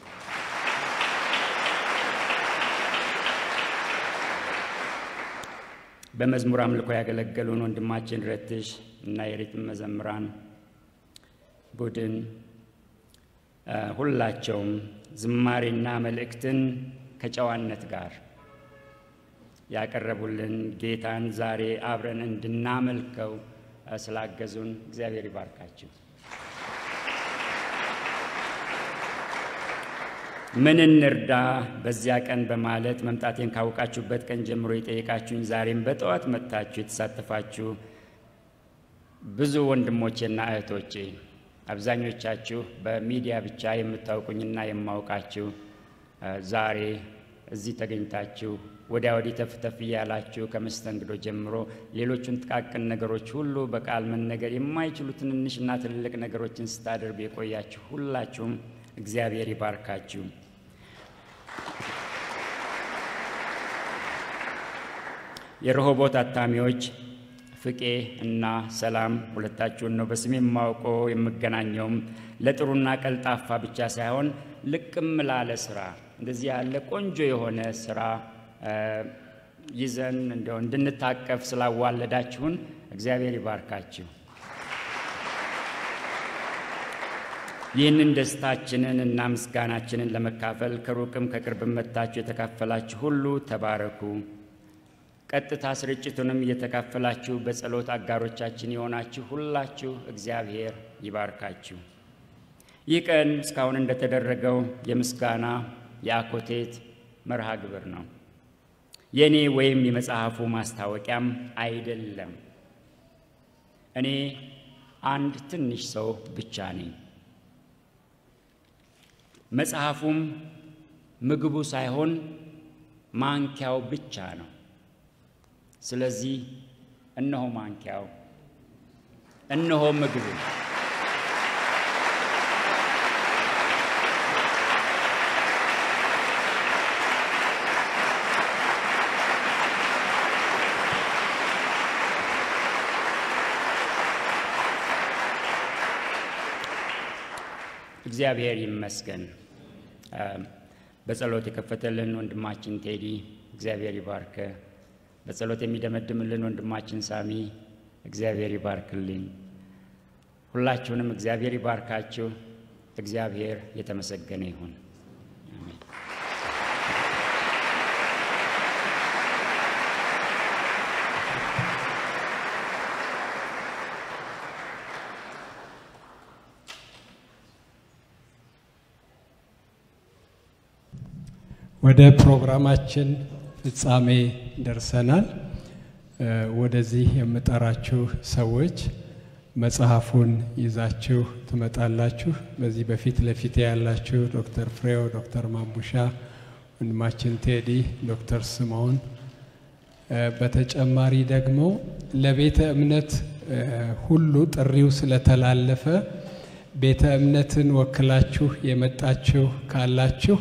በመዝሙር አምልኮ ያገለገሉን ወንድማችን ረትሽ እና የሪትም መዘምራን ቡድን ሁላቸውም ዝማሬና መልእክትን ከጨዋነት ጋር ያቀረቡልን ጌታን ዛሬ አብረን እንድናመልከው ስላገዙን እግዚአብሔር ይባርካችሁ። ምን እንርዳ በዚያ ቀን በማለት መምጣቴን ካወቃችሁበት ቀን ጀምሮ የጠየቃችሁኝ ዛሬም በጠዋት መጥታችሁ የተሳተፋችሁ ብዙ ወንድሞቼና እህቶቼ አብዛኞቻችሁ በሚዲያ ብቻ የምታውቁኝና የማውቃችሁ ዛሬ እዚህ ተገኝታችሁ ወዲያ ወዲህ ተፍተፍ እያላችሁ ከመስተንግዶ ጀምሮ ሌሎቹን ጥቃቅን ነገሮች ሁሉ በቃል መነገር የማይችሉ ትንንሽና ትልልቅ ነገሮችን ስታደርጉ የቆያችሁ ሁላችሁም እግዚአብሔር ይባርካችሁ። የረሆቦት አታሚዎች ፍቄ እና ሰላም ሁለታችሁን ነው በስሜ የማውቀው የምገናኘውም ለጥሩና ቀልጣፋ ብቻ ሳይሆን ልቅም ላለ ስራ እንደዚህ ያለ ቆንጆ የሆነ ስራ ይዘን እንደው እንድንታቀፍ ስላዋለዳችሁን እግዚአብሔር ይባርካችሁ። ይህንን ደስታችንን እና ምስጋናችንን ለመካፈል ከሩቅም ከቅርብም መጥታችሁ የተካፈላችሁ ሁሉ ተባረኩ። ቀጥታ ስርጭቱንም እየተካፈላችሁ በጸሎት አጋሮቻችን የሆናችሁ ሁላችሁ እግዚአብሔር ይባርካችሁ። ይህ ቀን እስካሁን እንደተደረገው የምስጋና የአኮቴት መርሃ ግብር ነው። የእኔ ወይም የመጽሐፉ ማስታወቂያም አይደለም። እኔ አንድ ትንሽ ሰው ብቻ ነኝ። መጽሐፉም ምግቡ ሳይሆን ማንኪያው ብቻ ነው። ስለዚህ እነሆ ማንኪያው፣ እነሆ ምግቡ። እግዚአብሔር ይመስገን። በጸሎት የከፈተልን ወንድማችን ቴዲ እግዚአብሔር ይባርከ። በጸሎት የሚደመድምልን ወንድማችን ሳሚ እግዚአብሔር ይባርክልኝ። ሁላችሁንም እግዚአብሔር ይባርካችሁ። እግዚአብሔር የተመሰገነ ይሁን። አሜን። ወደ ፕሮግራማችን ፍጻሜ ደርሰናል። ወደዚህ የምጠራችሁ ሰዎች መጽሐፉን ይዛችሁ ትመጣላችሁ። በዚህ በፊት ለፊት ያላችሁ ዶክተር ፍሬው፣ ዶክተር ማሙሻ፣ ወንድማችን ቴዲ፣ ዶክተር ስምዖን በተጨማሪ ደግሞ ለቤተ እምነት ሁሉ ጥሪው ስለተላለፈ ቤተ እምነትን ወክላችሁ የመጣችሁ ካላችሁ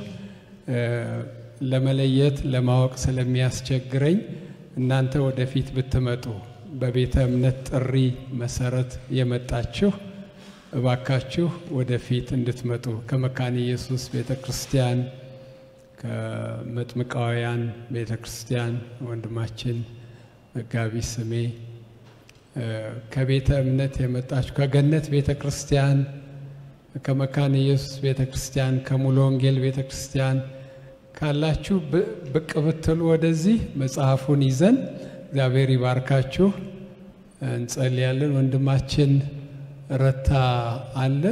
ለመለየት ለማወቅ ስለሚያስቸግረኝ እናንተ ወደፊት ብትመጡ በቤተ እምነት ጥሪ መሰረት የመጣችሁ እባካችሁ ወደፊት እንድትመጡ ከመካነ ኢየሱስ ቤተ ክርስቲያን ከመጥምቃውያን ቤተ ክርስቲያን ወንድማችን መጋቢ ስሜ ከቤተ እምነት የመጣችሁ ከገነት ቤተ ክርስቲያን ከመካነ ኢየሱስ ቤተ ክርስቲያን ከሙሉ ወንጌል ቤተ ክርስቲያን ካላችሁ ብቅ ብትሉ ወደዚህ መጽሐፉን ይዘን እግዚአብሔር ይባርካችሁ እንጸልያለን። ወንድማችን ረታ አለ።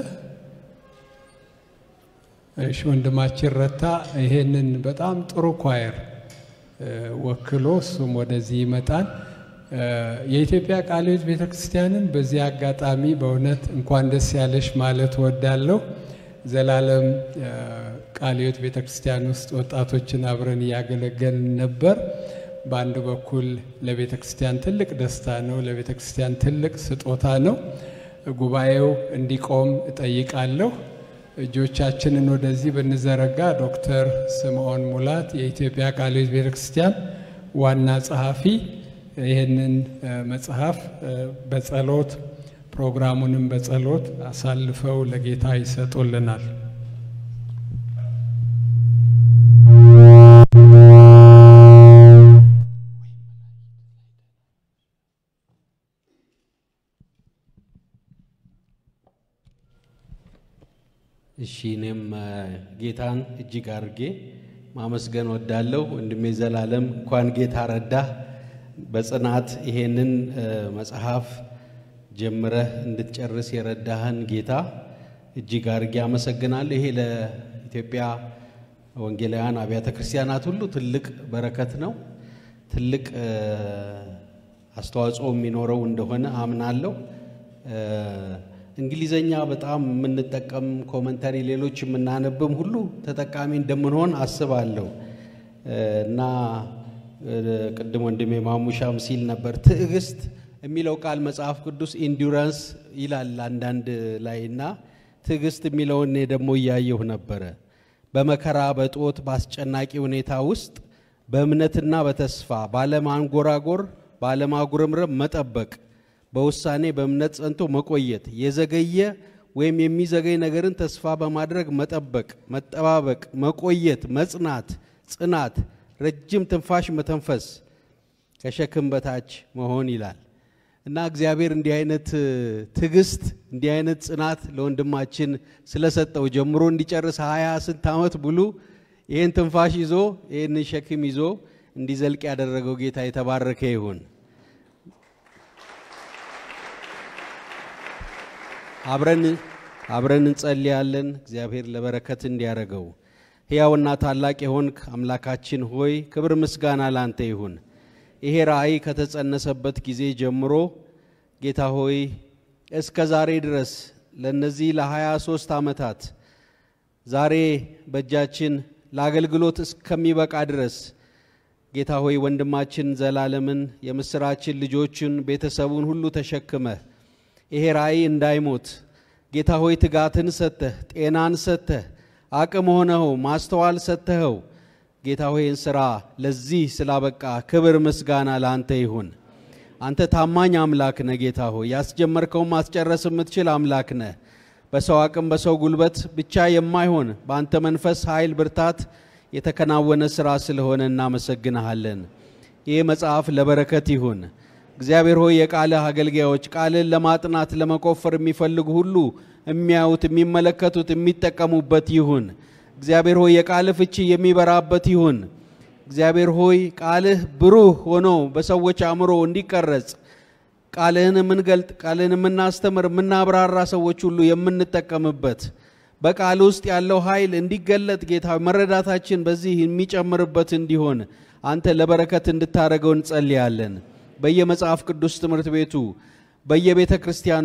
እሺ፣ ወንድማችን ረታ ይሄንን በጣም ጥሩ ኳየር ወክሎ እሱም ወደዚህ ይመጣል። የኢትዮጵያ ቃለ ሕይወት ቤተ ክርስቲያንን በዚህ አጋጣሚ በእውነት እንኳን ደስ ያለሽ ማለት እወዳለሁ። ዘላለም ቃለ ሕይወት ቤተ ክርስቲያን ውስጥ ወጣቶችን አብረን እያገለገልን ነበር። በአንድ በኩል ለቤተ ክርስቲያን ትልቅ ደስታ ነው፣ ለቤተ ክርስቲያን ትልቅ ስጦታ ነው። ጉባኤው እንዲቆም እጠይቃለሁ። እጆቻችንን ወደዚህ ብንዘረጋ ዶክተር ስምዖን ሙላት የኢትዮጵያ ቃለ ሕይወት ቤተ ክርስቲያን ዋና ጸሐፊ ይህንን መጽሐፍ በጸሎት ፕሮግራሙንም በጸሎት አሳልፈው ለጌታ ይሰጡልናል። እሺ እኔም ጌታን እጅግ አድርጌ ማመስገን ወዳለሁ። ወንድሜ ዘላለም እንኳን ጌታ ረዳህ። በጽናት ይሄንን መጽሐፍ ጀምረህ እንድትጨርስ የረዳህን ጌታ እጅግ አድርጌ አመሰግናለሁ። ይሄ ለኢትዮጵያ ወንጌላውያን አብያተ ክርስቲያናት ሁሉ ትልቅ በረከት ነው። ትልቅ አስተዋጽኦ የሚኖረው እንደሆነ አምናለሁ። እንግሊዘኛ በጣም የምንጠቀም ኮመንተሪ፣ ሌሎች የምናነብም ሁሉ ተጠቃሚ እንደምንሆን አስባለሁ እና ቅድም ወንድሜ ማሙሻም ሲል ነበር ትዕግስት የሚለው ቃል መጽሐፍ ቅዱስ ኢንዱራንስ ይላል አንዳንድ ላይ እና ትዕግስት የሚለውን እኔ ደግሞ እያየሁ ነበረ። በመከራ በጦት በአስጨናቂ ሁኔታ ውስጥ በእምነትና በተስፋ ባለማንጎራጎር ባለማጉረምረም መጠበቅ በውሳኔ በእምነት ጸንቶ መቆየት የዘገየ ወይም የሚዘገይ ነገርን ተስፋ በማድረግ መጠበቅ፣ መጠባበቅ፣ መቆየት፣ መጽናት፣ ጽናት፣ ረጅም ትንፋሽ መተንፈስ፣ ከሸክም በታች መሆን ይላል እና እግዚአብሔር እንዲህ አይነት ትዕግስት እንዲህ አይነት ጽናት ለወንድማችን ስለሰጠው ጀምሮ እንዲጨርስ ሀያ ስንት ዓመት ሙሉ ይህን ትንፋሽ ይዞ ይህንን ሸክም ይዞ እንዲዘልቅ ያደረገው ጌታ የተባረከ ይሁን። አብረን አብረን እንጸልያለን። እግዚአብሔር ለበረከት እንዲያደርገው ሕያውና ታላቅ የሆንክ አምላካችን ሆይ ክብር ምስጋና ላንተ ይሁን። ይሄ ራእይ ከተጸነሰበት ጊዜ ጀምሮ ጌታ ሆይ እስከ ዛሬ ድረስ ለነዚህ ለሀያ ሦስት ዓመታት ዛሬ በእጃችን ለአገልግሎት እስከሚበቃ ድረስ ጌታ ሆይ ወንድማችን ዘላለምን የምስራችን ልጆችን ቤተሰቡን ሁሉ ተሸክመህ ይሄ ራእይ እንዳይሞት ጌታ ሆይ ትጋትን ሰጥተህ ጤናን ሰጥተህ አቅም ሆነኸው ማስተዋል ሰጥተኸው ጌታ ሆይን ሥራ ለዚህ ስላበቃ ክብር ምስጋና ለአንተ ይሁን። አንተ ታማኝ አምላክ ነህ ጌታ ሆይ ያስጀመርከውን ማስጨረስ የምትችል አምላክ ነህ። በሰው አቅም በሰው ጉልበት ብቻ የማይሆን በአንተ መንፈስ ኃይል፣ ብርታት የተከናወነ ሥራ ስለሆነ እናመሰግንሃለን። ይህ መጽሐፍ ለበረከት ይሁን። እግዚአብሔር ሆይ የቃልህ አገልጋዮች ቃልን ለማጥናት ለመቆፈር የሚፈልጉ ሁሉ የሚያዩት፣ የሚመለከቱት፣ የሚጠቀሙበት ይሁን። እግዚአብሔር ሆይ የቃልህ ፍቺ የሚበራበት ይሁን። እግዚአብሔር ሆይ ቃልህ ብሩህ ሆኖ በሰዎች አእምሮ እንዲቀረጽ ቃልህን የምንገልጥ ቃልህን የምናስተምር የምናብራራ ሰዎች ሁሉ የምንጠቀምበት በቃል ውስጥ ያለው ኃይል እንዲገለጥ ጌታ መረዳታችን በዚህ የሚጨምርበት እንዲሆን አንተ ለበረከት እንድታደርገው እንጸልያለን። በየመጽሐፍ ቅዱስ ትምህርት ቤቱ በየቤተ ክርስቲያኑ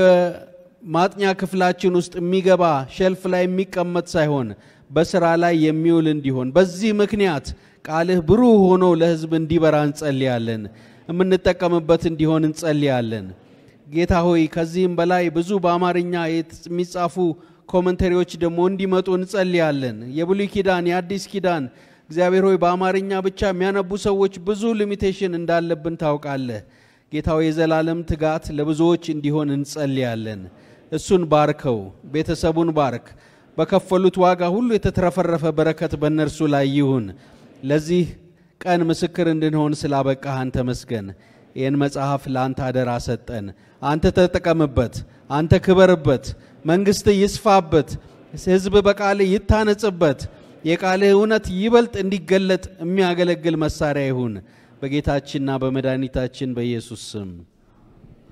በየማጥኛ ክፍላችን ውስጥ የሚገባ ሸልፍ ላይ የሚቀመጥ ሳይሆን በስራ ላይ የሚውል እንዲሆን በዚህ ምክንያት ቃልህ ብሩህ ሆኖ ለሕዝብ እንዲበራ እንጸልያለን። የምንጠቀምበት እንዲሆን እንጸልያለን። ጌታ ሆይ ከዚህም በላይ ብዙ በአማርኛ የሚጻፉ ኮመንተሪዎች ደግሞ እንዲመጡ እንጸልያለን። የብሉይ ኪዳን የአዲስ ኪዳን እግዚአብሔር ሆይ በአማርኛ ብቻ የሚያነቡ ሰዎች ብዙ ሊሚቴሽን እንዳለብን ታውቃለህ። ጌታ ሆይ የዘላለም ትጋት ለብዙዎች እንዲሆን እንጸልያለን። እሱን ባርከው፣ ቤተሰቡን ባርክ። በከፈሉት ዋጋ ሁሉ የተትረፈረፈ በረከት በእነርሱ ላይ ይሁን። ለዚህ ቀን ምስክር እንድንሆን ስላበቃህን ተመስገን። ይህን መጽሐፍ ለአንተ አደራ ሰጠን። አንተ ተጠቀምበት፣ አንተ ክበርበት፣ መንግሥት ይስፋበት፣ ሕዝብ በቃልህ ይታነጽበት፣ የቃልህ እውነት ይበልጥ እንዲገለጥ የሚያገለግል መሳሪያ ይሁን። በጌታችንና በመድኃኒታችን በኢየሱስ ስም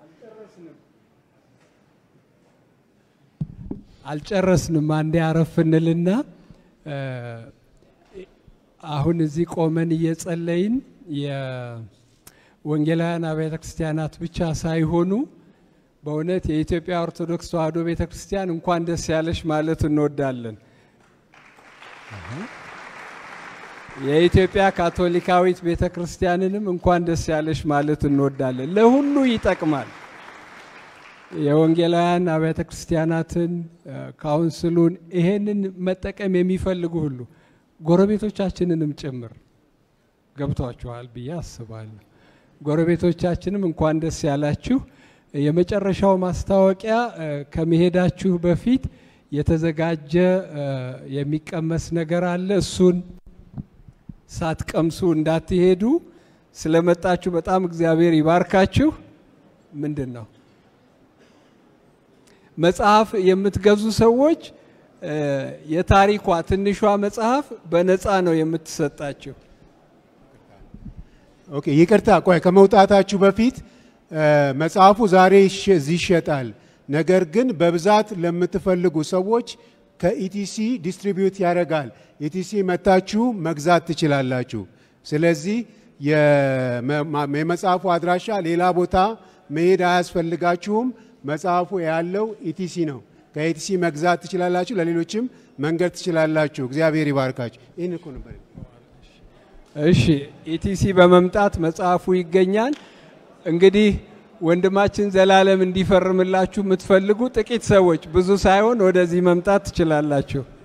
አልጨረስንም። አንዴ አረፍ እንልና እ፣ አሁን እዚህ ቆመን እየጸለይን የወንጌላውያን አብያተ ክርስቲያናት ብቻ ሳይሆኑ በእውነት የኢትዮጵያ ኦርቶዶክስ ተዋሕዶ ቤተ ክርስቲያን እንኳን ደስ ያለሽ ማለት እንወዳለን። የኢትዮጵያ ካቶሊካዊት ቤተ ክርስቲያንንም እንኳን ደስ ያለሽ ማለት እንወዳለን። ለሁሉ ይጠቅማል። የወንጌላውያን አብያተ ክርስቲያናትን እ፣ ካውንስሉን ይሄንን መጠቀም የሚፈልጉ ሁሉ ጎረቤቶቻችንንም ጭምር ገብቷችኋል ብዬ አስባለሁ። ጎረቤቶቻችንም እንኳን ደስ ያላችሁ። የመጨረሻው ማስታወቂያ እ፣ ከመሄዳችሁ በፊት የተዘጋጀ እ፣ የሚቀመስ ነገር አለ። እሱን ሳትቀምሱ እንዳትሄዱ። ስለመጣችሁ በጣም እግዚአብሔር ይባርካችሁ። ምንድን ነው መጽሐፍ የምትገዙ ሰዎች እ፣ የታሪኳ ትንሿ መጽሐፍ በነፃ ነው የምትሰጣችሁ። ኦኬ ይቅርታ፣ ቆይ ከመውጣታችሁ በፊት እ፣ መጽሐፉ ዛሬ ይሸ- እዚህ ይሸጣል። ነገር ግን በብዛት ለምትፈልጉ ሰዎች ከኢቲሲ ዲስትሪቢዩት ያደርጋል። ኢቲሲ መታችሁ መግዛት ትችላላችሁ። ስለዚህ የመ- ማ- የመጽሐፉ አድራሻ ሌላ ቦታ መሄድ አያስፈልጋችሁም። መጽሐፉ ያለው ኢቲሲ ነው። ከኢቲሲ መግዛት ትችላላችሁ። ለሌሎችም መንገድ ትችላላችሁ። እግዚአብሔር ይባርካችሁ። ይህን እኮ ነበር እሺ ኢቲሲ በመምጣት መጽሐፉ ይገኛል። እንግዲህ ወንድማችን ዘላለም እንዲፈርምላችሁ የምትፈልጉ ጥቂት ሰዎች ብዙ ሳይሆን ወደዚህ መምጣት ትችላላችሁ።